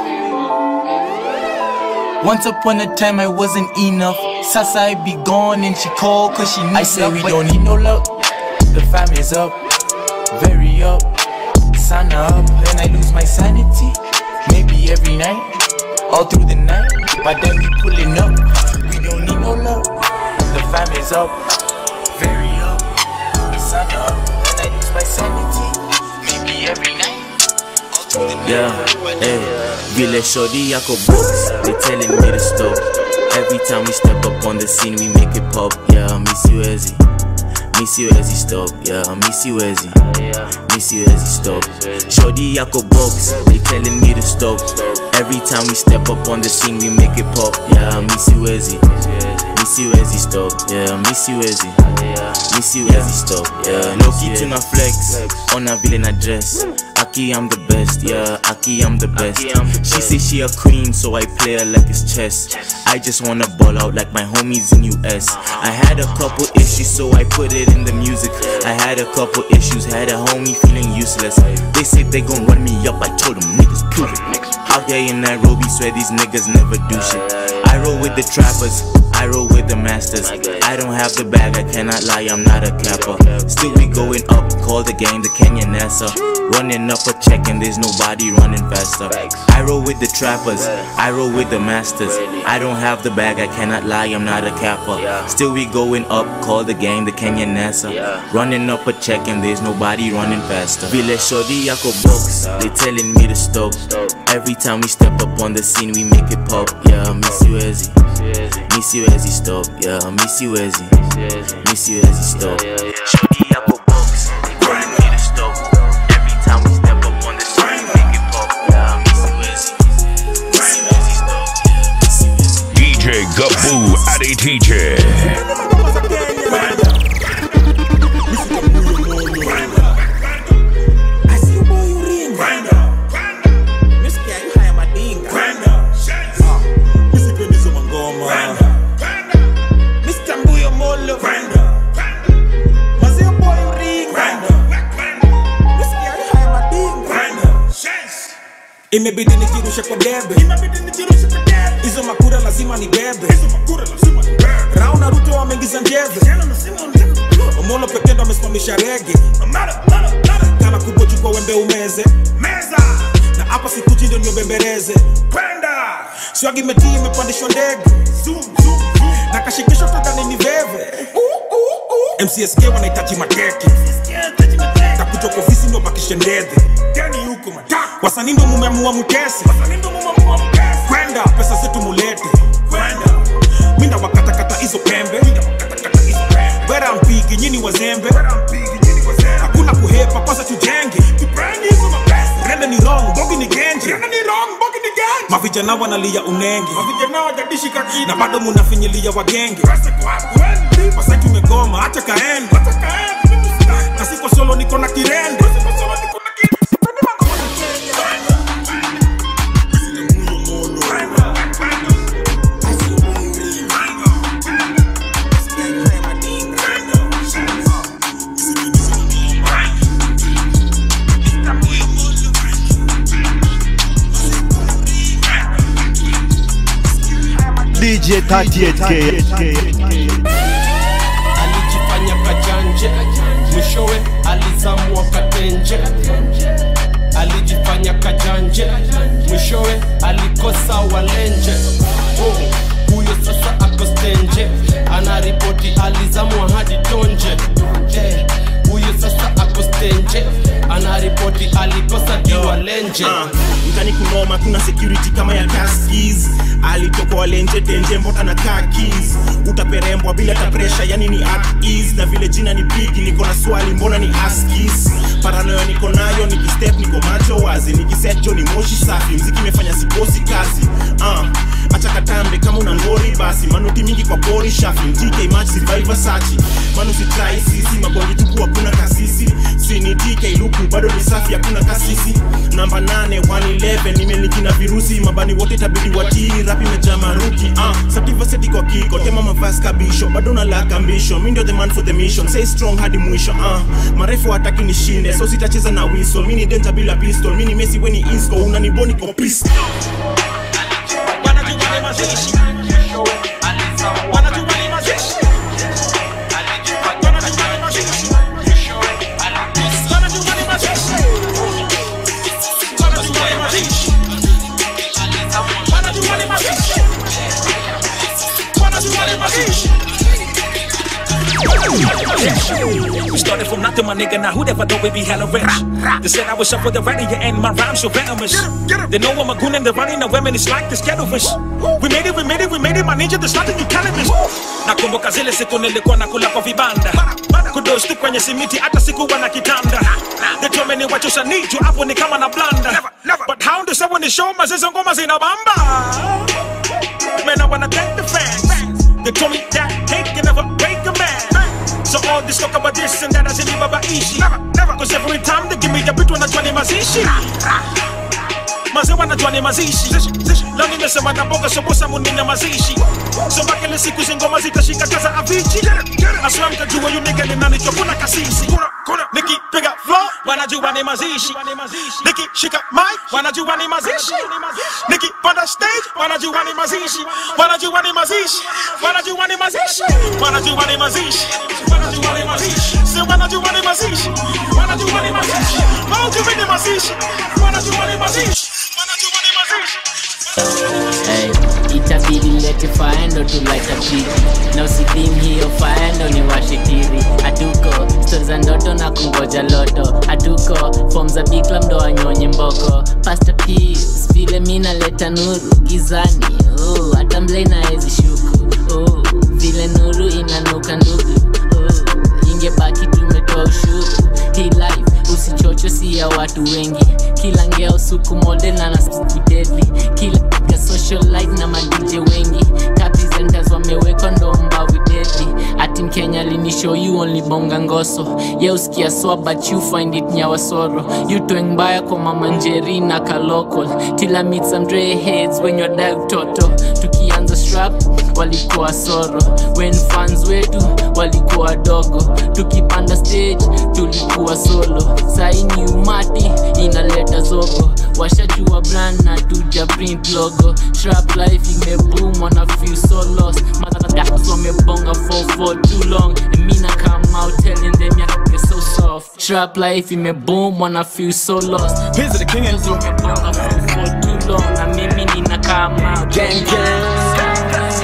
Once upon a time I wasn't enough. Sasa I be gone and she called cause she needs I say we don't need no love. The family's up, very up. Sana up and I lose my sanity. Maybe every night, all through the night. But then we pulling up. We don't need no love. The family's up, very up. Sana up and I lose my sanity. Maybe every night. Yeah, hey, vile shorty yako box, they telling me to stop. Every time we step up on the scene, we make it pop. Yeah, miss you Ezzy, miss you Ezzy stop. Yeah, miss you Ezzy, miss you Ezzy stop. Shorty yako box, they telling me to stop. Every time we step up on the scene, we make it pop. Yeah, miss you Ezzy, miss you Ezzy stop. Yeah, miss you Ezzy, miss you Ezzy stop. Yeah, no key to na flex, on a villain address. Aki, I'm the best, yeah, Aki, I'm the best. She say she a queen, so I play her like it's chess. I just wanna ball out like my homies in US. I had a couple issues, so I put it in the music. I had a couple issues, had a homie feeling useless. They say they gon' run me up, I told them niggas prove it. Out here in Nairobi, swear these niggas never do shit. I roll with the trappers, I roll with the masters. I don't have the bag, I cannot lie, I'm not a capper. Still we going up, call the game the Kenyan Nessa. Running up a check and there's nobody running faster. I roll with the trappers, I roll with the masters. I don't have the bag, I cannot lie, I'm not a capper. Still we going up, call the game the Kenyan Nessa. Running up a check and there's nobody running faster. Vile Shodi Yako box, they telling me to stop. Every time we step up on the scene, we make it pop. Yeah, miss you Ezzy. Miss you Ezzy, stop. Yeah, miss you Ezzy. Miss you Ezzy, stop. Shodi Yako box, they telling me to stop. Every time we step up on the scene, we make it pop. Yeah, miss you Ezzy. Miss you Ezzy, stop. Yeah, miss you Ezzy. DJ Gaboo Adi Teacher. imebidi nijirushe kwa debe hizo makura lazima ni bebe rao na ruto wameingiza njeve omolo pekee ndo amesimamisha rege kana kubwa chukua wembe umeze na hapa sikuchi ndio niobembereze swagi metii imepandishwa ndege na kashikisho tadhani ni veve mcsk wanahitaji mateke takuja kwa ofisi ndo bakishe ndedhe wasanii ndo mumeamua mkesi kwenda pesa zetu mulete minda wakatakata hizo pembe wera mpigi nyini wazembe hakuna kuhepa kwanza tujenge rende ni wrong bogi ni genje mavijana wanalia unenge na bado munafinyilia wagenge wasa tumegoma hacha kaende na siko solo niko na kirende DJ 38K. alijifanya kajanje mwishowe alizamwa katenje alijifanya kajanje mwishowe alikosa walenje oh, huyo sasa ako stenje anaripoti alizamwa hadi tonje Eh, huyo sasa ako stenje anaripoti alikosa diwalenje Ah, mtani kunoma kuna security kama ya kaskis alitokwa walenje tenje mbota na kakis utaperembwa bila ta pressure yani ni at ease na vile jina ni big niko na swali mbona ni askis paranoia niko nayo nikistep niko macho wazi nikisecho ni moshi safi mziki imefanya sikosi kazi uh, acha katambe kama una ngori basi manuti mingi kwa pori shafi tk match survivor sachi manu sitrai sisi mabongi tupu hakuna kasisi sini tk luku bado ni safi hakuna kasisi namba 8 111 nimeliki na virusi mabani wote tabidi watii rap imejaa maruki uh, sativaseti kwa kiko tema mavas kabisho bado na laka mbisho mi ndio the man for the mission say strong hadi mwisho uh, marefu hataki nishinde so sitacheza na wiso mi ni danger bila pistol mi ni mesi weni insco unaniboni kwa pistol We started from nothing, my nigga. Now who'd ever thought we'd be hella rich? They said I was up for the ready and my rhymes so venomous. They know I'm a goon and they're running the women. It's like this kettlefish. We made it, we made it, we made it, my ninja. There's nothing you can't miss. Nakumbuka zile siku nilikuwa nakula kwa vibanda kudostu kwenye simiti hata sikuwa na kitanda They told me ni wachosha niju hapo ni kama na blanda But how do someone ni show mazizo ngoma zinabamba Man I wanna thank the fans They told me that hate can never break a man So all this talk about this and that hazinipa baishi Never, never Cause every time they give me the beat wanajua ni mazishi mazee wanajua ni mazishi leo nimesema na mboga sobosa munina mazishi soma kile siku zingoma zitashika kaza avichi aswa mtajua yu nigga ni nani chokuna kasisi nikipiga flow wanajua ni mazishi nikishika mic wanajua ni mazishi nikipanda stage wanajua ni mazishi wanajua ni mazishi wanajua ni mazishi wanajua ni mazishi wanajua ni mazishi si wanajua ni mazishi wanajua ni mazishi wanajua ni mazishi wanajua ni mazishi wanajua ni mazishi Hey, itabidi lete faendo tu like a pig na usidim hiyo faendo ni washikiri hatuko stori za ndoto na kungoja loto hatuko fom za bikla mdo wanyonye mboko pasta pis vile mi naleta nuru gizani oh, hata mlei naezi shuku oh, vile nuru inanuka ndugu oh, ingebaki tumetoa ushuru hii life usichocho si ya watu wengi kila ngeo suku model na nasiku deadly kila ka social life na madj wengi tapizentas wamewekwa ndo mbavi deadly ati mkenya linishow you only bonga ngoso ye usikia soa but you find it nyawasoro you toeng mbaya kwa mama njeri na kalokol tila meet some dre heads when you're dive toto tukianza strap walikuwa soro when fans wetu walikuwa wadogo tukipanda stage tulikuwa solo saini umati inaleta zogo washajua brand na tuja print logo shrap life imeboom wana feel so lost madakas wamebonga for for too long and mina come out telling them you're so soft shrap life imeboom wana feel so lost Here's the king and wamebonga for for too long na mimi nina come out Gang,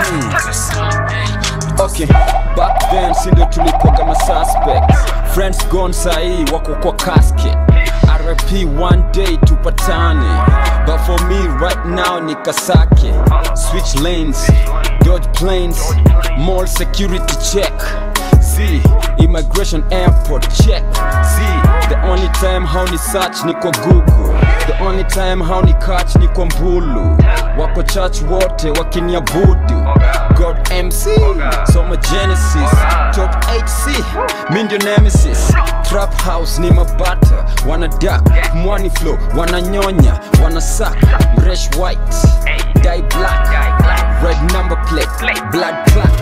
okay back then sindo tulikuwaga masuspect friends gone sahii wako kwa casket rp one day tupatane but for me right now ni kasake switch lanes dodge planes mall security check z immigration airport check z the only time how ni search ni kwa google the only time how ni catch ni kwa mbulu wako church wote wakiniabudu god mc soma genesis top 8c mi ndio nemesis trap house ni mabata wana dak mwani flow wananyonya wana sak mresh white die black red number plate blood clot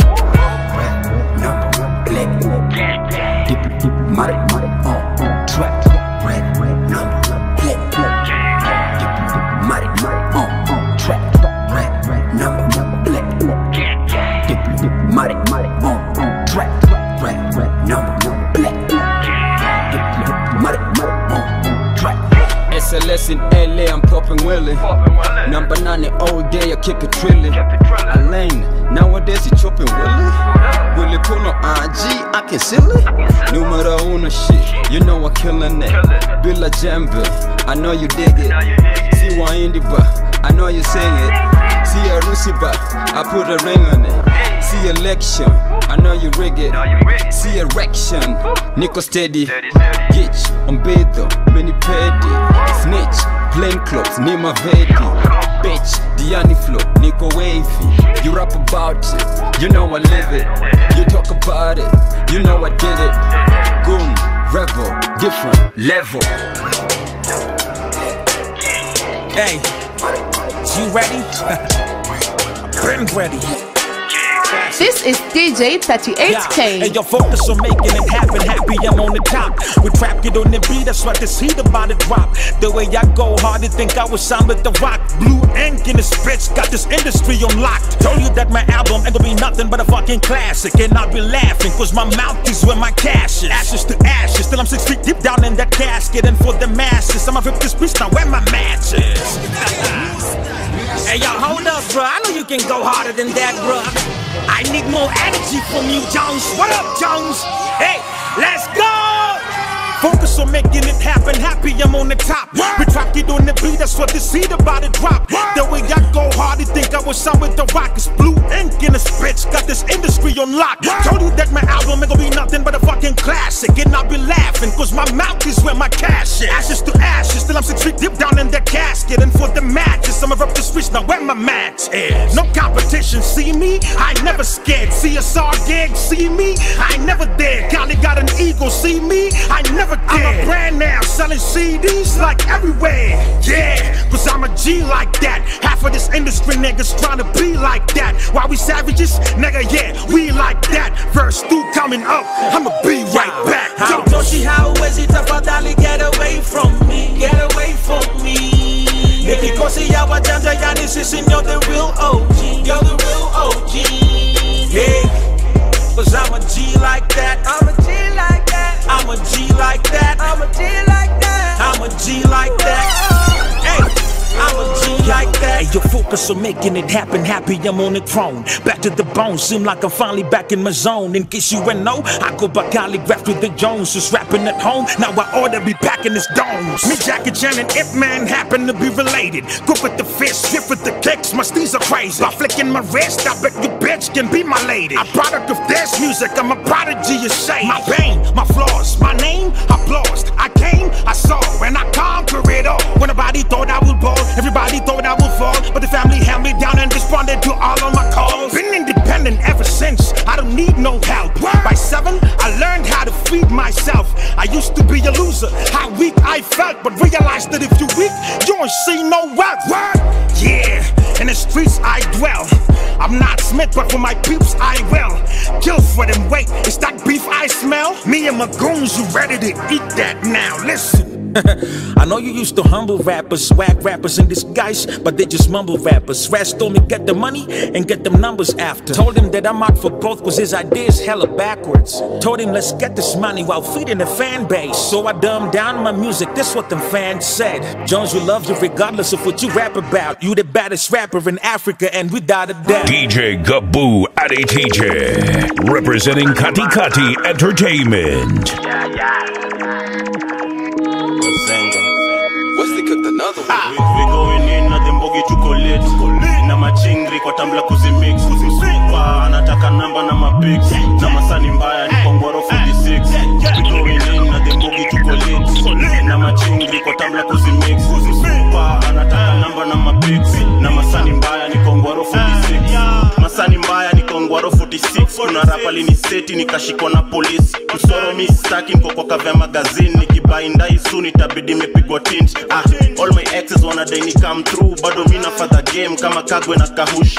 Dip, dip, muddy, muddy, on, on track. Red, red, number, plate, plate. Dip, dip, muddy, muddy, on, on track. Red, red, number, number, plate, plate. Dip, dip, muddy, muddy, on, on track. Red, red, number, number, plate, plate. Dip, dip, muddy, muddy, on, on track. SLS in LA, I'm popping Willie. Number nine all day, I keep it trilling. Alain, nowadays you chopping Willie. Willie Puno IG, I can seal it. Numero uno shit, you know I'm killing it. Billa Jambe, I know you dig it. See Waindi ba, I know you sing it. See a Rusi ba, I put a ring on it. See election, I know you rig it. See erection, Nico steady. Gitch, umbedo, mini pedi. Snitch, plain clothes, ni mavedi. Bitch, Diani flow, Nico wavy. You rap about it, you know I live it. You talk about it, you know I did it. Goon, rebel, different level. Hey, you ready? Been ready. This is DJ Hey, 38K. yo, focus on making it happen. Happy I'm on the top. We trap it on the beat, that's why this heat about to drop. The way I go hard, they think I was signed with the rock. Blue ink in this bitch, got this industry on lock. Told you that my album ain't gonna be nothing but a fucking classic. And I'll be laughing, cause my mouth is where my cash is. Ashes to ashes, still I'm six feet deep down in that casket. And for the masses, I'ma rip this bitch now where my match is. Hey, yo, hold up, bro. I know you can go harder than that, bro. I need more energy from you, Jones. What up, Jones? Hey, let's go! Focus on making it happen. Happy I'm on the top. We track it on the beat. That's what this heat about to drop. The way I go hard, you think I was signed with the rock. It's blue ink in this bitch. Got this industry on lock. Told you that my album ain't gonna be nothing but a fucking classic. And I'll be laughing, cause my mouth is where my cash is. Ashes to ashes, still I'm six feet deep down in that casket. And for the matches, I'ma rub the switch now where my match is. No competition, see me? I ain't never scared. CSR gig, see me? I ain't never there. Golly got an ego, see me? I never did. I'm a brand now, selling CDs like everywhere. Yeah, yeah, cause I'm a G like that. Half of this industry niggas tryna be like that. Why we savages? Nigga, yeah, we like that. Verse 2 coming up, I'ma be right back. Yo. Hautoshi hauwezi tafadhali get away from me get away from me nikikosi ya wajanja yani sisi ndio the real OG you're the real OG yeah cause I'm a G like that I'm a G like that I'm a G like that I'm a G like that I'm a G like that hey I'm a G like that. Hey, yo, focus on making it happen. Happy I'm on the throne. Back to the bone. Seem like I'm finally back in my zone. In case you ain't know, I go by calligraph with the Jones. Just rapping at home. Now I ought to be packing his domes. Me, Jackie Chan, and Ip Man happen to be related. Good with the fist, stiff with the kicks. My steez are crazy. By flicking my wrist, I bet you bitch can be my lady. A product of dance music. I'm a prodigy of shade. My pain, my flaws, my name, applause. I came, I saw, and I conquer it all. When nobody thought I would ball, everybody thought I would fall. But the family held me down and responded to all of my calls. Been independent ever since. I don't need no help. By seven, I learned how to feed myself. I used to be a loser, how weak I felt, but realized that if you weak, you don't see no wealth. What? Yeah, in the streets I dwell. I'm not Smith, but for my peeps I will. Kill for them, wait, is that beef I smell? Me and my goons, you ready to eat that now? Listen. I know you used to humble rappers, swag rappers in disguise, but they just mumble rappers. Rats told me get the money and get them numbers after. Told him that I'm out for both cause his ideas hella backwards. Told him let's get this money while feeding the fan base. So I dumbed down my music, this what them fans said. Jones will love you regardless of what you rap about. You the baddest rapper in Africa and without a doubt. DJ Gaboo Adi TJ, representing Kati Kati Entertainment. We, we going in na dembogi tuko late na machingri kwa tambla kuzimix Msupa anataka namba na mapix na masani mbaya ni kongoro 46 We going in na dembogi tuko late na machingri kwa tambla kuzimix Msupa anataka namba na mapix na masani mbaya ni kongoro 46 masani mbaya ni kongwaro 46 kuna rapa liniseti nikashikwa na polisi msoro mi staki niko kwa kavya magazini nikibaindai soon itabidi imepigwa tint ah, all my exes wanadai ni come through bado mi nafadha game kama kagwe na kahush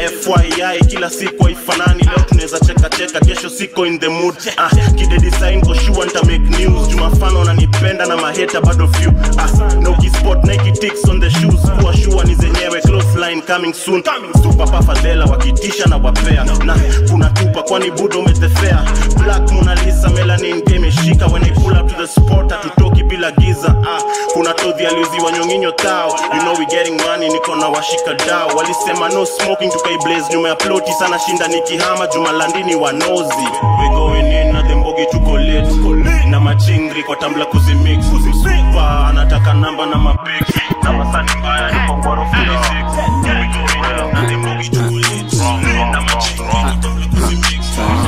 fyi kila siku haifanani leo tunaweza cheka cheka kesho siko in the mood ah, kide design ko sure nita make news jumafano wananipenda na maheta bado few ah, no kispot nike ticks on the shoes kuwa sure ni zenyewe close line coming soon papa fadhela wakitisha na wapea na kuna tupa kwani budo umetefea black Mona Lisa melanin game imeshika when I pull up to the spot hatutoki bila giza ah, kuna todhi aliuziwa nyonginyo tao you know we getting money niko na washika dao walisema no smoking tukaiblaze nyuma ya ploti sana shinda nikihama jumalandini wanozi we going in na thembogi tuko late na machingri kwa tambla kuzimix msupa anataka namba na mapik na masani mbaya ni kongwaro 46 we going in na thembogi tuko late na machingri kwa tambla kuzimix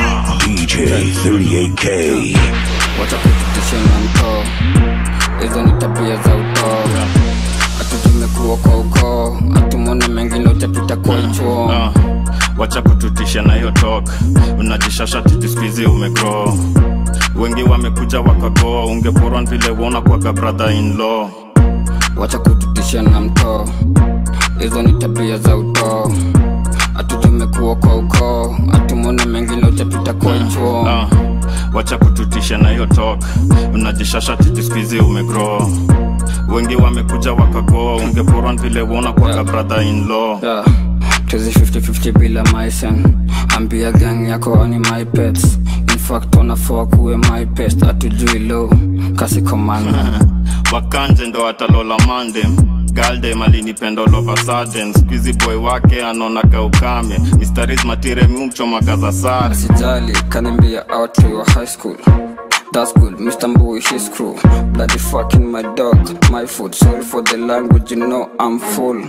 DJ 38K. watakututisha na mtoo hizo ni tabia za utoo hatujimekuwa kwa ukoo hatumona mengine utapita kwa chuo Ah, wacha kututisha na hiyo tok unajishasha titiskizi umegro wengi wamekuja wakagoa ungeporwa vile wona kwaga brother in law wacha kututisha na mtoo hizo ni tabia za utoo hatujimekuwa kwa ukoo hatumona mengine utapita kwa chuo Ah, wacha kututisha na hiyo tok unajishasha titiskizi umegro wengi wamekuja wakagoa ungeporwa vile wona kwaga brother in law yeah. tuzi 50-50 bila maisen ambia gang yako ani my pets in fact wanafaa kuwe my pest atujui lo kasi komanda wakanje ndo atalola mandem galdem alinipenda all of a sudden squeezy boy wake anaonaga ukame mistaris matire miumchomaga za sare sijali kanimbia out to your high school That's good, Mr. Mbui, his crew. Bloody fucking my dog, my food. Sorry for the language, you know I'm full.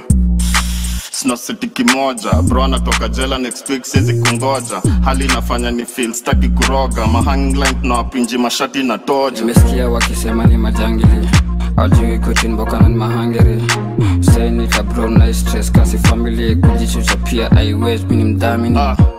sina seti kimoja bro anatoka jela next week siwezi kungoja hali inafanya ni feel staki kuroga mahangline tunawapinji mashati na toja Nimesikia wakisema ni majangili ajui kutinbokana ni mahangeri sainita bro na stress kasi family kujichucha pia aiwez mini mdhamini ah,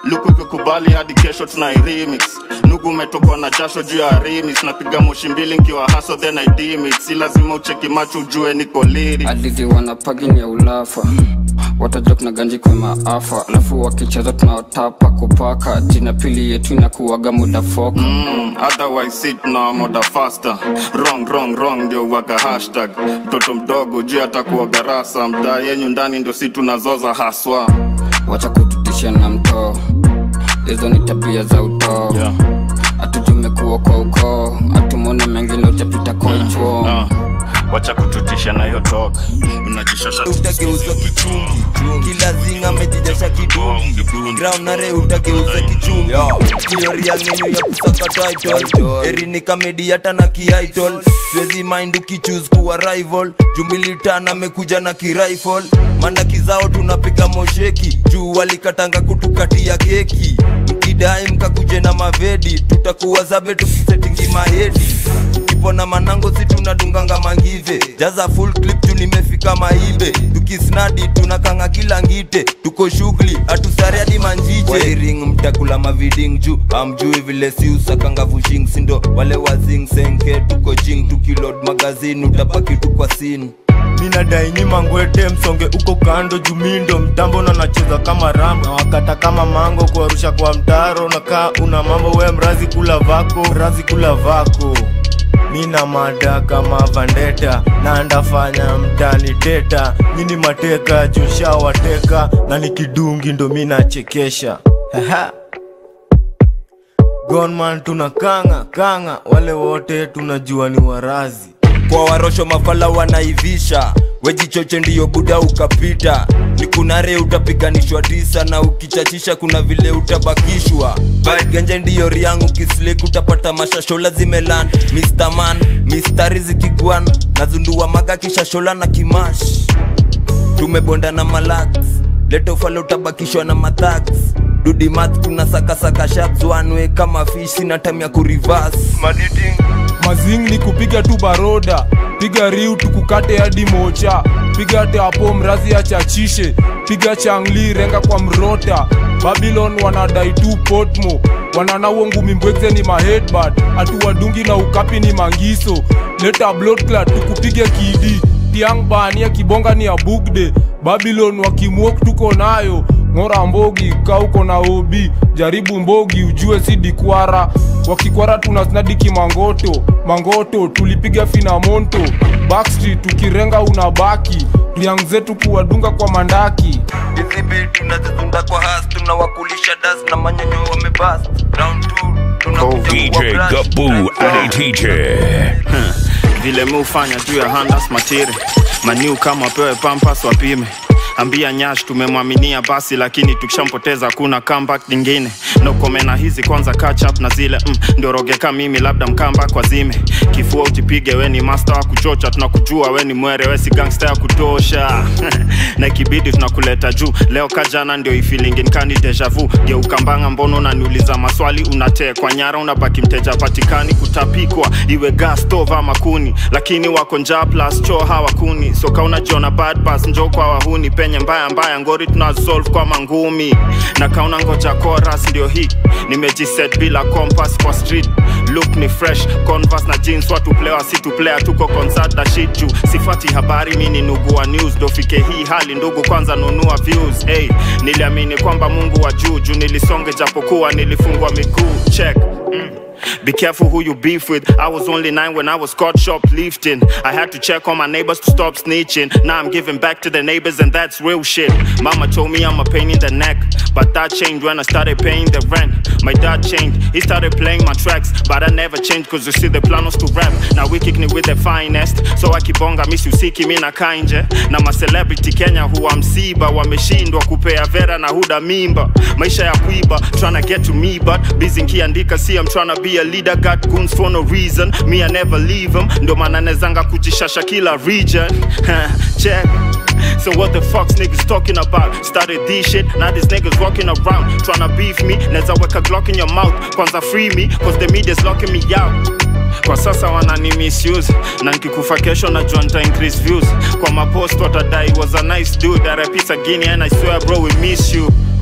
luku kikubali hadi kesho tuna remix nugu umetokwa na jasho juu ya remix napiga moshi mbili nkiwa haso then I dim it si lazima ucheki macho ujue niko liri hadithi wanapagini ya ulafa watajua kuna ganji kwa maafa alafu wakicheza tunawatapa kupaka jina pili yetu inakuwaga muda foka mm, otherwise sit na moda faster wrong wrong wrong ndio waga hashtag mtoto mdogo juu atakuwa garasa mtaa yenyu ndani ndio si tunazoza haswa wacha kututisha na mtoo hizo ni tabia za utoo yeah. atujumekuwa kwa ukoo atumone mengine utapita kochwo uh, wacha kututisha na hiyo toka unajishasha utageuzwa kichungi kila zinga amejijasha kidungi ground nare utageuza kichungi kiori ya menu ya kusaka title erini kamedi hata na kiaitol siwezi mind ukichuse kuwa rival jumilitan amekuja na kirifle mandaki zao tunapiga mosheki juu walikatanga kutukatia keki mkidai mkakuje na mavedi tutakuwa zabe tukisetingi mahedi kipona manango si tunadunganga mangive jaza full clip tu nimefika maibe tukisnadi tunakanga kila ngite tuko shughuli hatusare hadi manjije wairing mtakula maviding juu amjui vile si usakanga vushing sindo wale wazing senke tuko jing tukilod magazini utabaki tu kwa sini minadai ni mangwete msonge uko kando jumindo mtambo na nacheza kama rambo na wakata kama mango kuarusha kwa mtaro na kaa una mambo we mrazi kula vako mrazi kula vako mina mada kama vandeta na ndafanya mtani teta nyini mateka jushawateka na nikidungi ndo minachekesha gonman tuna kanga kanga wale wote tunajua ni warazi kwa warosho mafala wanaivisha wejichoche ndiyo buda ukapita nikunare utapiganishwa tisa na ukichachisha kuna vile utabakishwa genje ndiyo riangu kislik utapata mashashola zimelan Mr. man mistari zikigwan nazundua maga kishashola na kimash tumebonda na malax letofala utabakishwa na mathax dudimat tuna sakasaka shaps wanwe kama fish sina time ya kurivas mazing ni kupiga tu baroda piga riu tukukate hadi mocha piga teapo mrazi achachishe piga changli renga kwa mrota babylon wanadai tu potmo wananawo ngumi mbwekze ni mahedbad atuwadungi na ukapi ni mangiso leta bloodclad tukupige kidi tiang bania kibonga ni ya bugde babylon wakimwok tuko nayo ng'ora mbogi kauko na obi jaribu mbogi ujue si dikwara wakikwara tunasnadiki mangoto mangoto tulipiga finamonto backstreet tukirenga unabaki riang zetu kuwadunga kwa mandaki hizi bit tunazizunda kwa has tunawakulisha das na manyonyo wamebas round 2 DJ Gabu ADTJ. vile mi ufanya juu ya handas matiri maniu kama wapewe pampas wapime ambia nyash tumemwaminia basi lakini tukishampoteza kuna comeback nyingine no komena hizi kwanza catch up na zile mm, ndio rogeka mimi labda mkamba kwa zime kifua utipige we ni master wa kuchocha tunakujua we ni mwere we si gangster ya kutosha na ikibidi tunakuleta juu leo kajana ndio ifilingin deja vu geukambanga mbono unaniuliza maswali unatekwa nyara unabaki mteja patikani kutapikwa iwe gas stove ama kuni lakini wako njaa plus choo hawakuni soka unajiona bad pass njo kwa wahuni penye mbaya mbaya ngori tunasolve kwa mangumi na kauna ngoja chorus ndio hii nimejiset bila compass kwa street look ni fresh converse na jeans watu player si tu player tuko concert na shit juu sifati habari mi ni nugu wa news dofike hii hali ndugu kwanza nunua views hey, niliamini kwamba mungu wa juu juu nilisonge japokuwa nilifungwa miguu check mm. Be careful who you beef with. I was only nine when I was caught shoplifting. I had to check on my neighbors to stop snitching. Now I'm giving back to the neighbors, and that's real shit. Mama told me I'm a pain in the neck, but that changed when I started paying the rent. My dad changed, he started playing my tracks, but I never changed cause you see the plan was to rap. Now we kick me with the finest, so I keep on miss you siki mi na kainje. Na ma celebrity Kenya huwa msiba, wameshindwa kupea vera na huda mimba. Maisha ya kuiba, tryna get to me, but busy nkiandika, see I'm tryna be a leader, got goons for no reason. Me, I never leave them. Ndo maana nezanga kujishasha kila region. Check. So what the fuck's niggas talking about? Started this shit, now these niggas walking around tryna beef me. Neza weka Glock in your mouth, kwanza free me, cause the media's locking me out. Kwa sasa wanani misuse na nkikufa kesho najua nita increase views kwa mapost watadai was a nice dude RIP Sagini and I swear bro we miss you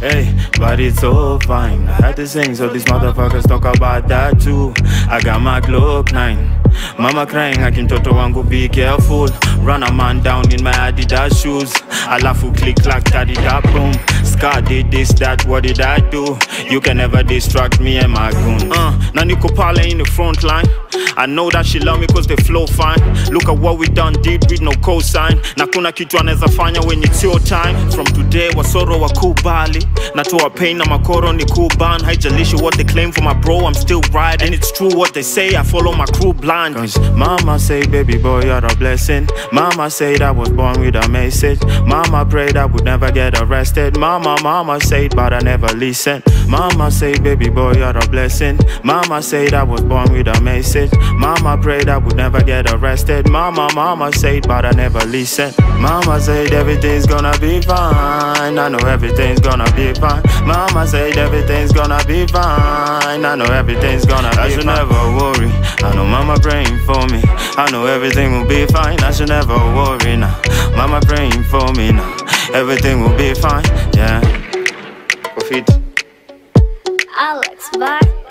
Hey, but it's all fine. I had to sing, so these motherfuckers talk about that too. I got my Glock 9. Mama crying, akintoto wangu be careful. Run a man down in my Adidas shoes. Alafu click clack, daddy da boom. Scar did this, that, what did I do? You can never distract me and my goon. Uh, na niko pale in the front line. I know that she love me cause they flow fine. Look at what we done did with no cosign. Na kuna kitu anaweza fanya when it's your time. From today wasoro wakubali. Natoa pain na makoro ni kuban. Haijalishi what they claim for my bro, I'm still right. And it's true what they say, I follow my crew blind. Cause mama say, baby boy, you're a blessing. Mama said I was born with a message. Mama prayed I would never get arrested. Mama, mama said, but I never listen. Mama said, baby boy, you're a blessing. Mama said I was born with a message. Mama prayed I would never get arrested. Mama, mama said, but I never listen. Mama said everything's gonna be fine. I know everything's gonna be fine. Mama said everything's gonna be fine. I know everything's gonna be fine. I should never worry. I know mama praying for me. I know everything will be fine. I should never worry now. Mama praying for me now. Everything will be fine. Yeah. Profit. Alex, bye.